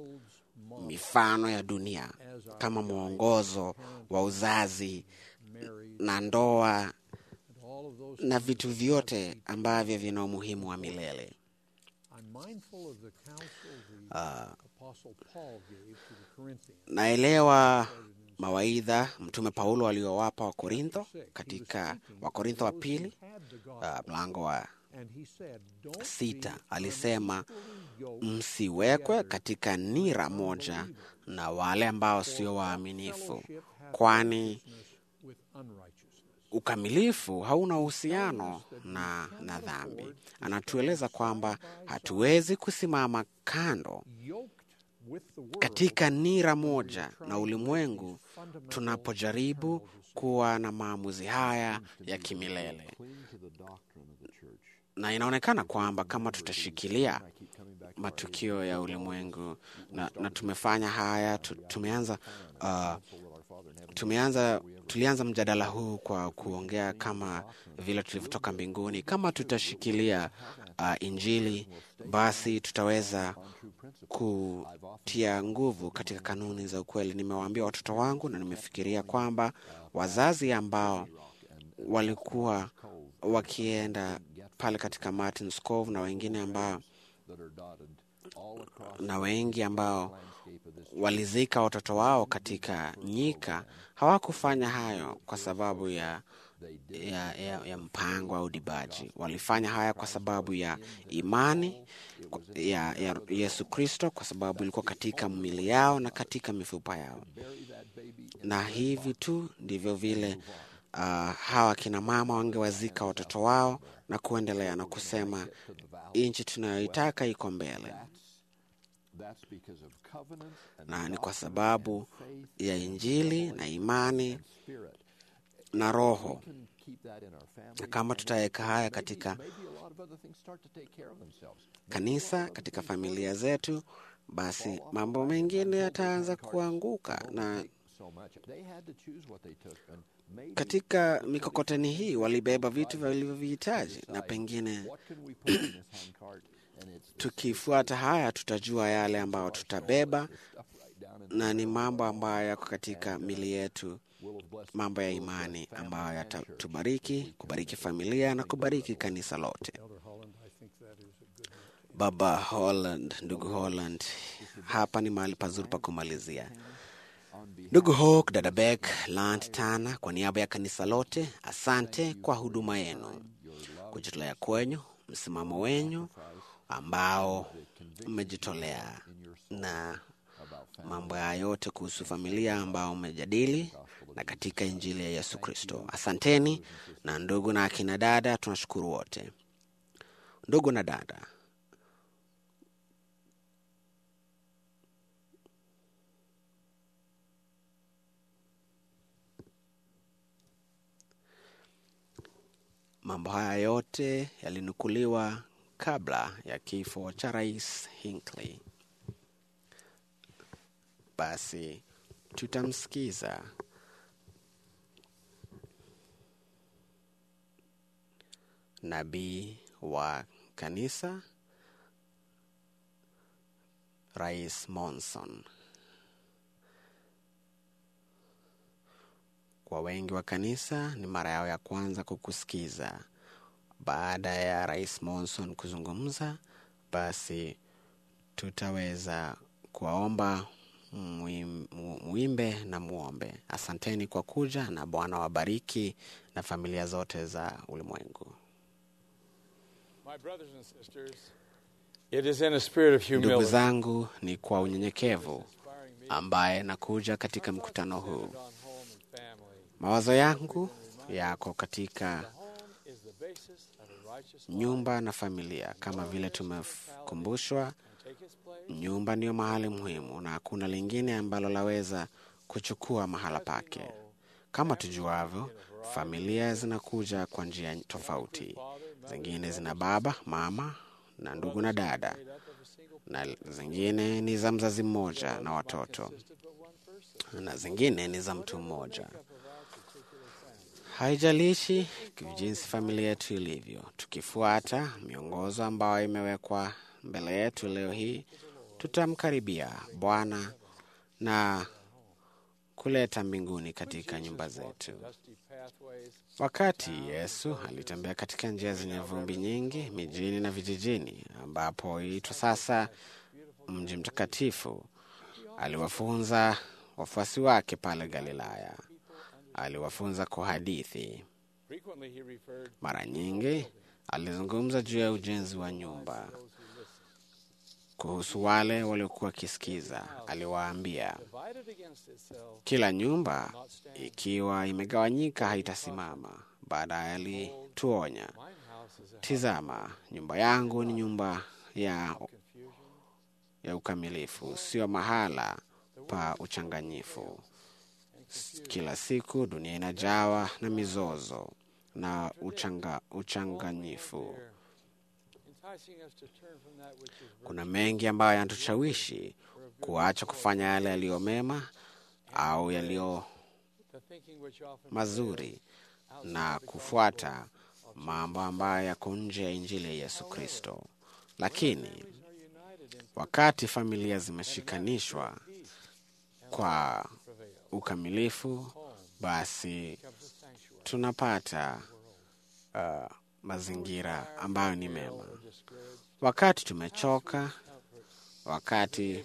mifano ya dunia kama mwongozo wa uzazi na ndoa all of those na vitu vyote ambavyo vina umuhimu wa milele. I'm mindful of the counsel the Apostle Paul gave to the Corinthians. Naelewa mawaidha Mtume Paulo aliowapa Wakorintho katika Wakorintho wa pili Had the God, uh, mlango wa and he said, "Don't sita be alisema yoked msiwekwe katika nira moja na wale ambao sio waaminifu, kwani with unrighteousness." ukamilifu hauna uhusiano na, na dhambi. Anatueleza kwamba hatuwezi kusimama kando Yoked with the world katika nira moja na ulimwengu tunapojaribu kuwa na maamuzi haya ya kimilele, cling to the doctrine of the church. na inaonekana kwamba kama tutashikilia matukio ya ulimwengu na, na tumefanya haya tu, tumeanza uh, tumeanza tulianza mjadala huu kwa kuongea kama vile tulivyotoka mbinguni. Kama tutashikilia uh, Injili, basi tutaweza kutia nguvu katika kanuni za ukweli. Nimewaambia watoto wangu na nimefikiria kwamba wazazi ambao walikuwa wakienda pale katika Martin's Cove na wengine ambao na wengi ambao walizika watoto wao katika nyika hawakufanya hayo kwa sababu ya, ya, ya, ya mpango au dibaji. Walifanya haya kwa sababu ya imani ya, ya Yesu Kristo, kwa sababu ilikuwa katika mili yao na katika mifupa yao, na hivi tu ndivyo vile uh, hawa kina mama wangewazika watoto wao na kuendelea na kusema nchi tunayoitaka iko mbele na ni kwa sababu ya Injili na imani na Roho. Na kama tutaweka haya katika kanisa, katika familia zetu, basi mambo mengine yataanza kuanguka. Na katika mikokoteni hii walibeba vitu vilivyovihitaji, na pengine tukifuata haya tutajua yale ambayo tutabeba, na ni mambo ambayo yako katika mili yetu, mambo ya imani ambayo yatatubariki, kubariki familia na kubariki kanisa lote. Baba Holland, ndugu Holland, hapa ni mahali pazuri pa kumalizia. Ndugu Hawk, dada Beck, Lant Tana, kwa niaba ya kanisa lote, asante kwa huduma yenu, kujitolea kwenyu, msimamo wenyu ambao mmejitolea na mambo haya yote kuhusu familia ambao mmejadili na katika Injili ya Yesu Kristo. Asanteni. Na ndugu na akina dada, tunashukuru wote. Ndugu na dada, mambo haya yote yalinukuliwa kabla ya kifo cha Rais Hinckley. Basi tutamsikiza nabii wa kanisa Rais Monson. Kwa wengi wa kanisa ni mara yao ya kwanza kukusikiza. Baada ya Rais Monson kuzungumza, basi tutaweza kuwaomba muimbe na muombe. Asanteni kwa kuja, na Bwana wabariki na familia zote za ulimwengu. Ndugu zangu, ni kwa unyenyekevu ambaye nakuja katika mkutano huu. Mawazo yangu yako katika nyumba na familia. Kama vile tumekumbushwa, nyumba ndiyo mahali muhimu na hakuna lingine ambalo laweza kuchukua mahala pake. Kama tujuavyo, familia zinakuja kwa njia tofauti. Zingine zina baba, mama na ndugu na dada, na zingine ni za mzazi mmoja na watoto, na zingine ni za mtu mmoja. Haijalishi jinsi familia yetu ilivyo, tukifuata miongozo ambayo imewekwa mbele yetu leo hii, tutamkaribia Bwana na kuleta mbinguni katika nyumba zetu. Wakati Yesu alitembea katika njia zenye vumbi nyingi mijini na vijijini, ambapo huitwa sasa mji mtakatifu, aliwafunza wafuasi wake pale Galilaya. Aliwafunza kwa hadithi. Mara nyingi alizungumza juu ya ujenzi wa nyumba. Kuhusu wale waliokuwa wakisikiza, aliwaambia, kila nyumba ikiwa imegawanyika haitasimama. Baadaye alituonya, tizama, nyumba yangu ni nyumba ya, ya ukamilifu, sio mahala pa uchanganyifu. Kila siku dunia inajawa na mizozo na uchanga, uchanganyifu. Kuna mengi ambayo yanatushawishi kuacha kufanya yale yaliyo mema au yaliyo mazuri na kufuata mambo ambayo yako nje ya injili ya Yesu Kristo. Lakini wakati familia zimeshikanishwa kwa ukamilifu, basi tunapata uh, mazingira ambayo ni mema. Wakati tumechoka, wakati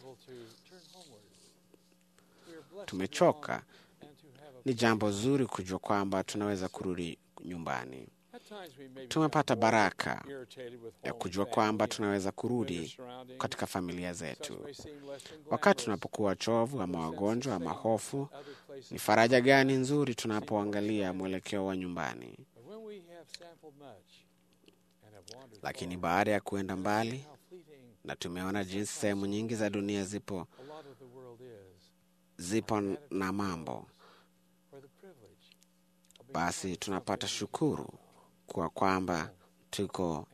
tumechoka, ni jambo zuri kujua kwamba tunaweza kurudi nyumbani. Tumepata baraka ya kujua kwamba tunaweza kurudi katika familia zetu. Wakati tunapokuwa chovu ama wagonjwa ama hofu, ni faraja gani nzuri tunapoangalia mwelekeo wa nyumbani. Lakini baada ya kuenda mbali na tumeona jinsi sehemu nyingi za dunia zipo zipo na mambo, basi tunapata shukuru kwa kwamba tuko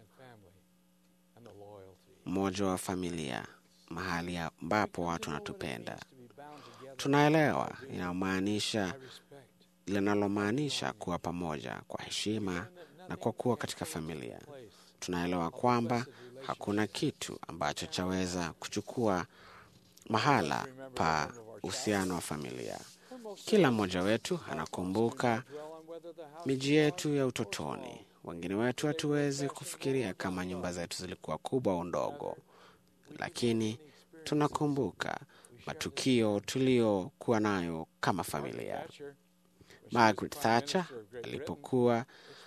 mmoja wa familia, mahali ambapo watu wanatupenda. Tunaelewa inamaanisha linalomaanisha kuwa pamoja kwa heshima na kwa kuwa katika familia. Tunaelewa kwamba hakuna kitu ambacho chaweza kuchukua mahala pa uhusiano wa familia. Kila mmoja wetu anakumbuka miji yetu ya utotoni. Wengine wetu hatuwezi kufikiria kama nyumba zetu zilikuwa kubwa au ndogo, lakini tunakumbuka matukio tuliyokuwa nayo kama familia. Margaret Thatcher alipokuwa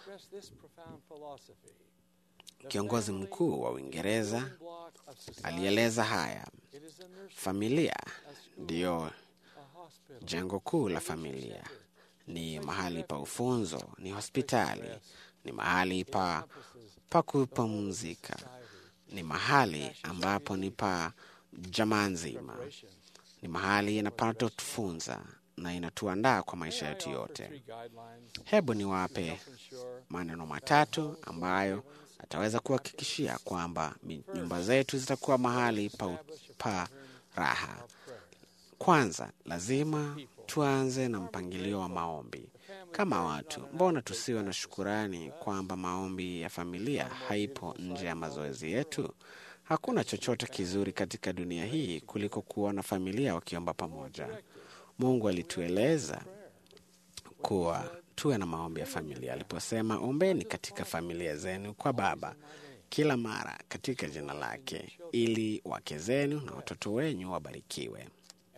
kiongozi mkuu wa Uingereza alieleza haya: familia ndiyo jengo kuu la familia, ni mahali pa ufunzo, ni hospitali, ni mahali pa, pa kupumzika, ni mahali ambapo ni pa jamaa nzima, ni mahali inapatotufunza na inatuandaa kwa maisha yetu yote. Hebu niwape maneno matatu ambayo ataweza kuhakikishia kwamba nyumba zetu zitakuwa mahali pa, pa raha. Kwanza, lazima tuanze na mpangilio wa maombi. Kama watu, mbona tusiwe na shukurani kwamba maombi ya familia haipo nje ya mazoezi yetu? Hakuna chochote kizuri katika dunia hii kuliko kuona familia wakiomba pamoja. Mungu alitueleza kuwa tuwe na maombi ya familia aliposema, ombeni katika familia zenu kwa Baba kila mara katika jina lake, ili wake zenu na watoto wenyu wabarikiwe.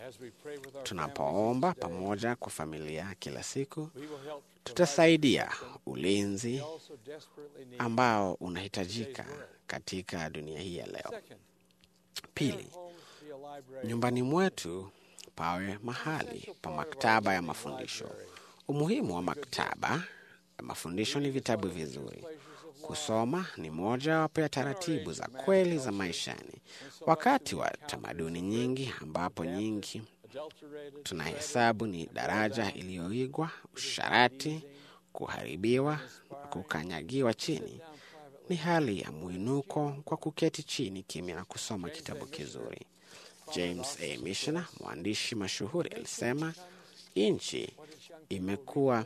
Tunapoomba pamoja kwa familia kila siku, tutasaidia ulinzi ambao unahitajika katika dunia hii ya leo. Pili, nyumbani mwetu pawe mahali pa maktaba ya mafundisho. Umuhimu wa maktaba ya mafundisho ni vitabu vizuri. Kusoma ni moja wapo ya taratibu za kweli za maishani. Wakati wa tamaduni nyingi ambapo nyingi tunahesabu ni daraja iliyoigwa, usharati, kuharibiwa na kukanyagiwa chini, ni hali ya mwinuko kwa kuketi chini kimya na kusoma kitabu kizuri. James A. Michener, mwandishi mashuhuri, alisema nchi imekuwa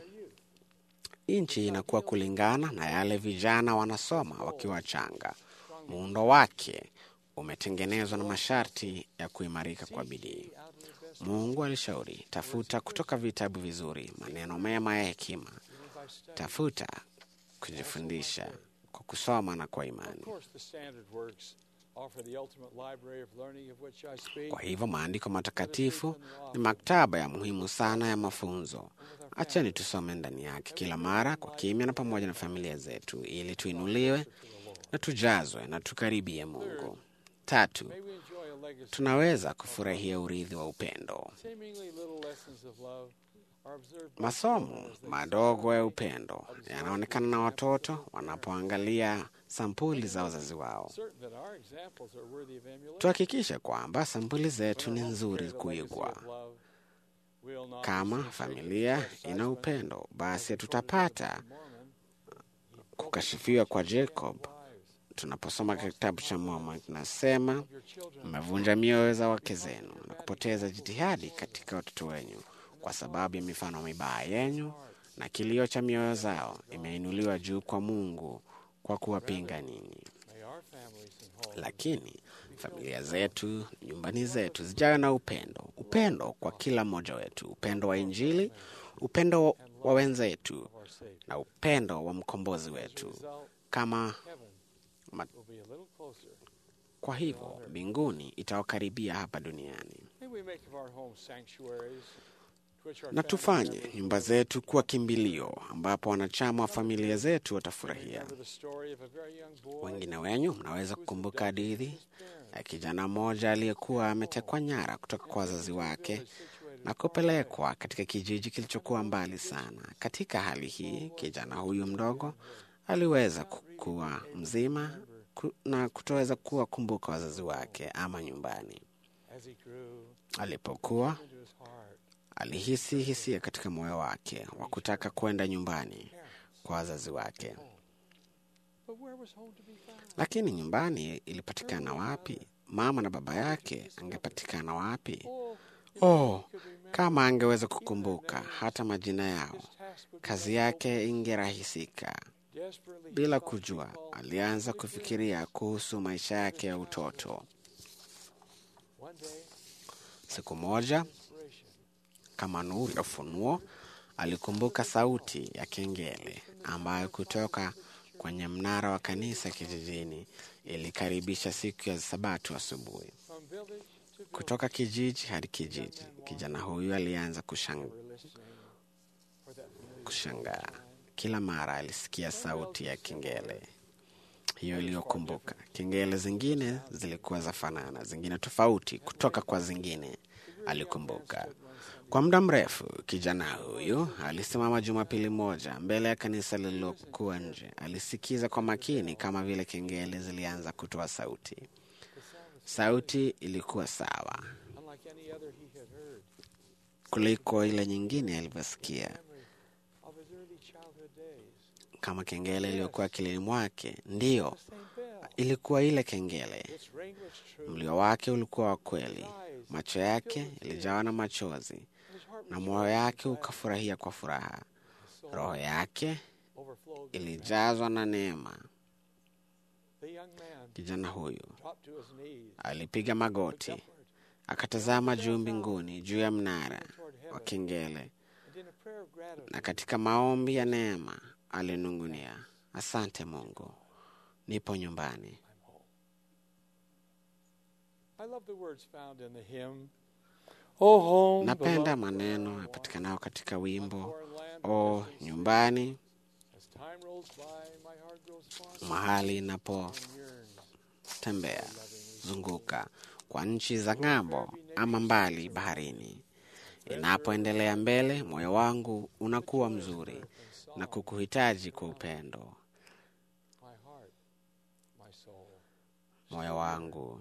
nchi inakuwa kulingana na yale vijana wanasoma wakiwa changa. Muundo wake umetengenezwa na masharti ya kuimarika kwa bidii. Mungu alishauri, tafuta kutoka vitabu vizuri maneno mema ya hekima, tafuta kujifundisha kwa kusoma na kwa imani. Kwa hivyo maandiko matakatifu ni maktaba ya muhimu sana ya mafunzo. Acheni tusome ndani yake kila mara kwa kimya na pamoja na familia zetu, ili tuinuliwe na tujazwe na tukaribie Mungu. Tatu, tunaweza kufurahia urithi wa upendo. Masomo madogo ya upendo yanaonekana na watoto wanapoangalia sampuli za wazazi wao. Tuhakikishe kwamba sampuli zetu ni nzuri kuigwa. Kama familia ina upendo, basi tutapata kukashifiwa kwa Jacob tunaposoma kitabu cha Mormoni kinasema, mmevunja mioyo za wake zenu na kupoteza jitihadi katika watoto wenyu kwa sababu ya mifano mibaya yenyu na kilio cha mioyo zao imeinuliwa juu kwa Mungu kwa kuwapinga ninyi. Lakini familia zetu, nyumbani zetu zijawe na upendo, upendo kwa kila mmoja wetu, upendo wa Injili, upendo wa wenzetu na upendo wa mkombozi wetu. Kama ma... kwa hivyo mbinguni itawakaribia hapa duniani, na tufanye nyumba zetu kuwa kimbilio ambapo wanachama wa familia zetu watafurahia. Wengine wenyu mnaweza kukumbuka hadithi ya kijana mmoja aliyekuwa ametekwa nyara kutoka kwa wazazi wake na kupelekwa katika kijiji kilichokuwa mbali sana. Katika hali hii, kijana huyu mdogo aliweza kuwa mzima na kutoweza kuwa kumbuka wazazi wake ama nyumbani. Alipokuwa alihisi hisia katika moyo wake wa kutaka kwenda nyumbani kwa wazazi wake, lakini nyumbani ilipatikana wapi? Mama na baba yake angepatikana wapi? Oh, kama angeweza kukumbuka hata majina yao, kazi yake ingerahisika. Bila kujua, alianza kufikiria kuhusu maisha yake ya utoto. Siku moja, kama nuru ya ufunuo, alikumbuka sauti ya kengele ambayo kutoka kwenye mnara wa kanisa kijijini ilikaribisha siku ya Sabato asubuhi. Kutoka kijiji hadi kijiji, kijana huyu alianza kushang... kushangaa. Kila mara alisikia sauti ya kengele hiyo iliyokumbuka. Kengele zingine zilikuwa za fanana, zingine tofauti kutoka kwa zingine, alikumbuka. Kwa muda mrefu, kijana huyu alisimama Jumapili moja mbele ya kanisa lililokuwa nje. Alisikiza kwa makini, kama vile kengele zilianza kutoa sauti. Sauti ilikuwa sawa kuliko ile nyingine alivyosikia, kama kengele iliyokuwa akilini mwake. Ndiyo, ilikuwa ile kengele. Mlio wake ulikuwa wa kweli, macho yake yalijawa na machozi na moyo yake ukafurahia kwa furaha. Roho yake ilijazwa na neema. Kijana huyu alipiga magoti, akatazama juu mbinguni, juu ya mnara wa kengele, na katika maombi ya neema alinungunia, asante Mungu, nipo nyumbani. Napenda maneno yapatikanayo katika wimbo o nyumbani, mahali inapotembea zunguka kwa nchi za ng'ambo ama mbali baharini. Inapoendelea mbele, moyo wangu unakuwa mzuri na kukuhitaji kwa upendo. Moyo wangu,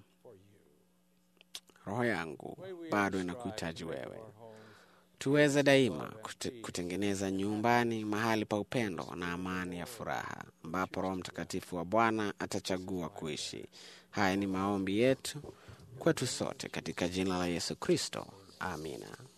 roho yangu bado inakuhitaji wewe. Tuweze daima kute, kutengeneza nyumbani mahali pa upendo na amani ya furaha, ambapo Roho Mtakatifu wa Bwana atachagua kuishi. Haya ni maombi yetu kwetu sote katika jina la Yesu Kristo, amina.